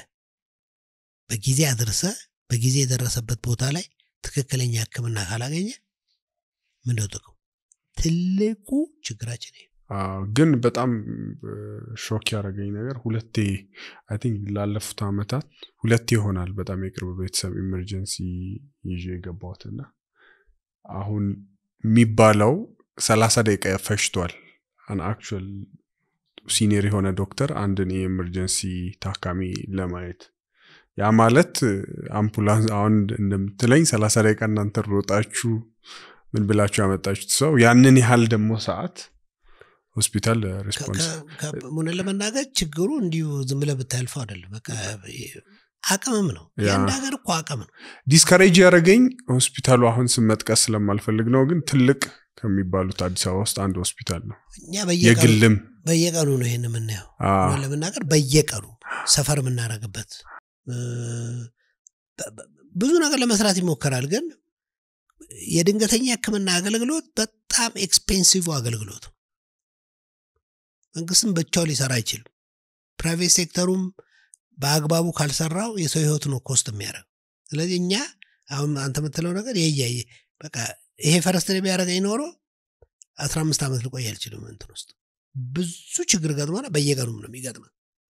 Speaker 1: በጊዜ አድርሰ በጊዜ የደረሰበት ቦታ ላይ ትክክለኛ ህክምና ካላገኘ ምንድነው ጥቅሙ ትልቁ ችግራችን ይሄ ነው።
Speaker 4: አዎ፣ ግን በጣም ሾክ ያደረገኝ ነገር ሁለቴ አይ ቲንክ ላለፉት አመታት ሁለቴ ይሆናል በጣም የቅርብ ቤተሰብ ኢመርጀንሲ ይዤ የገባሁትና አሁን የሚባለው ሰላሳ ደቂቃ ፈሽቷል አን አክቹዋል ሲኒየር የሆነ ዶክተር አንድን የኤመርጀንሲ ታካሚ ለማየት ያ ማለት አምቡላንስ አሁን እንደምትለኝ ሰላሳ ደቂቃ እናንተ ሮጣችሁ ምን ብላችሁ ያመጣችሁት ሰው ያንን ያህል ደግሞ ሰዓት ሆስፒታል ሪስፖንስ
Speaker 1: ሙንን ለመናገር ችግሩ እንዲሁ ዝም ብለህ ብታልፈው አይደለም በቃ አቅምም ነው
Speaker 4: ያ።
Speaker 1: የአንድ ሀገር እኮ አቅም ነው
Speaker 4: ዲስከሬጅ ያደረገኝ ሆስፒታሉ አሁን ስም መጥቀስ ስለማልፈልግ ነው ግን ትልቅ ከሚባሉት አዲስ አበባ ውስጥ አንድ ሆስፒታል ነው
Speaker 1: እኛ በየቀኑ
Speaker 4: የግልም
Speaker 1: በየቀኑ ነው ይህን የምናየው
Speaker 4: አ፣
Speaker 1: እውነት ለመናገር በየቀኑ ሰፈር የምናደርግበት እ፣ በ- በ- ብዙ ነገር ለመስራት ይሞከራል ግን የድንገተኛ ህክምና አገልግሎት በጣም ኤክስፔንሲቭ አገልግሎት ነው። መንግስትም ብቻው ሊሰራ አይችልም ፕራይቬት ሴክተሩም በአግባቡ ካልሰራው የሰው ህይወት ነው ኮስት የሚያደርግ ስለዚህ እኛ አሁን አንተ የምትለው ነገር የያየ በቃ ይሄ ፈረስት ቢያደረገኝ ኖሮ አስራ አምስት ዓመት ልቆይ አልችልም እንትን ውስጥ ብዙ ችግር ገጥሞና በየቀኑም ነው የሚገጥመን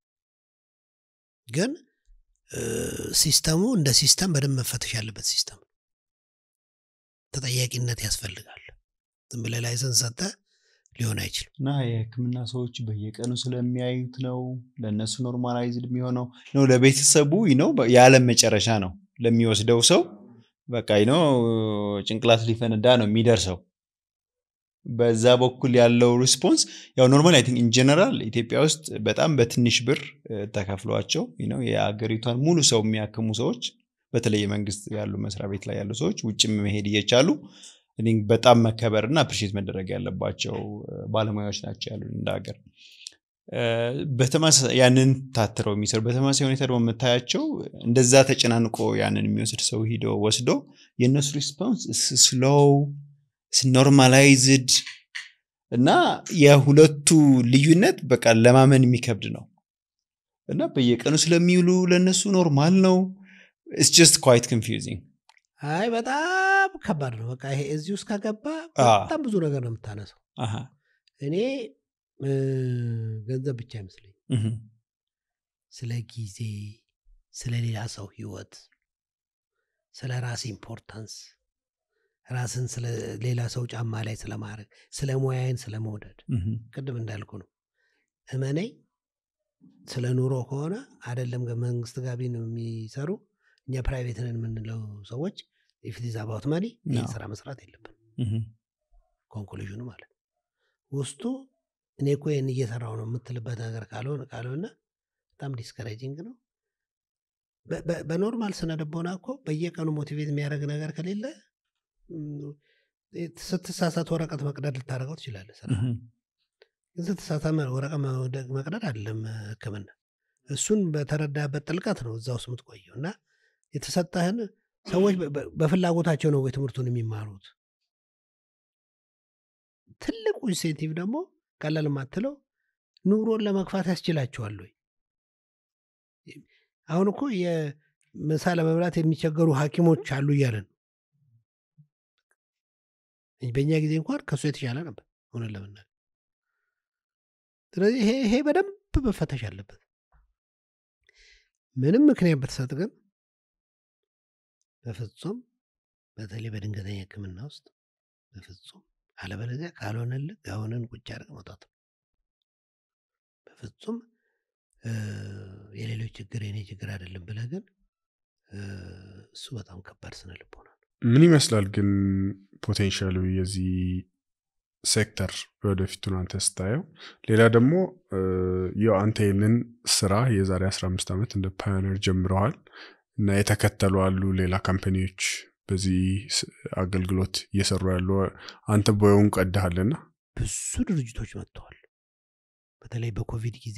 Speaker 1: ግን እ፣ ሲስተሙ እንደ ሲስተም በደንብ መፈተሽ ያለበት ሲስተም ነው ተጠያቂነት ያስፈልጋል ዝም ብለህ ላይሰንስ ሰጠ ሊሆን አይችልም
Speaker 3: እና የህክምና ሰዎች በየቀኑ ስለሚያዩት ነው ለእነሱ ኖርማላይዝድ የሚሆነው ነው ለቤተሰቡ ነው የዓለም መጨረሻ ነው ለሚወስደው ሰው በቃ ነው ጭንቅላት ሊፈነዳ ነው የሚደርሰው በዛ በኩል ያለው ሪስፖንስ ያው ኖርማል አይ ቲንክ ኢንጀነራል ኢትዮጵያ ውስጥ በጣም በትንሽ ብር እ፣ ተከፍሏቸው ነው የአገሪቷን ሙሉ ሰው የሚያክሙ ሰዎች በተለይ የመንግስት ያሉ መስሪያ ቤት ላይ ያሉ ሰዎች ውጭም መሄድ እየቻሉ I think በጣም መከበር እና አፕሪሼት መደረግ ያለባቸው እ፣ ባለሙያዎች ናቸው ያሉ እንደ ሀገር እ፣ በተመሳሳይ ያንን ታትረው የሚሰሩ በተመሳሳይ ሁኔታ ደግሞ የምታያቸው እንደዛ ተጨናንቆ ያንን የሚወስድ ሰው ሂዶ ወስዶ የእነሱ ሪስፖንስ ስሎው ኖርማላይዝድ እና የሁለቱ ልዩነት በቃ ለማመን የሚከብድ ነው እና በየቀኑ ስለሚውሉ ለእነሱ ኖርማል ነው ኢትስ ጀስት ኳይት ኮንፊውዚንግ
Speaker 1: አይ በጣም ከባድ ነው። በቃ ይሄ እዚህ ውስጥ ከገባ
Speaker 3: አ።
Speaker 1: በጣም ብዙ ነገር ነው የምታነሰው። እኔ እ፣ ገንዘብ ብቻ አይመስለኝ ስለ ጊዜ፣ ስለ ሌላ ሰው ህይወት፣ ስለ ራስ ኢምፖርታንስ፣ ራስን ስለ ሌላ ሰው ጫማ ላይ ስለማድረግ፣ ስለ ሙያዬን ስለ መውደድ ቅድም እንዳልኩ ነው። እመነኝ ስለ ኑሮ ከሆነ አይደለም መንግስት ጋቢ ነው የሚሰሩ እኛ ፕራይቬት ነን የምንለው ሰዎች ኢፍቲዝ አባውት መኒ ይህን
Speaker 3: አዎ።
Speaker 1: ስራ መስራት የለብን ኮንክሉዥኑ ማለት ነው። ውስጡ እኔ እኮ ይህን እየሰራው ነው የምትልበት ነገር ካልሆነ ካልሆነ በጣም ዲስከሬጂንግ ነው። በ- በ- በኖርማል ስነ ልቦና እኮ በየቀኑ ሞቲቬት የሚያደርግ ነገር ከሌለ ም፣ ስትሳሳት ወረቀት መቅደድ ልታደርገው ትችላለህ ስራ ግን ስትሳሳት መ- ወረቀት መውደቅ መቅደድ አይደለም ህክምና እሱን በተረዳበት ጥልቀት ነው እዛ ውስጥ የምትቆየው እና የተሰጠህን ሰዎች በ- በ- በፍላጎታቸው ነው ወይ ትምህርቱን የሚማሩት ትልቁ ኢንሴንቲቭ ደግሞ ቀላል የማትለው ኑሮን ለመግፋት ያስችላቸዋል ወይ አሁን እኮ የምሳ ለመብላት የሚቸገሩ ሐኪሞች አሉ እያለን ነው። በእኛ ጊዜ እንኳን ከእሱ የተሻለ ነበር ሆነን ለመናገር ስለዚህ ይሄ ይሄ በደንብ መፈተሽ አለበት ምንም ምክንያት ብትሰጥ ግን በፍጹም በተለይ በድንገተኛ ህክምና ውስጥ በፍጹም አለበለዚያ ካልሆነልህ ጋውንን ቁጭ አድርግ መውጣት ነው። በፍጹም እ፣ የሌሎች ችግር የኔ ችግር አይደለም ብለህ ግን እ፣ እሱ በጣም ከባድ ስነ ልቦና ነው።
Speaker 4: ምን ይመስላል ግን ፖቴንሻሉ የዚህ ሴክተር ወደፊቱን አንተ ስታየው ሌላ ደግሞ እ፣ ያው አንተ ይህንን ስራ የዛሬ 15 ዓመት እንደ ፓዮነር ጀምረዋል እና የተከተሉ አሉ ሌላ ካምፓኒዎች በዚህ ስ- አገልግሎት እየሰሩ ያሉ አንተ ቦየውን ቀድሃልና
Speaker 1: ብዙ ድርጅቶች መጥተዋል። በተለይ በኮቪድ ጊዜ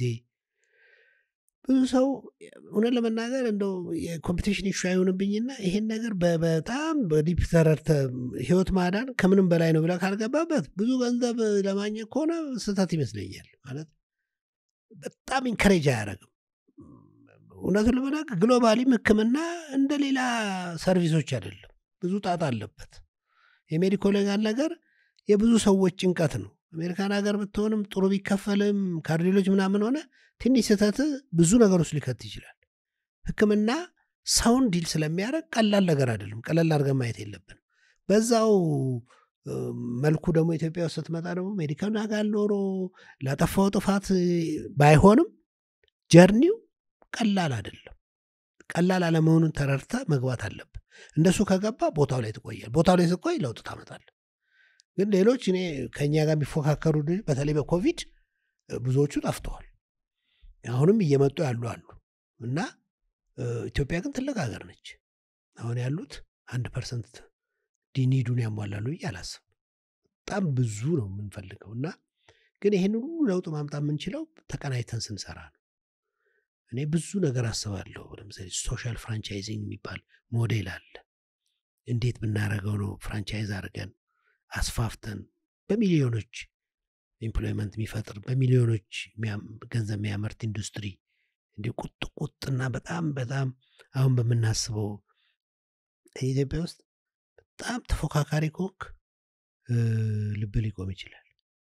Speaker 1: ብዙ ሰው እውነት ለመናገር እንደው የኮምፒቲሽን ኢሹ አይሆንብኝና ይሄን ነገር በ- በጣም በዲፕ ተረድተህ ህይወት ማዳን ከምንም በላይ ነው ብለህ ካልገባበት ብዙ ገንዘብ ለማግኘት ከሆነ ስህተት ይመስለኛል። ማለት በጣም ኢንከሬጅ አያደርግም። እውነቱን ለመናገር ግሎባሊም ህክምና እንደ ሌላ ሰርቪሶች አይደለም። ብዙ ጣጣ አለበት። የሜዲኮ ሌጋል ነገር የብዙ ሰዎች ጭንቀት ነው። አሜሪካን ሀገር ብትሆንም ጥሩ ቢከፈልም ካርዲዮሎጂ ምናምን ሆነ ትንሽ ስህተት ብዙ ነገር ውስጥ ሊከት ይችላል። ህክምና ሰውን ዲል ስለሚያደርግ ቀላል ነገር አይደለም። ቀለል አድርገን ማየት የለብን። በዛው እ፣ መልኩ ደግሞ ኢትዮጵያ ውስጥ ስትመጣ ደግሞ ሜዲካል ጋር ኖሮ ላጠፋው ጥፋት እ፣ ባይሆንም ጀርኒው ቀላል አይደለም። ቀላል አለመሆኑን ተረድተ መግባት አለብን። እንደሱ ከገባ ቦታው ላይ ትቆያል። ቦታው ላይ ስትቆይ ለውጥ ታመጣል። ግን ሌሎች እኔ ከእኛ ጋር የሚፎካከሩ ድርጅት በተለይ በኮቪድ እ፣ ብዙዎቹ ጠፍተዋል። አሁንም እየመጡ ያሉ አሉ እና እ፣ ኢትዮጵያ ግን ትልቅ ሀገር ነች። አሁን ያሉት አንድ ፐርሰንት ዲኒዱን ያሟላሉ ብዬ አላስብም። በጣም ብዙ ነው የምንፈልገው እና ግን ይህን ሁሉ ለውጥ ማምጣት የምንችለው ተቀናይተን ስንሰራ ነው። እኔ ብዙ ነገር አስባለሁ። ለምሳሌ ሶሻል ፍራንቻይዚንግ የሚባል ሞዴል አለ። እንዴት ብናደርገው ነው ፍራንቻይዝ አድርገን አስፋፍተን በሚሊዮኖች ኤምፕሎይመንት የሚፈጥር በሚሊዮኖች የሚያም- ገንዘብ የሚያመርት ኢንዱስትሪ እንዲህ ቁጥ ቁጥና በጣም በጣም አሁን በምናስበው ኢትዮጵያ ውስጥ በጣም ተፎካካሪ ኮክ ልብ ሊቆም ይችላል።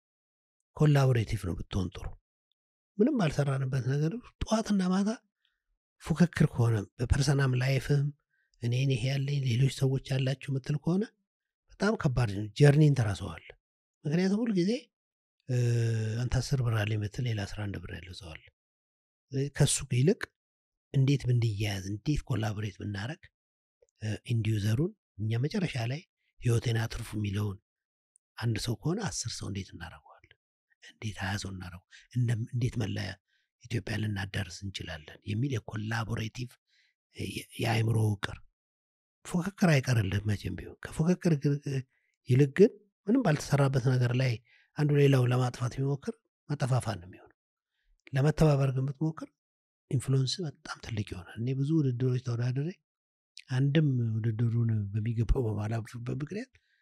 Speaker 1: ኮላቦሬቲቭ ነው ብትሆን ጥሩ። ምንም ባልሰራንበት ነገር ውስጥ ጠዋትና ማታ ፉክክር ከሆነ በፐርሰናም ላይፍም እኔን ይሄ ያለኝ ሌሎች ሰዎች ያላችሁ ምትል ከሆነ በጣም ከባድ ነው። ጀርኒን ትረሳዋል። ምክንያቱም ሁል ጊዜ እ፣ አንተ አስር ብር አለ የምትል ሌላ አስራ አንድ ብር ያለው ሰው አለ። ስለዚህ ከሱ ይልቅ እንዴት ብንያያዝ እንዴት ኮላቦሬት ብናደረግ ኢንዲዩዘሩን እኛ መጨረሻ ላይ ህይወቴን አትርፉ የሚለውን አንድ ሰው ከሆነ አስር ሰው እንዴት እናደርገዋለን? እንዴት ሀያ ሰው እናደርገው? እንደም- እንዴት መላ ኢትዮጵያ ልናዳርስ እንችላለን የሚል የኮላቦሬቲቭ የ- የአእምሮ ውቅር ፉክክር አይቀርልህ መቼም ቢሆን ከፉክክር ግ- ይልቅ ግን ምንም ባልተሰራበት ነገር ላይ አንዱ ሌላውን ለማጥፋት የሚሞክር መጠፋፋት ነው የሚሆነው። ለመተባበር ግን ብትሞክር ኢንፍሉንስ በጣም ትልቅ ይሆናል። እኔ ብዙ ውድድሮች ተወዳድሬ አንድም ውድድሩን በሚገባው በማላልፍበት ምክንያት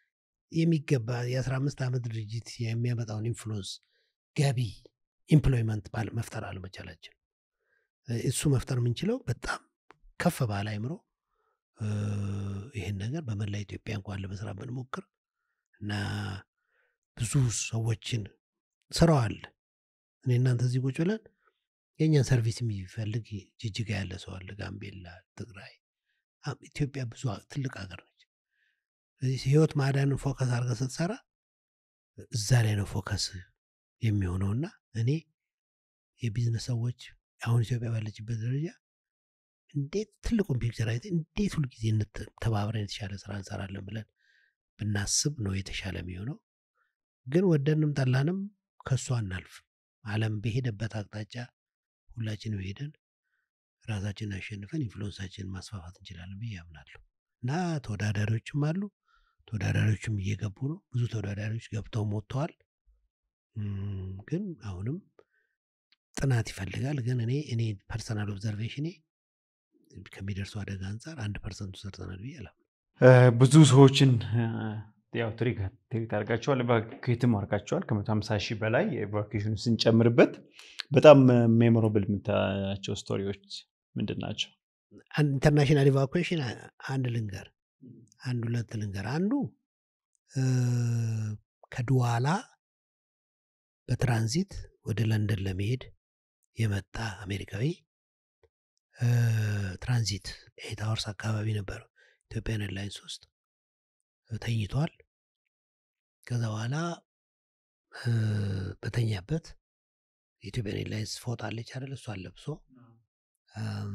Speaker 1: የሚገባ የአስራ አምስት ዓመት ድርጅት የሚያመጣውን ኢንፍሉንስ ገቢ ኢምፕሎይመንት ባለ መፍጠር አለመቻላችን እሱ መፍጠር የምንችለው በጣም ከፍ ባለ አይምሮ እ፣ ይህን ነገር በመላ ኢትዮጵያ እንኳን ለመስራት ብንሞክር እና ብዙ ሰዎችን ስራው አለ። እኔ እናንተ እዚህ ቁጭ ብለን የእኛን ሰርቪስ የሚፈልግ ጅጅጋ ያለ ሰው አለ፣ ጋምቤላ፣ ትግራይ። አ- ኢትዮጵያ ብዙ አ- ትልቅ ሀገር ነች። ስለዚህ ህይወት ማዳንን ፎከስ አድርገህ ስትሰራ እዛ ላይ ነው ፎከስ የሚሆነውና እኔ የቢዝነስ ሰዎች አሁን ኢትዮጵያ ባለችበት ደረጃ እንዴት ትልቁን ፒክቸር አይተን እንዴት ሁልጊዜ እንት- ተባብረን የተሻለ ስራ እንሰራለን ብለን ብናስብ ነው የተሻለ የሚሆነው። ግን ወደንም ጠላንም ከእሱ አናልፍ። ዓለም በሄደበት አቅጣጫ ሁላችንም ሄደን ራሳችንን አሸንፈን ኢንፍሉወንሳችንን ማስፋፋት እንችላለን ብዬ አምናለሁ። እና ተወዳዳሪዎችም አሉ። ተወዳዳሪዎችም እየገቡ ነው። ብዙ ተወዳዳሪዎች ገብተው ሞጥተዋል። እም፣ ግን አሁንም ጥናት ይፈልጋል። ግን እኔ እኔ ፐርሰናል ኦብዘርቬሽኔ ከሚደርሰው አደጋ አንጻር አንድ ፐርሰንቱ ሰርተናል ብዬ አላምንም።
Speaker 3: እ፣ ብዙ ሰዎችን እ፣ ያው ትሪክ ትሪት አድርጋቸዋል፣ ኤቫኩዌትም አድርጋቸዋል። ከመቶ ሀምሳ ሺህ በላይ የኤቫኩዌሽኑ ስንጨምርበት በጣም ሜሞራብል የምታያቸው ስቶሪዎች ምንድን ናቸው?
Speaker 1: አንድ ኢንተርናሽናል ኢቫኩዌሽን አንድ ልንገር አንድ ሁለት ልንገር። አንዱ እ፣ ከድዋላ በትራንዚት ወደ ለንደን ለመሄድ የመጣ አሜሪካዊ እ፣ ትራንዚት ኤት አወርስ አካባቢ ነበረው ኢትዮጵያን ኤርላይንስ ውስጥ ተኝቷል። ከዛ በኋላ እ፣ በተኛበት የኢትዮጵያን ኤርላይንስ ፎጣ አለች አይደል? እሷን ለብሶ እም፣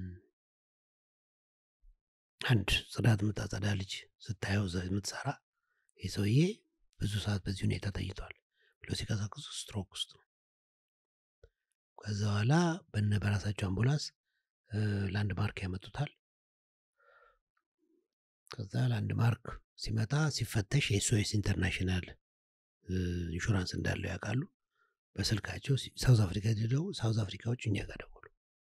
Speaker 1: አንድ ጽዳት የምታጸዳ ልጅ ስታየው እዛ የምትሰራ ይህ ሰውዬ ብዙ ሰዓት በዚህ ሁኔታ ተኝቷል ብሎ ሲቀሳቅሱ ስትሮክ ውስጥ ነው። ከዛ በኋላ በነ በራሳቸው አምቡላንስ እ፣ ላንድ ማርክ ያመጡታል። ከዛ ላንድ ማርክ ሲመጣ ሲፈተሽ የኤስኦኤስ ኢንተርናሽናል እ፣ ኢንሹራንስ እንዳለው ያውቃሉ። በስልካቸው ሲ- ሳውዝ አፍሪካ ሄደው ሳውዝ አፍሪካዎች እኛ ጋር ደወሉ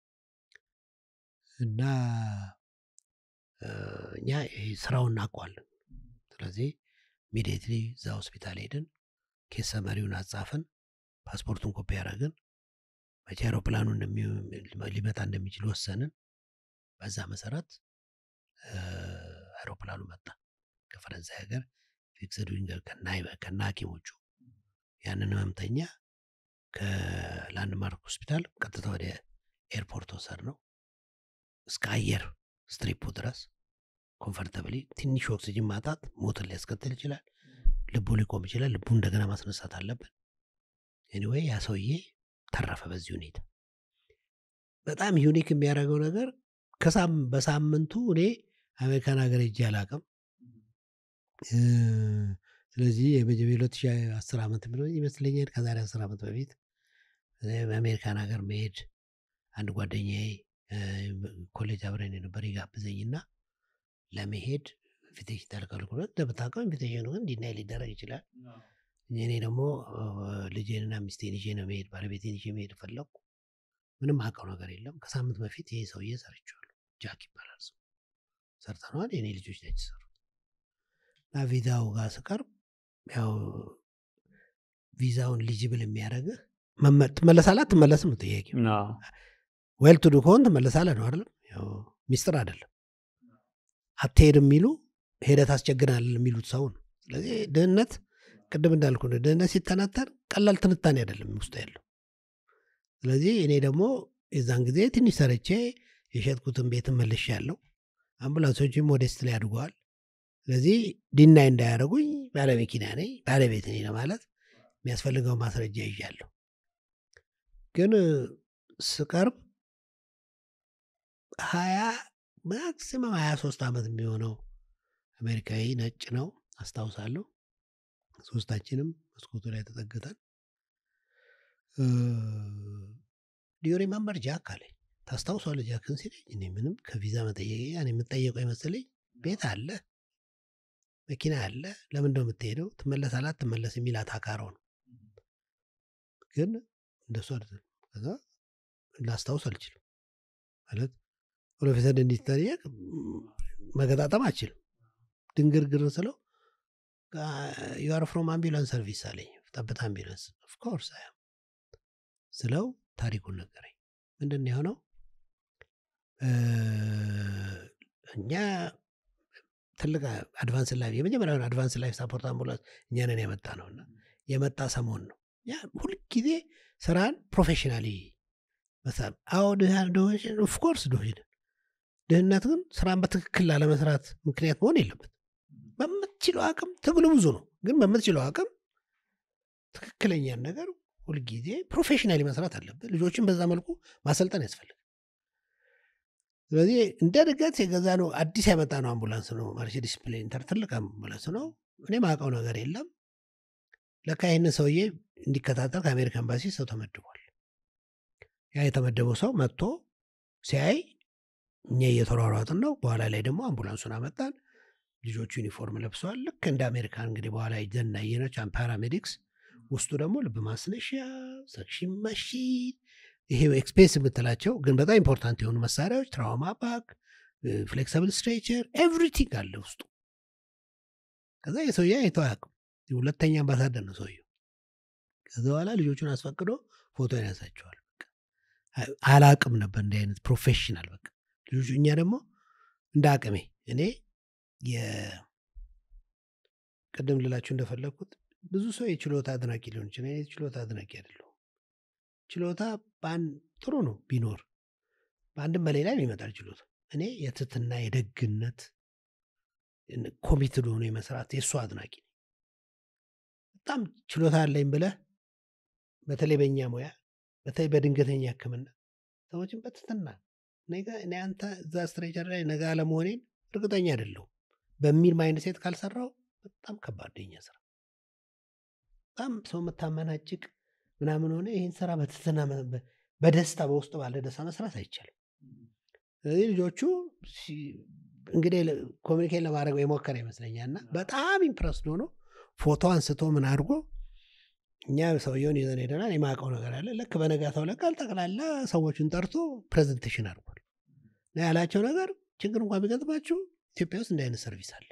Speaker 1: እና እ፣ እኛ ይሄ ስራውን እናውቀዋለን። ስለዚህ ኢሚዲየትሊ እዛ ሆስፒታል ሄድን፣ ኬስ ሰመሪውን አጻፍን፣ ፓስፖርቱን ኮፒ ያደረግን፣ መቼ አውሮፕላኑ እንደሚ- ሊመጣ እንደሚችል ወሰንን። በዛ መሰረት እ፣ አውሮፕላኑ መጣ ከፈረንሳይ ሀገር ፊክስድ ዊንገር ከነ ሐኪሞቹ ያንን ህመምተኛ ከላንድማርክ ሆስፒታል ቀጥታ ወደ ኤርፖርት ወሰድ ነው እስከ አየር ስትሪፑ ድረስ ኮንፈርተብሊ። ትንሽ ኦክሲጅን ማጣት ሞትን ሊያስከትል ይችላል። ልቡ ሊቆም ይችላል። ልቡ እንደገና ማስነሳት አለብን። ኤኒዌይ ያ ሰውዬ ተረፈ በዚህ ሁኔታ። በጣም ዩኒክ የሚያደርገው ነገር ከሳም በሳምንቱ እኔ አሜሪካን ሀገር ሄጄ አላውቅም። እ፣ ስለዚህ የመጀመሪያ ሁለት ሺህ አስር ዓመት ብሎ ይመስለኛል ከዛሬ አስር ዓመት በፊት እ፣ በአሜሪካን ሀገር መሄድ አንድ ጓደኛዬ እ፣ ኮሌጅ አብረን የነበር ይጋብዘኝና ለመሄድ ኢንቪቴሽን ተልከልኩ። እንደምታውቀው ኢንቪቴሽኑ ግን ዲናይ ሊደረግ ይችላል። እኔ ደግሞ እ፣ ልጄንና ሚስቴን ይዤ ነው መሄድ ባለቤቴን ይዤ መሄድ ፈለግኩ። ምንም አውቀው ነገር የለም። ከሳምንት በፊት ይሄ ሰውዬ ሰርቼዋለሁ። ጃክ ይባላል ሰው ሰርተነዋል። የኔ ልጆች ናቸው የሰሩት እና ቪዛው ጋር ስቀርብ ያው ቪዛውን ሊጅብል የሚያደርግህ መመ- ትመለሳለህ አትመለስም ነው ጥያቄው።
Speaker 3: አዎ።
Speaker 1: ዌል ቱ ዱ ከሆን ትመለሳለህ ነው አይደለም? ያው ሚስጥር አይደለም። አትሄድም የሚሉ ሄደህ ታስቸግናለህ የሚሉት ሰው ነው። ስለዚህ ድህነት ቅድም እንዳልኩ ነው። ድህነት ሲተናተን ቀላል ትንታኔ አይደለም ውስጡ ያለው። ስለዚህ እኔ ደግሞ የዛን ጊዜ ትንሽ ሰርቼ የሸጥኩትን ቤትን መልሼ ያለው አምቡላንሶችም ሞዴስት ላይ አድገዋል። ስለዚህ ዲናይ እንዳያደርጉኝ ባለመኪና ነኝ ባለቤት ነኝ ለማለት የሚያስፈልገው ማስረጃ ይዣለሁ። ግን ስቀርብ ሀያ ማክሲመም ሀያ ሶስት ዓመት የሚሆነው አሜሪካዊ ነጭ ነው አስታውሳለሁ። ሶስታችንም መስኮቱ ላይ ተጠግተን ዲዮ ሪመምበር ጃክ አለኝ። ታስታውሷለህ ጃክን ሲለኝ እኔ ምንም ከቪዛ መጠየቅ እኔ የምጠየቀው ይመስለኝ ቤት አለ መኪና አለ ለምን እንደው የምትሄደው ትመለሳለህ አትመለስ የሚል አታካረው ነው። ግን እንደሱ አይደለም። ከዛ ላስታውስ አልችልም ማለት ፕሮፌሰር እንዲጠየቅ መገጣጠም አልችልም። ድንግርግር ስለው ዩአር ፍሮም አምቡላንስ ሰርቪስ አለኝ ጠብታ አምቡላንስ ኦፍኮርስ ስለው ታሪኩን ነገረኝ ምንድን ነው የሆነው እ፣ እኛ ትልቅ አድቫንስ ላይ የመጀመሪያውን አድቫንስ ላይ ሳፖርት አምቡላንስ እኛንን የመጣ ነው እና የመጣ ሰሞን ነው ያ ሁልጊዜ ስራን ፕሮፌሽናሊ መስራት አዎ ድሃ ድሆች ኦፍኮርስ ድሆች ነን። ድህነት ግን ስራን በትክክል ላለመስራት ምክንያት መሆን የለበት በምትችለው አቅም ትግሉ ብዙ ነው ግን በምትችለው አቅም ትክክለኛን ነገር ሁልጊዜ ፕሮፌሽናሊ መስራት አለብን ልጆችን በዛ መልኩ ማሰልጠን ያስፈልግ ስለዚህ እንደ ድገት የገዛ ነው አዲስ ያመጣ ነው አምቡላንስ ነው ማርሴዲስ ስፕሌንተር ትልቅ አምቡላንስ ነው እኔ ማውቀው ነገር የለም ለካ ይህን ሰውዬ እንዲከታተል ከአሜሪካ ኤምባሲ ሰው ተመድቧል ያ የተመደበው ሰው መጥቶ ሲያይ እኛ እየተሯሯጥን ነው በኋላ ላይ ደግሞ አምቡላንሱን አመጣን ልጆቹ ዩኒፎርም ለብሰዋል ልክ እንደ አሜሪካን እንግዲህ በኋላ ዘናየነች ፓራሜዲክስ ውስጡ ደግሞ ልብ ማስነሻ ሰክሽን ማሽን ይሄ ኤክስፔንስ የምትላቸው ግን በጣም ኢምፖርታንት የሆኑ መሳሪያዎች ትራውማ ባክ ፍሌክሲብል ስትሬቸር ኤቭሪቲንግ አለ ውስጡ ከዛ የሰውዬ አይተው አያውቅም ሁለተኛ አምባሳደር ነው ሰውየው ከዛ በኋላ ልጆቹን አስፈቅዶ ፎቶ ያነሳቸዋል በቃ አ- አላቅም ነበር እንዲህ አይነት ፕሮፌሽናል በቃ ልጆቹ እኛ ደግሞ እንደ አቅሜ እኔ የ- ቅድም ልላችሁ እንደፈለግኩት ብዙ ሰው የችሎታ አድናቂ ሊሆን ይችላል እኔ የችሎታ አድናቂ አይደለሁም ችሎታ በአንድ ጥሩ ነው ቢኖር በአንድም በሌላ ይመጣል ችሎታ እኔ የትትና የደግነት ኮሚትድ ሆኖ የመስራት የእሱ አድናቂ ነኝ በጣም ችሎታ አለኝ ብለህ በተለይ በእኛ ሙያ በተለይ በድንገተኛ ህክምና ሰዎችን በትትና ነገ እኔ አንተ እዛ ስትሬቸር ላይ ነገ አለመሆኔን እርግጠኛ አይደለሁም በሚል ማይንድ ሴት ካልሰራው በጣም ከባድ ነው የኛ ስራ በጣም ሰው የምታመናጭቅ ምናምን ሆነ ይህን ስራ በትትና መ- በ- በደስታ በውስጡ ባለ ደስታ መስራት አይቻልም ስለዚህ ልጆቹ ሲ- እንግዲህ ኮሚኒኬት ለማድረግ የሞከረ ይመስለኛል እና በጣም ኢምፕረስድ ሆኖ ፎቶ አንስቶ ምን አድርጎ እኛ ሰውየውን ይዘን ሄደናል የማውቀው ነገር አለ ልክ በነጋታው ለቃል ጠቅላላ ሰዎችን ጠርቶ ፕሬዘንቴሽን አድርጓል እና ያላቸው ነገር ችግር እንኳን ቢገጥማችሁ ኢትዮጵያ ውስጥ እንዲህ አይነት ሰርቪስ አለ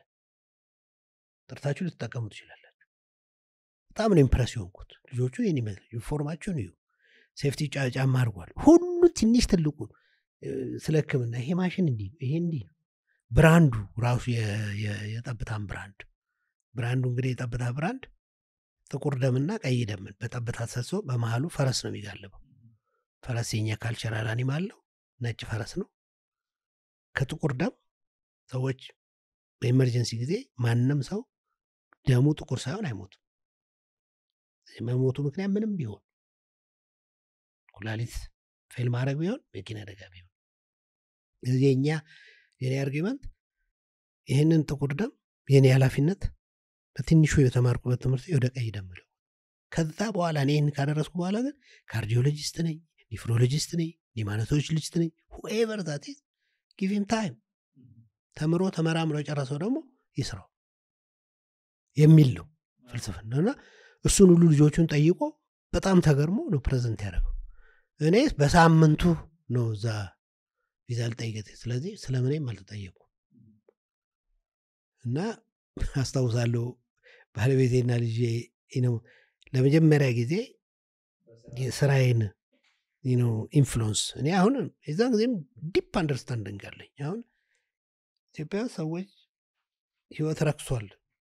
Speaker 1: ጠርታችሁ ልትጠቀሙ ትችላላችሁ በጣም ነው ኢምፕረስ የሆንኩት ልጆቹ ይህን ይመስል ዩኒፎርማቸውን እዩ ሴፍቲ ጫ- ጫማ አድርጓል ሁሉ ትንሽ ትልቁ እ፣ ስለ ህክምና ይሄ ማሽን እንዲህ ነው ይሄ እንዲህ ነው ብራንዱ ራሱ የ- የ- የጠብታን ብራንድ ብራንዱ እንግዲህ የጠብታ ብራንድ ጥቁር ደምና ቀይ ደምን በጠብታ ተሰሶ በመሀሉ ፈረስ ነው የሚጋልበው ፈረስ የኛ ካልቸራል አኒማል ነው ነጭ ፈረስ ነው ከጥቁር ደም ሰዎች በኤመርጀንሲ ጊዜ ማንም ሰው ደሙ ጥቁር ሳይሆን አይሞቱም የመሞቱ ምክንያት ምንም ቢሆን ኩላሊት ፌል ማድረግ ቢሆን መኪና አደጋ ቢሆን እዚህ የኛ የኔ አርጊመንት ይህንን ጥቁር ደም የኔ ኃላፊነት በትንሹ የተማርኩበት ትምህርት ወደ ቀይ ደም ነው ከዛ በኋላ እኔ ይህን ካደረስኩ በኋላ ግን ካርዲዮሎጂስት ነኝ ኒፍሮሎጂስት ነኝ ኒማኖቶሎጂስት ነኝ ሁኤቨር ዛት ጊቪም ታይም ተምሮ ተመራምሮ የጨረሰው ደግሞ ይስራው የሚል ነው ፍልስፍና እና እሱን ሁሉ ልጆቹን ጠይቆ በጣም ተገርሞ ነው ፕሬዘንት ያደረገው እኔ በሳምንቱ ነው እዛ ቪዛ ልጠይቀት ስለዚህ ስለምንም አልተጠየቁ እና አስታውሳለሁ ባለቤቴና ልጄ ነው ለመጀመሪያ ጊዜ የስራዬን ነው ኢንፍሉንስ እኔ አሁን የዛን ጊዜም ዲፕ አንደርስታንዲንግ አለኝ አሁን ኢትዮጵያ ውስጥ ሰዎች ህይወት ረክሷል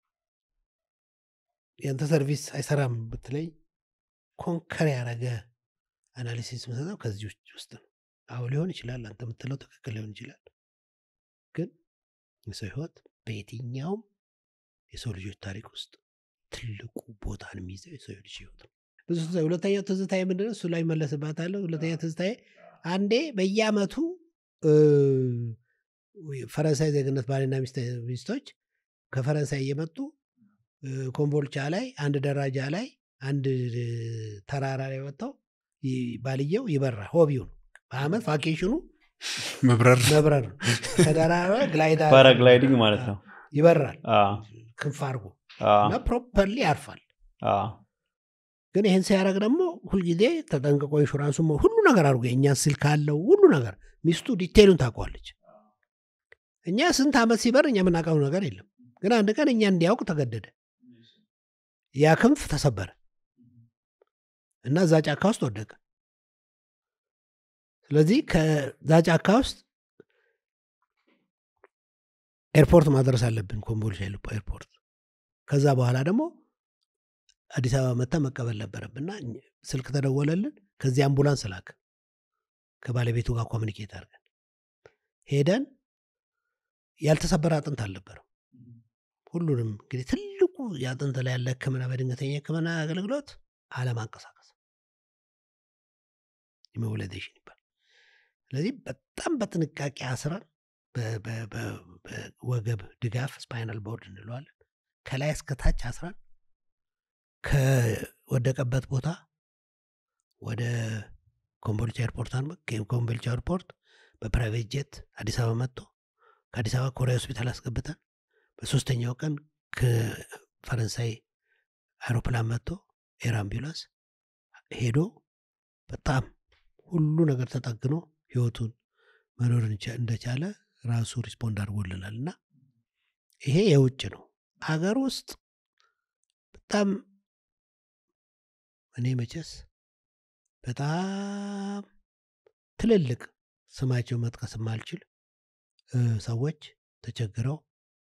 Speaker 1: ያንተ ሰርቪስ አይሰራም ብትለኝ ኮንከር ያደረገ አናሊሲስ ምሰጠው ከዚህ ውጭ ውስጥ ነው አሁ ሊሆን ይችላል አንተ የምትለው ትክክል ሊሆን ይችላል ግን የሰው ህይወት በየትኛውም የሰው ልጆች ታሪክ ውስጥ ትልቁ ቦታን የሚይዘው የሰው ልጅ ህይወት ነው ብዙ ጊዜ ሁለተኛው ትዝታዬ ምንድነው እሱ ላይ መለስባታለሁ ሁለተኛ ትዝታዬ አንዴ በየአመቱ እ፣ ፈረንሳይ ዜግነት ባልና ሚስት- ሚስቶች ከፈረንሳይ እየመጡ እ፣ ኮምቦልቻ ላይ አንድ ደረጃ ላይ አንድ እ፣ ተራራ ላይ ወጥተው ይ- ባልየው ይበራል ሆቢው ነው በአመት ቫኬሽኑ
Speaker 4: መብረር
Speaker 1: መብረር ነው ከደራራ ግላይዳ
Speaker 3: ፓራግላይዲንግ ማለት ነው
Speaker 1: ይበራል
Speaker 3: አዎ፣
Speaker 1: ክንፍ አድርጎ
Speaker 3: አዎ፣
Speaker 1: እና ፕሮፐርሊ ያርፋል
Speaker 3: አዎ።
Speaker 1: ግን ይህን ሲያደርግ ደግሞ ሁልጊዜ ተጠንቅቆ ኢንሹራንሱ ሁሉ ነገር አድርጎ የእኛን ስልክ አለው ሁሉ ነገር ሚስቱ ዲቴሉን ታውቀዋለች እኛ ስንት ዓመት ሲበር እኛ የምናውቀው ነገር የለም ግን አንድ ቀን እኛ እንዲያውቅ ተገደደ ያ ክንፍ ተሰበረ እና እዛ ጫካ ውስጥ ወደቀ ስለዚህ ከዛ ጫካ ውስጥ ኤርፖርት ማድረስ አለብን ኮምቦልቻ ኤርፖርት ከዛ በኋላ ደግሞ አዲስ አበባ መታ መቀበል ነበረብንና ስልክ ተደወለልን ከዚህ አምቡላንስ ላክ ከባለቤቱ ጋር ኮሚኒኬት አድርገን ሄደን ያልተሰበረ አጥንት አልነበረም ሁሉንም እንግዲህ ትልቁ የአጥንት ላይ ያለ ህክምና በድንገተኛ ህክምና አገልግሎት አለማንቀሳቀስ ኢሞቢላይዜሽን ይባል ስለዚህ በጣም በጥንቃቄ አስረን በወገብ ድጋፍ ስፓይናል ቦርድ እንለዋለን ከላይ እስከታች አስረን ከወደቀበት ቦታ ወደ ኮምቦልቻ ኤርፖርት ኮምቦልቻ ኤርፖርት በፕራይቬት ጄት አዲስ አበባ መጥቶ ከአዲስ አበባ ኮሪያ ሆስፒታል አስገብተን በሶስተኛው ቀን ከፈረንሳይ አይሮፕላን መጥቶ ኤር አምቡላንስ ሄዶ በጣም ሁሉ ነገር ተጠግኖ ህይወቱን መኖር እንደቻለ ራሱ ሪስፖንድ አድርጎልናል እና ይሄ የውጭ ነው አገር ውስጥ በጣም እኔ መቼስ በጣም ትልልቅ ስማቸው መጥቀስ የማልችል ሰዎች ተቸግረው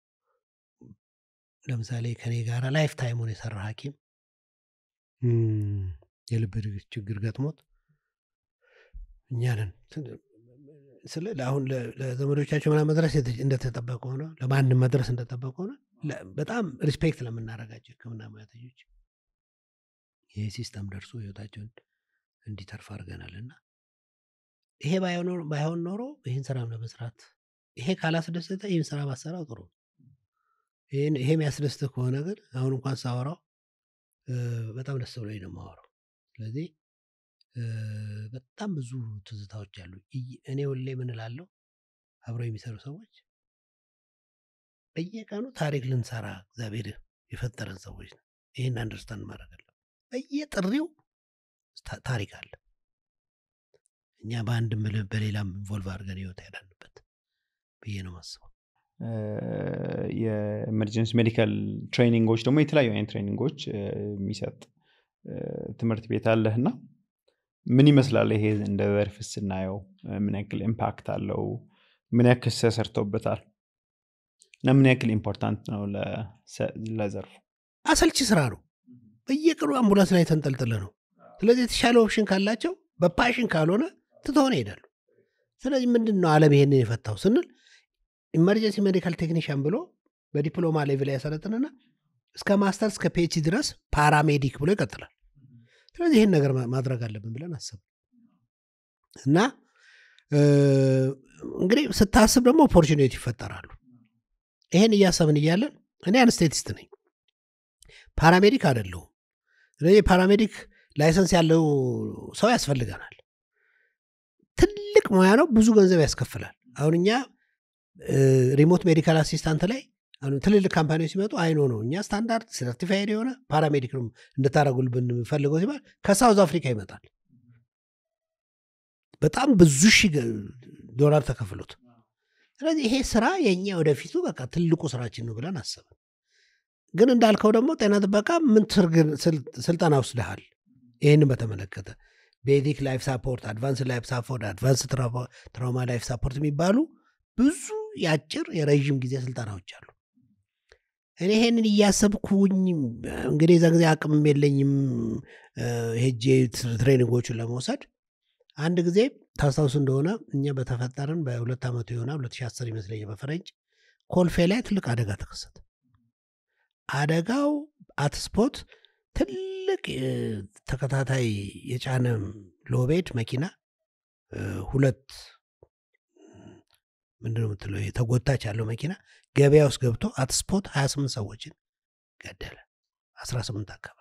Speaker 1: ለምሳሌ ከኔ ጋር ላይፍ ታይሙን የሰራ ሐኪም የልብ ችግር ገጥሞት እኛንን ስለ አሁን ለዘመዶቻቸው ምናምን መድረስ እንደተጠበቀ ሆነ ለማንም መድረስ እንደጠበቀ ሆነ በጣም ሪስፔክት ለምናደርጋቸው ህክምና ሙያተኞች ይህ ሲስተም ደርሶ ህይወታቸውን እንዲተርፍ አድርገናል እና ይሄ ባይሆን ኖሮ ይህን ስራም ለመስራት ይሄ ካላስደሰተ ይህን ስራ ማሰራው ጥሩ ይሄ የሚያስደስትህ ከሆነ ግን አሁን እንኳን ሳወራው በጣም ደስ ብሎኝ ነው የማወራው ስለዚህ በጣም ብዙ ትዝታዎች አሉ እኔ ሁሌ ምን እላለሁ አብረው የሚሰሩ ሰዎች በየቀኑ ታሪክ ልንሰራ እግዚአብሔር የፈጠረን ሰዎች ነው ይህን አንደርስታንድ ማድረግ አለ በየጥሪው ታሪክ አለ እኛ በአንድም በሌላም ኢንቮልቭ አድርገን ህይወት ያዳንበት ብዬ ነው ማስበው
Speaker 3: የኤመርጀንሲ ሜዲካል ትሬኒንጎች ደግሞ የተለያዩ አይነት ትሬኒንጎች የሚሰጥ ትምህርት ቤት አለህ እና ምን ይመስላል ይሄ እንደ ዘርፍ ስናየው ምን ያክል ኢምፓክት አለው ምን ያክል ተሰርተውበታል እና ምን ያክል ኢምፖርታንት ነው ለዘርፉ
Speaker 1: አሰልቺ ስራ ነው በየቀኑ አምቡላንስ ላይ ተንጠልጥለ ነው ስለዚህ የተሻለ ኦፕሽን ካላቸው በፓሽን ካልሆነ ትተሆነ ይሄዳሉ ስለዚህ ምንድን ነው አለም ይሄንን የፈታው ስንል ኢመርጀንሲ ሜዲካል ቴክኒሽያን ብሎ በዲፕሎማ ሌቭል ያሰለጥንና እስከ ማስተር እስከ ፒኤችዲ ድረስ ፓራሜዲክ ብሎ ይቀጥላል ስለዚህ ይህን ነገር ማድረግ አለብን ብለን አሰብ እና እንግዲህ ስታስብ ደግሞ ኦፖርቹኒቲ ይፈጠራሉ ይሄን እያሰብን እያለን እኔ አንስቴቲስት ነኝ ፓራሜዲክ አደለሁም ስለዚህ ፓራሜዲክ ላይሰንስ ያለው ሰው ያስፈልገናል ትልቅ ሙያ ነው ብዙ ገንዘብ ያስከፍላል አሁን እኛ ሪሞት ሜዲካል አሲስታንት ላይ ትልልቅ ካምፓኒዎች ሲመጡ አይኖ ነው እኛ ስታንዳርድ ሰርቲፋይድ የሆነ ፓራሜዲክ ነው እንድታደረጉል ብንፈልገው ሲባል ከሳውዝ አፍሪካ ይመጣል በጣም ብዙ ሺህ ዶላር ተከፍሎት ስለዚህ ይሄ ስራ የእኛ ወደፊቱ በቃ ትልቁ ስራችን ነው ብለን አሰብን ግን እንዳልከው ደግሞ ጤና ጥበቃ ምን ስልጠና ወስደሃል ይህንን በተመለከተ ቤዚክ ላይፍ ሳፖርት አድቫንስ ላይፍ ሳፖርት አድቫንስ ትራውማ ላይፍ ሳፖርት የሚባሉ ብዙ የአጭር የረዥም ጊዜ ስልጠናዎች አሉ እኔ ይሄንን እያሰብኩኝ እንግዲህ የዛ ጊዜ አቅምም የለኝም ሄጄ ትሬኒንጎቹን ለመውሰድ አንድ ጊዜ ታስታውሱ እንደሆነ እኛ በተፈጠርን በሁለት ዓመቱ የሆነ 2010 ይመስለኛል በፈረንጅ ኮልፌ ላይ ትልቅ አደጋ ተከሰተ አደጋው አትስፖት ትልቅ ተከታታይ የጫነ ሎቤድ መኪና ሁለት ምንድነው የምትለው ተጎታች ያለው መኪና ገበያ ውስጥ ገብቶ አትስፖት 28 ሰዎችን ገደለ 18 አካባቢ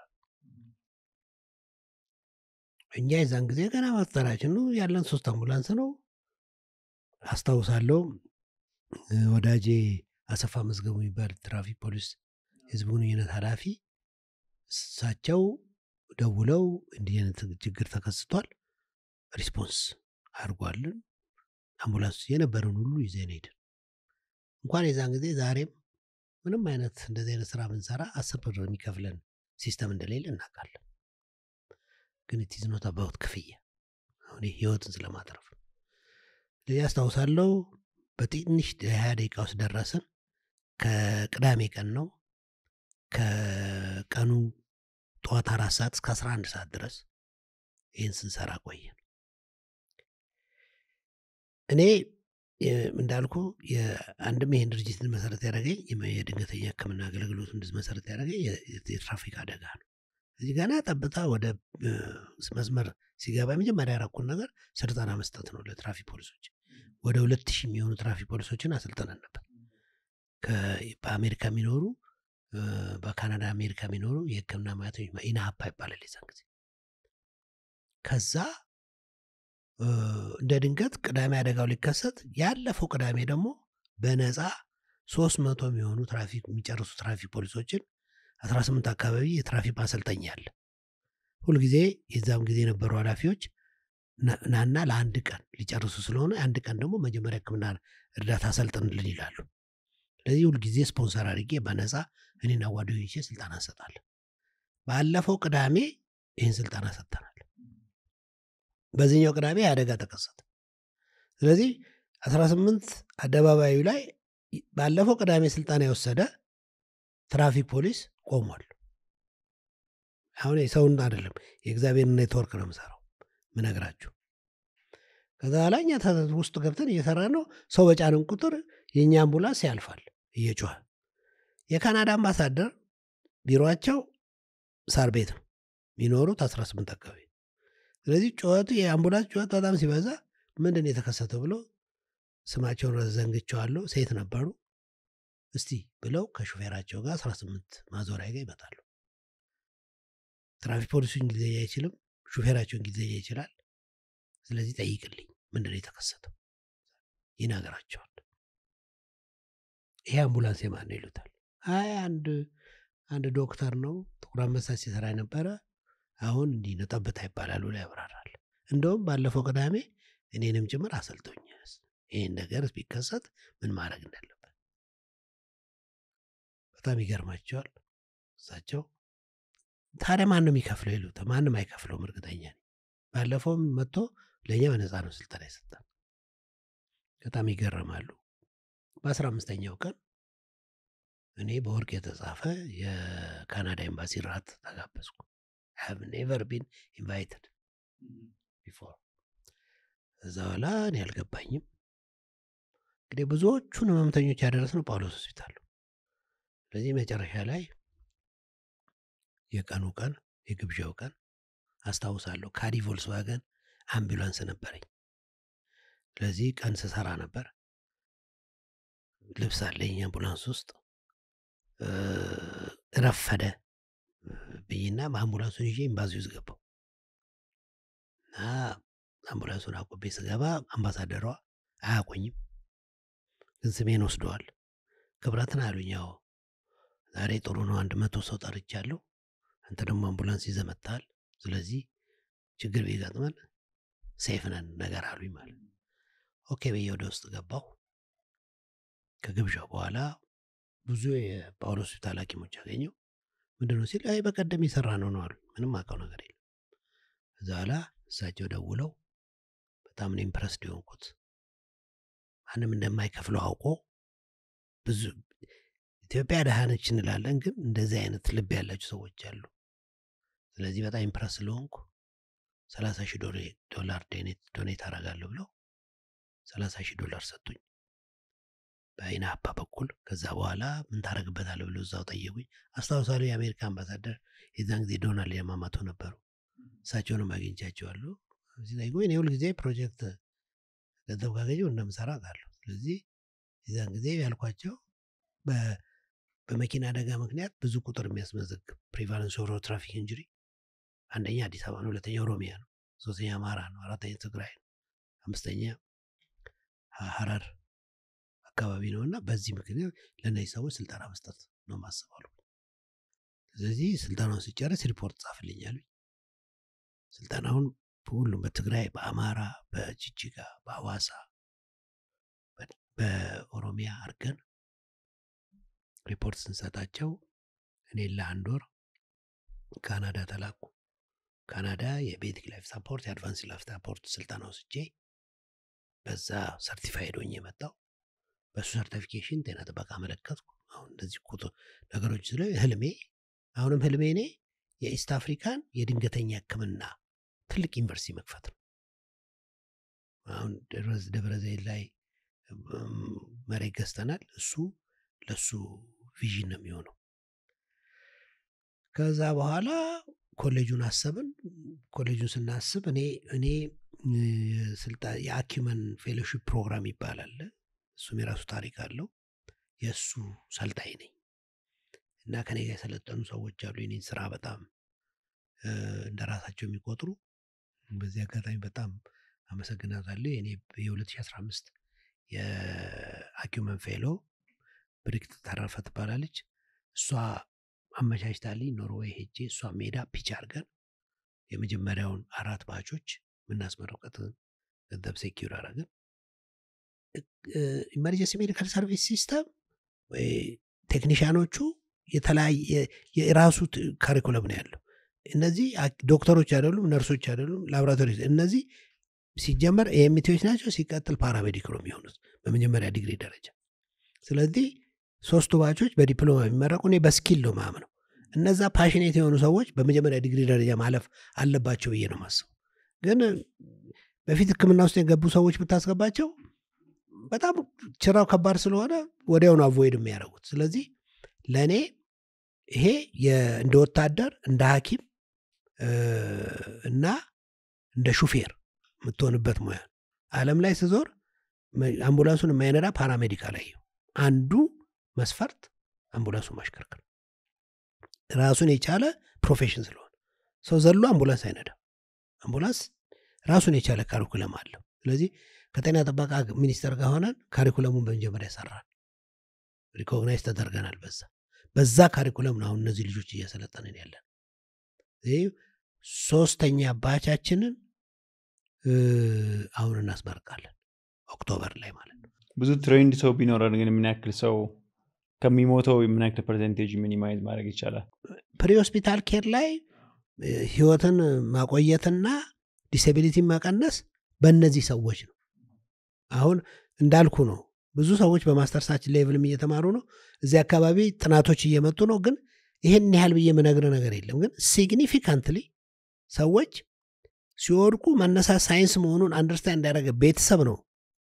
Speaker 1: እኛ የዛን ጊዜ ገና መፍጠራችን ነው ያለን ሶስት አምቡላንስ ነው አስታውሳለሁ ወዳጄ አሰፋ መዝገቡ የሚባል ትራፊክ ፖሊስ ህዝብ ግንኙነት ኃላፊ እሳቸው ደውለው እንዲህ አይነት ችግር ተከስቷል ሪስፖንስ አድርጓልን አምቡላንስ የነበረውን ሁሉ ይዘን ሄድን እንኳን የዛን ጊዜ ዛሬም ምንም አይነት እንደዚህ አይነት ስራ ብንሰራ አስር ብር የሚከፍለን ሲስተም እንደሌለ እናውቃለን። ግን ኢትዝ ኖት አባውት ክፍያ አሁን ይህ ህይወትን ስለማትረፍ ነው። ስለዚህ አስታውሳለሁ በትንሽ የሀያ ደቂቃ ውስጥ ደረስን። ከቅዳሜ ቀን ነው። ከቀኑ ጠዋት አራት ሰዓት እስከ አስራ አንድ ሰዓት ድረስ ይህን ስንሰራ ቆየን። እኔ የ- እንዳልኩ አንድም ይህን ድርጅት መሰረት ያደረገኝ የመ- የድንገተኛ ሕክምና አገልግሎት እንድ መሰረት ያደረገኝ የ- የትራፊክ አደጋ ነው። እዚህ ገና ጠብታ ወደ እ፣ መስመር ሲገባ የመጀመሪያ ያረኩን ነገር ስልጠና መስጠት ነው ለትራፊክ ፖሊሶች። ወደ ሁለት ሺህ የሚሆኑ ትራፊክ ፖሊሶችን አሰልጥነን ነበር። ከ- በአሜሪካ የሚኖሩ እ፣ በካናዳ አሜሪካ የሚኖሩ የህክምና ሙያተኞች ኢናሀፓ ይባላል የዛን ጊዜ ከዛ እ፣ እንደ ድንገት ቅዳሜ አደጋው ሊከሰት ያለፈው ቅዳሜ ደግሞ በነፃ ሶስት መቶ የሚሆኑ ትራፊክ የሚጨርሱ ትራፊክ ፖሊሶችን አስራ ስምንት አካባቢ የትራፊክ ማሰልጠኛ አለ። ሁልጊዜ የዛም ጊዜ የነበሩ ኃላፊዎች ና- ናና ለአንድ ቀን ሊጨርሱ ስለሆነ አንድ ቀን ደግሞ መጀመሪያ ህክምና እርዳታ አሰልጥንልን ይላሉ። ስለዚህ ሁልጊዜ ስፖንሰር አድርጌ በነፃ እኔና ጓደኞቼ ስልጠና እንሰጣለን። ባለፈው ቅዳሜ ይህን ስልጠና ሰጥተናል። በዚህኛው ቅዳሜ አደጋ ተከሰተ። ስለዚህ 18 አደባባዩ ላይ ባለፈው ቅዳሜ ስልጠና የወሰደ ትራፊክ ፖሊስ ቆሟል። አሁን የሰውን አይደለም የእግዚአብሔርን ኔትወርክ ነው የምሰራው ምነግራችሁ። ከዛ በኋላ እኛ ተ- ውስጥ ገብተን እየሰራ ነው። ሰው በጫንን ቁጥር የእኛ አምቡላንስ ያልፋል እየጮኸ። የካናዳ አምባሳደር ቢሮቸው ሳር ቤት ነው የሚኖሩት 18 አካባቢ። ስለዚህ ጩኸቱ የአምቡላንስ ጩኸት በጣም ሲበዛ ምንድን ነው የተከሰተው ብሎ ስማቸውን ዘንግቸዋለሁ። ሴት ነበሩ። እስቲ ብለው ከሹፌራቸው ጋር 18 ማዞሪያ ጋር ይመጣሉ። ትራፊክ ፖሊሱ እንግሊዝኛ አይችልም፣ ሹፌራቸው እንግሊዝኛ ይችላል። ስለዚህ ጠይቅልኝ ምንድን ነው የተከሰተው ይነግራቸዋል። ይሄ አምቡላንስ የማን ነው ይሉታል። አይ አንድ አንድ ዶክተር ነው ጥቁር አንበሳ ሲሰራ የነበረ አሁን እንዲህ ነው ጠብታ ይባላል ብሎ ያብራራል። እንደውም ባለፈው ቅዳሜ እኔንም ጭምር አሰልቶኝ ይህን ነገር ቢከሰት ምን ማድረግ እንዳለበት በጣም ይገርማቸዋል። እሳቸው ታዲያ ማን ነው የሚከፍለው ይሉታል። ማንም አይከፍለውም እርግጠኛ ነኝ። ባለፈውም መጥቶ ለእኛ በነፃ ነው ስልጠና የሰጠን። በጣም ይገረማሉ። በአስራ አምስተኛው ቀን እኔ በወርቅ የተጻፈ የካናዳ ኤምባሲ ራት ተጋበዝኩ። have never been invited before እዛ በኋላ እኔ አልገባኝም። እንግዲህ ብዙዎቹን ህመምተኞች ያደረስነው ጳውሎስ ሆስፒታል ነው። ስለዚህ መጨረሻ ላይ የቀኑ ቀን የግብዣው ቀን አስታውሳለሁ። ካዲ ቮልስዋገን አምቡላንስ ነበረኝ። ስለዚህ ቀን ስሰራ ነበር። ልብስ አለኝ አምቡላንስ ውስጥ እ፣ ረፈደ ብይና በአምቡላንሱን ይዤ ኤምባሲ ውስጥ ገባው እና አምቡላንሱን አቆቤ ስገባ አምባሳደሯ አያቆኝም፣ ግን ስሜን ወስደዋል። ክብረትን አሉኝ። ያው ዛሬ ጥሩ ነው፣ አንድ መቶ ሰው ጠርቻለሁ። አንተ ደግሞ አምቡላንስ ይዘህ መጥተሃል። ስለዚህ ችግር ቢገጥመን ሴፍ ነን ነገር አሉኝ ማለት ነው። ኦኬ ብዬ ወደ ውስጥ ገባሁ። ከግብዣው በኋላ ብዙ የጳውሎስ ሆስፒታል ሐኪሞች አገኘው። ምንድን ነው ሲል አይ በቀደም የሰራ ነው ነው አሉ። ምንም አውቀው ነገር የለም። ከዛ በኋላ እሳቸው ደውለው በጣም ነው ኢምፕረስድ የሆንኩት። ማንም እንደማይከፍለው አውቆ ብዙ ኢትዮጵያ ደሃ ነች እንላለን፣ ግን እንደዚህ አይነት ልብ ያላቸው ሰዎች አሉ። ስለዚህ በጣም ኢምፕረስ ስለሆንኩ ሰላሳ ሺህ ዶላር ዶኔት አደርጋለሁ ብለው ሰላሳ ሺህ ዶላር ሰጡኝ በአይነ አባ በኩል። ከዛ በኋላ ምን ታደርግበታለህ ብለው እዛው ጠየቁኝ። አስታውሳለሁ የአሜሪካ አምባሳደር የዛን ጊዜ ዶናልድ ያማማቶ ነበሩ። እሳቸውንም አግኝቻቸዋለሁ። ሲጠይቁ እኔ ሁልጊዜ ፕሮጀክት ገንዘብ ካገኘው እንደምሰራ አውቃለሁ። ስለዚህ የዛን ጊዜ ያልኳቸው በ- በመኪና አደጋ ምክንያት ብዙ ቁጥር የሚያስመዘግብ ፕሪቫለንስ ኦፍ ሮድ ትራፊክ ኢንጁሪ አንደኛ አዲስ አበባ ነው፣ ሁለተኛ ኦሮሚያ ነው፣ ሶስተኛ አማራ ነው፣ አራተኛ ትግራይ ነው፣ አምስተኛ ሀ- ሀረር አካባቢ ነው እና በዚህ ምክንያት ለእነዚህ ሰዎች ስልጠና መስጠት ነው ማስባሉ። ስለዚህ ስልጠናውን ሲጨርስ ሪፖርት ጻፍልኝ አሉኝ። ስልጠናውን ሁሉም በትግራይ፣ በአማራ፣ በጅጅጋ፣ በሐዋሳ፣ በ- በኦሮሚያ አድርገን ሪፖርት ስንሰጣቸው እኔ ለአንድ ወር ካናዳ ተላኩ። ካናዳ የቤዚክ ላይፍ ሳፖርት የአድቫንስ ላይፍ ሳፖርት ስልጠና ወስጄ በዛ ሰርቲፋይድ ሆኜ የመጣው በእሱ ሰርቲፊኬሽን ጤና ጥበቃ አመለከትኩ። አሁን እንደዚህ ቁጡ ነገሮች ስለ ህልሜ አሁንም ህልሜ እኔ የኢስት አፍሪካን የድንገተኛ ሕክምና ትልቅ ዩኒቨርሲቲ መክፈት ነው። አሁን ደብረ ዘይት ላይ መሬት ገዝተናል። እሱ ለሱ ቪዥን ነው የሚሆነው። ከዛ በኋላ ኮሌጁን አሰብን። ኮሌጁን ስናስብ እኔ እኔ የአኪመን ፌሎሺፕ ፕሮግራም ይባላል። እሱም የራሱ ታሪክ አለው። የእሱ ሰልጣኝ ነኝ እና ከኔ ጋር የሰለጠኑ ሰዎች አሉ። የኔን ስራ በጣም እንደ ራሳቸው የሚቆጥሩ በዚህ አጋጣሚ በጣም አመሰግናታለሁ። የኔ የ2015 የአኪመን ፌሎ ብሪክት ተረፈ ትባላለች። እሷ አመቻችታልኝ ኖርዌይ ሄጄ እሷ ሜዳ ፒች አድርገን የመጀመሪያውን አራት ባቾች የምናስመረቀት ገንዘብ ሴኪር አረግን። ኢመርጀንሲ ሜዲካል ሰርቪስ ሲስተም ቴክኒሽያኖቹ የተለያየ የራሱ ካሪኩለም ነው ያለው። እነዚህ ዶክተሮች አይደሉም፣ ነርሶች አይደሉም፣ ላቦራቶሪ እነዚህ ሲጀመር ኤምቲዎች ናቸው። ሲቀጥል ፓራሜዲክ ነው የሚሆኑት በመጀመሪያ ዲግሪ ደረጃ። ስለዚህ ሶስቱ ባቾች በዲፕሎማ የሚመረቁ እኔ በስኪል ነው ማምነው። እነዛ ፓሽኔት የሆኑ ሰዎች በመጀመሪያ ዲግሪ ደረጃ ማለፍ አለባቸው ብዬ ነው ማስበው። ግን በፊት ሕክምና ውስጥ የገቡ ሰዎች ብታስገባቸው በጣም ችራው ከባድ ስለሆነ ወዲያውኑ አቮይድ የሚያደርጉት። ስለዚህ ለእኔ ይሄ እንደ ወታደር እንደ ሐኪም እና እንደ ሹፌር የምትሆንበት ሙያ ዓለም ላይ ስዞር አምቡላንሱን የማይነዳ ፓራሜዲካል አየሁ። አንዱ መስፈርት አምቡላንሱ ማሽከርከር ራሱን የቻለ ፕሮፌሽን ስለሆነ ሰው ዘሎ አምቡላንስ አይነዳም። አምቡላንስ ራሱን የቻለ ካሪኩለም አለው። ስለዚህ ከጤና ጥበቃ ሚኒስቴር ጋር ሆነን ካሪኩለሙን በመጀመሪያ ሰራን፣ ሪኮግናይዝ ተደርገናል። በዛ በዛ ካሪኩለም ነው አሁን እነዚህ ልጆች እያሰለጠንን ያለን። ይህ ሶስተኛ ባቻችንን አሁን እናስመርቃለን ኦክቶበር ላይ ማለት ነው።
Speaker 3: ብዙ ትሬንድ ሰው ቢኖረን ግን ምን ያክል ሰው ከሚሞተው ምን ያክል ፐርሰንቴጅ ሚኒማይዝ ማድረግ ይቻላል?
Speaker 1: ፕሪ ሆስፒታል ኬር ላይ ህይወትን ማቆየትና ዲስቢሊቲን መቀነስ በእነዚህ ሰዎች ነው። አሁን እንዳልኩ ነው። ብዙ ሰዎች በማስተርሳችን ሌቭልም እየተማሩ ነው። እዚህ አካባቢ ጥናቶች እየመጡ ነው። ግን ይህን ያህል ብዬ የምነግር ነገር የለም። ግን ሲግኒፊካንትሊ ሰዎች ሲወድቁ መነሳት ሳይንስ መሆኑን አንደርስታንድ እንዳደረገ ቤተሰብ ነው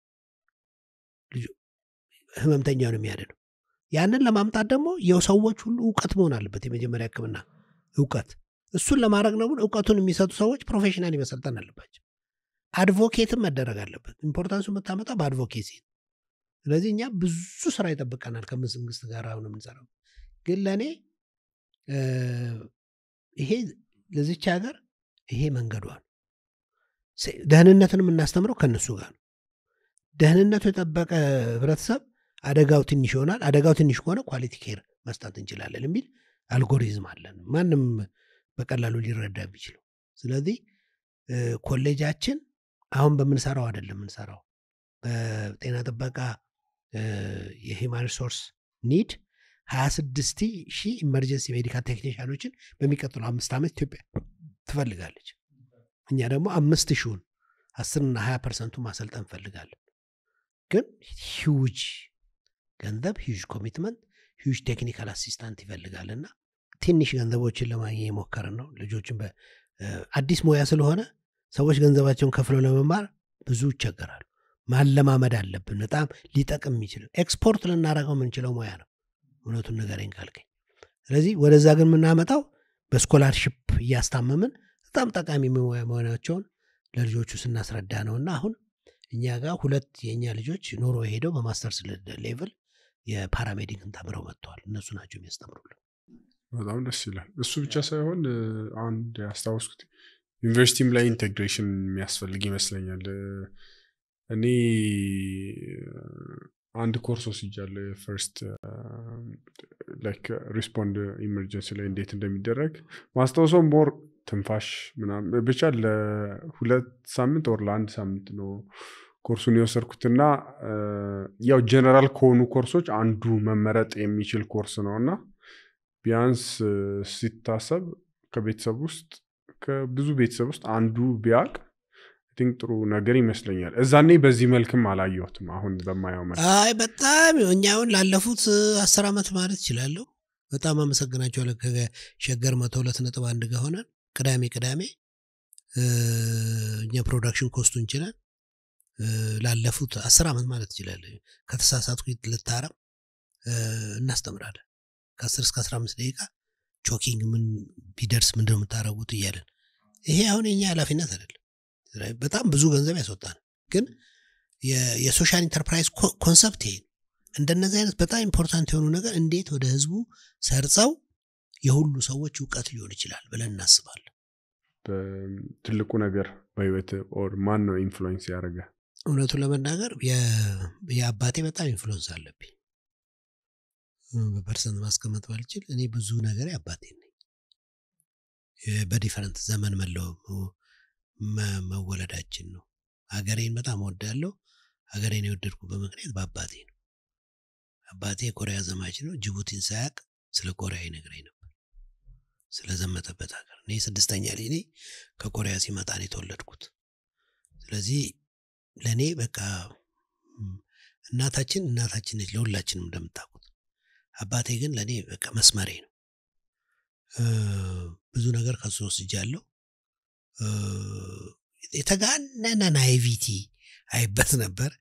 Speaker 1: ህመምተኛውን የሚያድነው። ያንን ለማምጣት ደግሞ የሰዎች ሁሉ እውቀት መሆን አለበት። የመጀመሪያ ህክምና እውቀት እሱን ለማድረግ ነው። ግን እውቀቱን የሚሰጡ ሰዎች ፕሮፌሽናል መሰልጠን አለባቸው። አድቮኬትም መደረግ አለበት። ኢምፖርታንሱ የምታመጣ በአድቮኬሲ ስለዚህ እኛ ብዙ ስራ ይጠብቀናል ከመንግስት ጋር አሁን የምንሰራው። ግን ለእኔ ይሄ ለዚች ሀገር ይሄ መንገዷ ነው። ደህንነትን የምናስተምረው ከእነሱ ጋር ነው። ደህንነቱ የጠበቀ ህብረተሰብ አደጋው ትንሽ ይሆናል። አደጋው ትንሽ ከሆነ ኳሊቲ ኬር መስጠት እንችላለን የሚል አልጎሪዝም አለን፣ ማንም በቀላሉ ሊረዳ የሚችለው። ስለዚህ ኮሌጃችን አሁን በምንሰራው አይደለም የምንሰራው በጤና ጥበቃ የሂማን ሪሶርስ ኒድ 26 ሺህ ኢመርጀንሲ ሜዲካል ቴክኒሽያኖችን በሚቀጥለው አምስት ዓመት ኢትዮጵያ ትፈልጋለች። እኛ ደግሞ አምስት ሺውን አስርና ሀያ ፐርሰንቱ ማሰልጠን እንፈልጋለን። ግን ሂውጅ ገንዘብ ሂውጅ ኮሚትመንት ሂውጅ ቴክኒካል አሲስታንት ይፈልጋልና ትንሽ ገንዘቦችን ለማግኘት የሞከርን ነው። ልጆችን አዲስ ሙያ ስለሆነ ሰዎች ገንዘባቸውን ከፍለው ለመማር ብዙ ይቸገራሉ። ማለማመድ አለብን። በጣም ሊጠቅም የሚችል ኤክስፖርት ልናደርገው የምንችለው ሙያ ነው። እውነቱን ንገረኝ ካልከኝ። ስለዚህ ወደዛ ግን የምናመጣው በስኮላርሽፕ እያስታመምን በጣም ጠቃሚ ሙያ መሆናቸውን ለልጆቹ ስናስረዳ ነው እና አሁን እኛ ጋር ሁለት የእኛ ልጆች ኖሮ ሄደው በማስተርስ ሌቭል የፓራሜዲክን ተምረው መጥተዋል። እነሱ ናቸው የሚያስተምሩልን።
Speaker 4: በጣም ደስ ይላል። እሱ ብቻ ሳይሆን አንድ ያስታወስኩት ዩኒቨርሲቲም ላይ ኢንቴግሬሽን የሚያስፈልግ ይመስለኛል። እኔ አንድ ኮርስ ወስጃለሁ። የፈርስት ላይክ ሪስፖንድ ኢመርጀንሲ ላይ እንዴት እንደሚደረግ ማስታወሰው ሞር ትንፋሽ ምናምን ብቻ ለሁለት ሳምንት ወር ለአንድ ሳምንት ነው ኮርሱን የወሰድኩትና ያው ጀነራል ከሆኑ ኮርሶች አንዱ መመረጥ የሚችል ኮርስ ነው እና ቢያንስ ሲታሰብ ከቤተሰብ ውስጥ ከብዙ ቤተሰብ ውስጥ አንዱ ቢያውቅ ቲንክ ጥሩ ነገር ይመስለኛል። እዛኔ በዚህ መልክም አላየሁትም። አሁን በማየው መልክ
Speaker 1: አይ በጣም እኛ አሁን ላለፉት አስር ዓመት ማለት እችላለሁ በጣም አመሰግናቸዋለሁ። ከሸገር መቶ ሁለት ነጥብ አንድ ጋር ሆነን ቅዳሜ ቅዳሜ እኛ ፕሮዳክሽን ኮስቱ እንችላል ላለፉት አስር ዓመት ማለት ይችላለ ከተሳሳትኩ ልታረም እናስተምራለን ከአስር እስከ አስራ አምስት ደቂቃ ቾኪንግ ምን ቢደርስ ምንድነው የምታደረጉት እያለን ይሄ አሁን የኛ ኃላፊነት አይደለም በጣም ብዙ ገንዘብ ያስወጣል ግን የሶሻል ኢንተርፕራይዝ ኮንሰፕት ይሄ ነው እንደነዚህ አይነት በጣም ኢምፖርታንት የሆኑ ነገር እንዴት ወደ ህዝቡ ሰርጸው የሁሉ ሰዎች እውቀት ሊሆን ይችላል ብለን እናስባለን
Speaker 4: ትልቁ ነገር በህይወት ኦር ማን ነው ኢንፍሉዌንስ ያደረገ
Speaker 1: እውነቱን ለመናገር የአባቴ በጣም ኢንፍሉዌንስ አለብኝ በፐርሰንት ማስቀመጥ ባልችል እኔ ብዙ ነገር አባቴ ነኝ በዲፈረንት ዘመን መወለዳችን ነው ሀገሬን በጣም ወዳለሁ ሀገሬን የወደድኩበት ምክንያት በአባቴ ነው አባቴ የኮሪያ ዘማች ነው ጅቡቲን ሳያቅ ስለ ኮሪያ ይነግረኝ ነበር ስለዘመተበት ሀገር እኔ ስድስተኛ ልጅ እኔ ከኮሪያ ሲመጣ ነው የተወለድኩት ስለዚህ ለእኔ በቃ እናታችን እናታችን ነች ለሁላችንም እንደምታውቁት አባቴ ግን ለእኔ በቃ መስመሬ ነው ብዙ ነገር ከሱ ወስጃለሁ የተጋነነ ናይቪቲ አይበት ነበር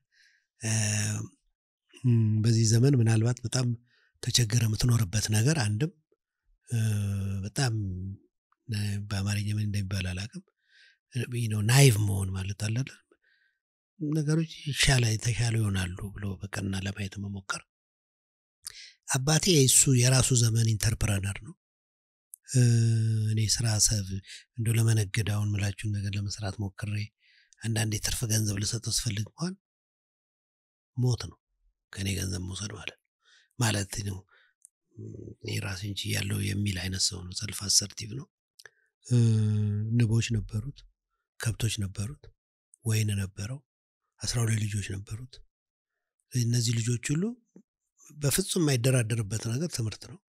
Speaker 1: በዚህ ዘመን ምናልባት በጣም ተቸገረ የምትኖርበት ነገር አንድም በጣም በአማርኛ ምን እንደሚባል አላቅም ናይቭ መሆን ማለት አለ ነገሮች ይሻላ የተሻሉ ይሆናሉ ብሎ በቀና ለማየት መሞከር አባቴ እሱ የራሱ ዘመን ኢንተርፕረነር ነው እኔ ስራ ሰብ እንደ ለመነገድ አሁን ምላችሁን ነገር ለመስራት ሞክሬ አንዳንድ የትርፍ ገንዘብ ልሰጠው ስፈልግ እንኳን ሞት ነው ከእኔ ገንዘብ መውሰድ ማለት ማለት ነው እኔ ራሴን ያለው የሚል አይነት ሰው ነው ሰልፍ አሰርቲቭ ነው ንቦች ነበሩት ከብቶች ነበሩት ወይን ነበረው አስራ ሁለት ልጆች ነበሩት እነዚህ ልጆች ሁሉ በፍጹም የማይደራደርበት ነገር ትምህርት ነው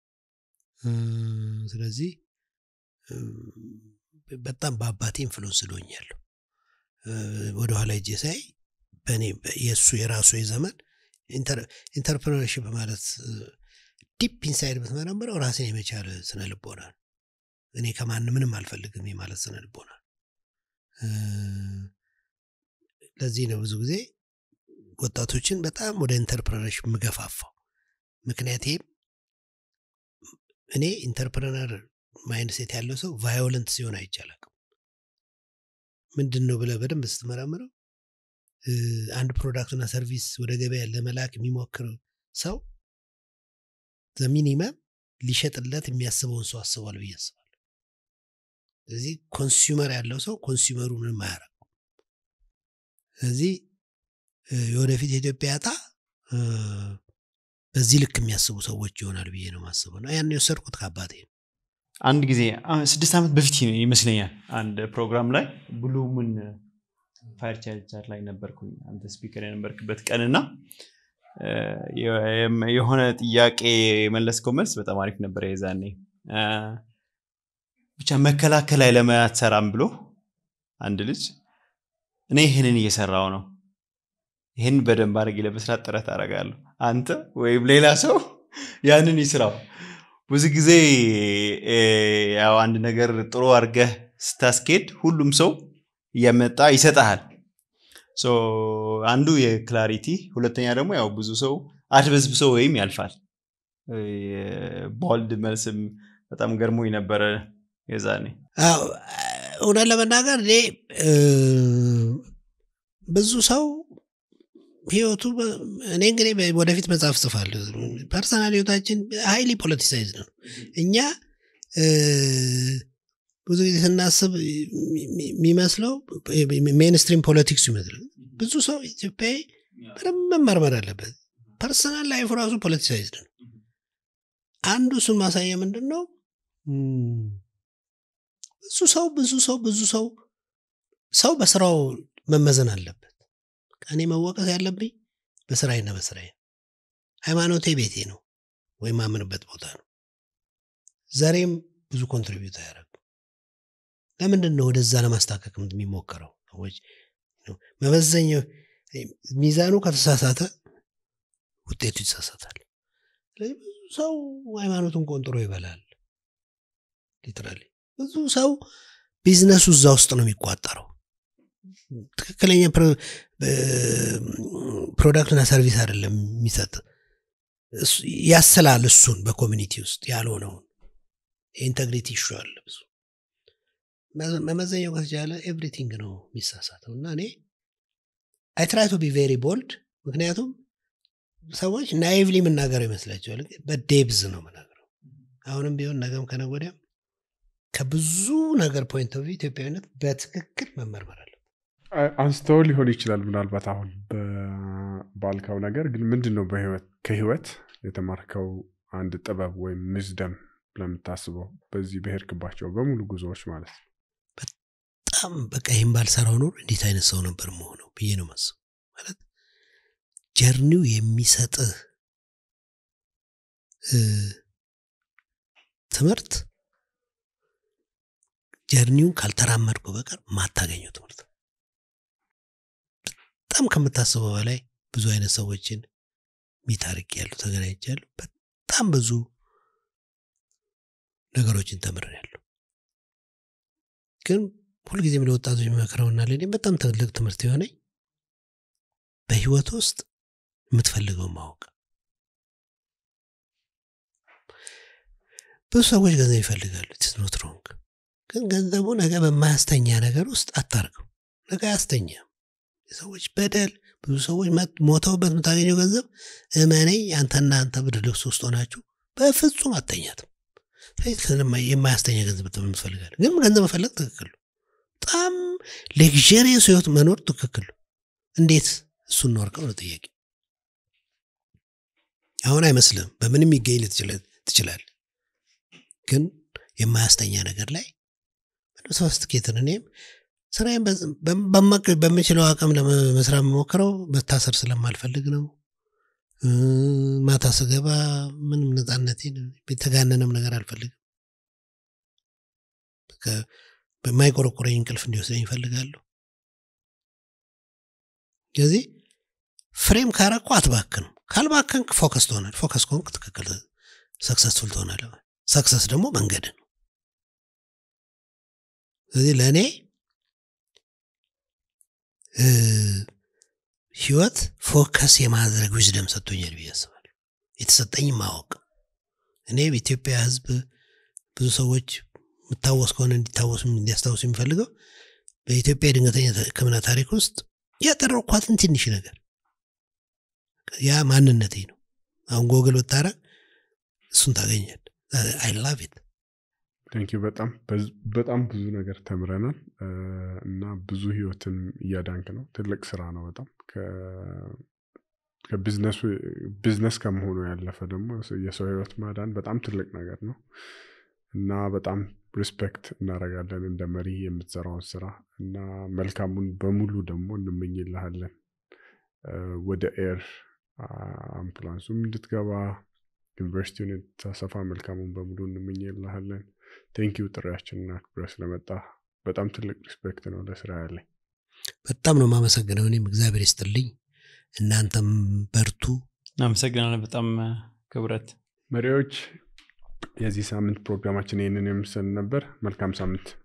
Speaker 1: ስለዚህ በጣም በአባቴ ኢንፍሉንስ ዶኛለሁ ወደኋላ እጄ ሳይ በእኔ የእሱ የራሱ የዘመን ኢንተርፕረነርሽፕ ማለት ዲፕ ኢንሳይድ ብትመረምረው ራስን የመቻል ስነ ልቦና እኔ ከማን ምንም አልፈልግም ማለት ስነ ልቦና ለዚህ ነው ብዙ ጊዜ ወጣቶችን በጣም ወደ ኢንተርፕረነርሽፕ ምገፋፋው ምክንያቴም እኔ ኢንተርፕረነር ማይንድሴት ያለው ሰው ቫዮለንት ሲሆን አይቻላቅም ምንድን ነው ብለ በደንብ ስትመረምረው አንድ ፕሮዳክትና ሰርቪስ ወደ ገበያ ለመላክ የሚሞክር ሰው ዘሚኒመም ሊሸጥለት የሚያስበውን ሰው አስቧል ብዬ አስባለሁ ስለዚህ ኮንሱመር ያለው ሰው ኮንሱመሩ ምንም አያረግ ስለዚህ የወደፊት የኢትዮጵያ ዕጣ በዚህ ልክ የሚያስቡ ሰዎች ይሆናል ብዬ ነው ማስበው ነው ያን የወሰድኩት ከአባቴ ነው
Speaker 3: አንድ ጊዜ ስድስት ዓመት በፊት ይመስለኛል አንድ ፕሮግራም ላይ ብሉሙን ፋይር ቻርጀር ላይ ነበርኩኝ አንተ ስፒከር የነበርክበት ቀንና የሆነ ጥያቄ የመለስከው መልስ በጣም አሪፍ ነበር የዛኔ ብቻ መከላከል ላይ ለምን አትሰራም ብሎ አንድ ልጅ እኔ ይህንን እየሰራው ነው ይህን በደንብ አድርጌ ለመስራት ጥረት አደርጋለሁ አንተ ወይም ሌላ ሰው ያንን ይስራው ብዙ ጊዜ ያው አንድ ነገር ጥሩ አድርገህ ስታስኬድ ሁሉም ሰው እየመጣ ይሰጠሃል አንዱ የክላሪቲ ሁለተኛ ደግሞ ያው ብዙ ሰው አድበዝብሶ ወይም ያልፋል ቦልድ መልስም በጣም ገርሞኝ ነበረ የዛኔ
Speaker 1: እውነት ለመናገር እኔ ብዙ ሰው ህይወቱ እኔ እንግዲህ ወደፊት መጽሐፍ ጽፋለሁ ፐርሰናል ህይወታችን ሀይሊ ፖለቲሳይዝ ነው እኛ ብዙ ጊዜ ስናስብ የሚመስለው ሜንስትሪም ፖለቲክሱ ይመስላል ብዙ ሰው ኢትዮጵያዊ በደንብ መመርመር አለበት ፐርሰናል ላይፍ ራሱ ፖለቲሳይዝ ነው አንዱ እሱን ማሳያ ምንድን ነው ብዙ ሰው ብዙ ሰው ብዙ ሰው ሰው በስራው መመዘን አለበት እኔ መወቀስ ያለብኝ በስራዬና በስራዬ ሃይማኖቴ ቤቴ ነው ወይም ማምንበት ቦታ ነው ዘሬም ብዙ ኮንትሪቢዩት አያደርግም ለምንድን ነው ወደዛ ለማስታከክ የሚሞከረው ሰዎች መመዘኛው ሚዛኑ ከተሳሳተ ውጤቱ ይሳሳታል ስለዚህ ብዙ ሰው ሃይማኖቱን ቆንጥሮ ይበላል ሊትራሊ ብዙ ሰው ቢዝነሱ እዛ ውስጥ ነው የሚቋጠረው ትክክለኛ ፕሮዳክትና ሰርቪስ አይደለም የሚሰጥ ያስላል እሱን በኮሚኒቲ ውስጥ ያልሆነውን የኢንተግሪቲ ይሹ አለ ብዙ መመዘኛው ከተቻለ ኤቭሪቲንግ ነው የሚሳሳተው እና እኔ አይ ትራይ ቱ ቢ ቬሪ ቦልድ ምክንያቱም ሰዎች ናይቭሊ የምናገረው ይመስላቸዋል በዴብዝ ነው ምናገረው አሁንም ቢሆን ነገም ከነገ ወዲያም ከብዙ ነገር ፖይንት ኦፍ ኢትዮጵያዊነት በትክክል መመርመር አለ
Speaker 4: አንስተው ሊሆን ይችላል ምናልባት አሁን ባልካው ነገር ግን ምንድን ነው በህይወት ከህይወት የተማርከው አንድ ጥበብ ወይም ምዝደም ለምታስበው በዚህ ብሄርክባቸው በሙሉ ጉዞዎች ማለት ነው
Speaker 1: በጣም በቃ ይህም ባልሰራው ኖር እንዴት አይነት ሰው ነበር መሆነው ብዬ ነው ማስብ ማለት ጀርኒው የሚሰጥህ ትምህርት ጀርኒውን ካልተራመድኩ በቀር ማታገኘው ትምህርት በጣም ከምታስበው በላይ ብዙ አይነት ሰዎችን ሚታርቅ ያሉ ተገናኝቻሉ በጣም ብዙ ነገሮችን ተምር ያሉ ግን ሁልጊዜም ለወጣቶች የሚመክረውና ለእኔ በጣም ትልቅ ትምህርት የሆነኝ በህይወት ውስጥ የምትፈልገው ማወቅ ብዙ ሰዎች ገንዘብ ይፈልጋሉ ኖት ሮንግ ግን ገንዘቡ ነገ በማያስተኛ ነገር ውስጥ አታርገው ነገ አያስተኛም የሰዎች በደል ብዙ ሰዎች ሞተውበት የምታገኘው ገንዘብ እመነኝ አንተና አንተ ብርድ ልብስ ውስጥ ሆናችሁ በፍጹም አተኛትም የማያስተኛ ገንዘብ የምትፈልጋል ግን ገንዘብ መፈለግ ትክክል በጣም ሌክዠሪየስ ህይወት መኖር ትክክል እንዴት እሱን ኖርከው ነው ጥያቄ አሁን አይመስልም በምንም ይገኝ ትችላል ግን የማያስተኛ ነገር ላይ ሶስቲኬትን እኔም ስራዬን በምችለው አቅም ለመስራት የምሞክረው መታሰር ስለማልፈልግ ነው ማታ ስገባ ምንም ነፃነቴን የተጋነነም ነገር አልፈልግም በማይቆረቆረኝ እንቅልፍ እንዲወስደኝ ይፈልጋለሁ ስለዚህ ፍሬም ካረኩ አትባክንም ካልባከንክ ፎከስ ትሆናል ፎከስ ከሆንክ ትክክል ሰክሰስፉል ትሆናለ ሰክሰስ ደግሞ መንገድ ነው ስለዚህ ለእኔ ህይወት ፎከስ የማድረግ ዊዝደም ሰጥቶኛል ብዬ አስባለሁ የተሰጠኝ ማወቅ እኔ በኢትዮጵያ ህዝብ ብዙ ሰዎች የምታወስ ከሆነ እንዲታወሱ እንዲያስታውሱ የሚፈልገው በኢትዮጵያ የድንገተኛ ህክምና ታሪክ ውስጥ ያጠረኳትን ትንሽ ነገር ያ ማንነቴ ነው አሁን ጎግል ብታረግ እሱን ታገኛል አይ ላቭ ኢት
Speaker 4: ቴንኪዩ በጣም በጣም ብዙ ነገር ተምረናል እና ብዙ ህይወትን እያዳንክ ነው ትልቅ ስራ ነው በጣም ቢዝነስ ከመሆኑ ያለፈ ደግሞ የሰው ህይወት ማዳን በጣም ትልቅ ነገር ነው እና በጣም ሪስፔክት እናደረጋለን እንደ መሪ የምትሰራውን ስራ እና መልካሙን በሙሉ ደግሞ እንመኝልሃለን ወደ ኤር አምቡላንሱም እንድትገባ ዩኒቨርሲቲውን የተሰፋ መልካሙን በሙሉ እንመኝልሃለን ቴንኪው ጥሪያችንና አክብረ ስለመጣ በጣም ትልቅ ሪስፔክት ነው ለስራ ያለኝ
Speaker 1: በጣም ነው ማመሰግነው እኔም እግዚአብሔር ይስጥልኝ እናንተም በርቱ
Speaker 3: እናመሰግናለን በጣም ክብረት
Speaker 4: መሪዎች የዚህ ሳምንት ፕሮግራማችን ይህንን የምስል ነበር መልካም ሳምንት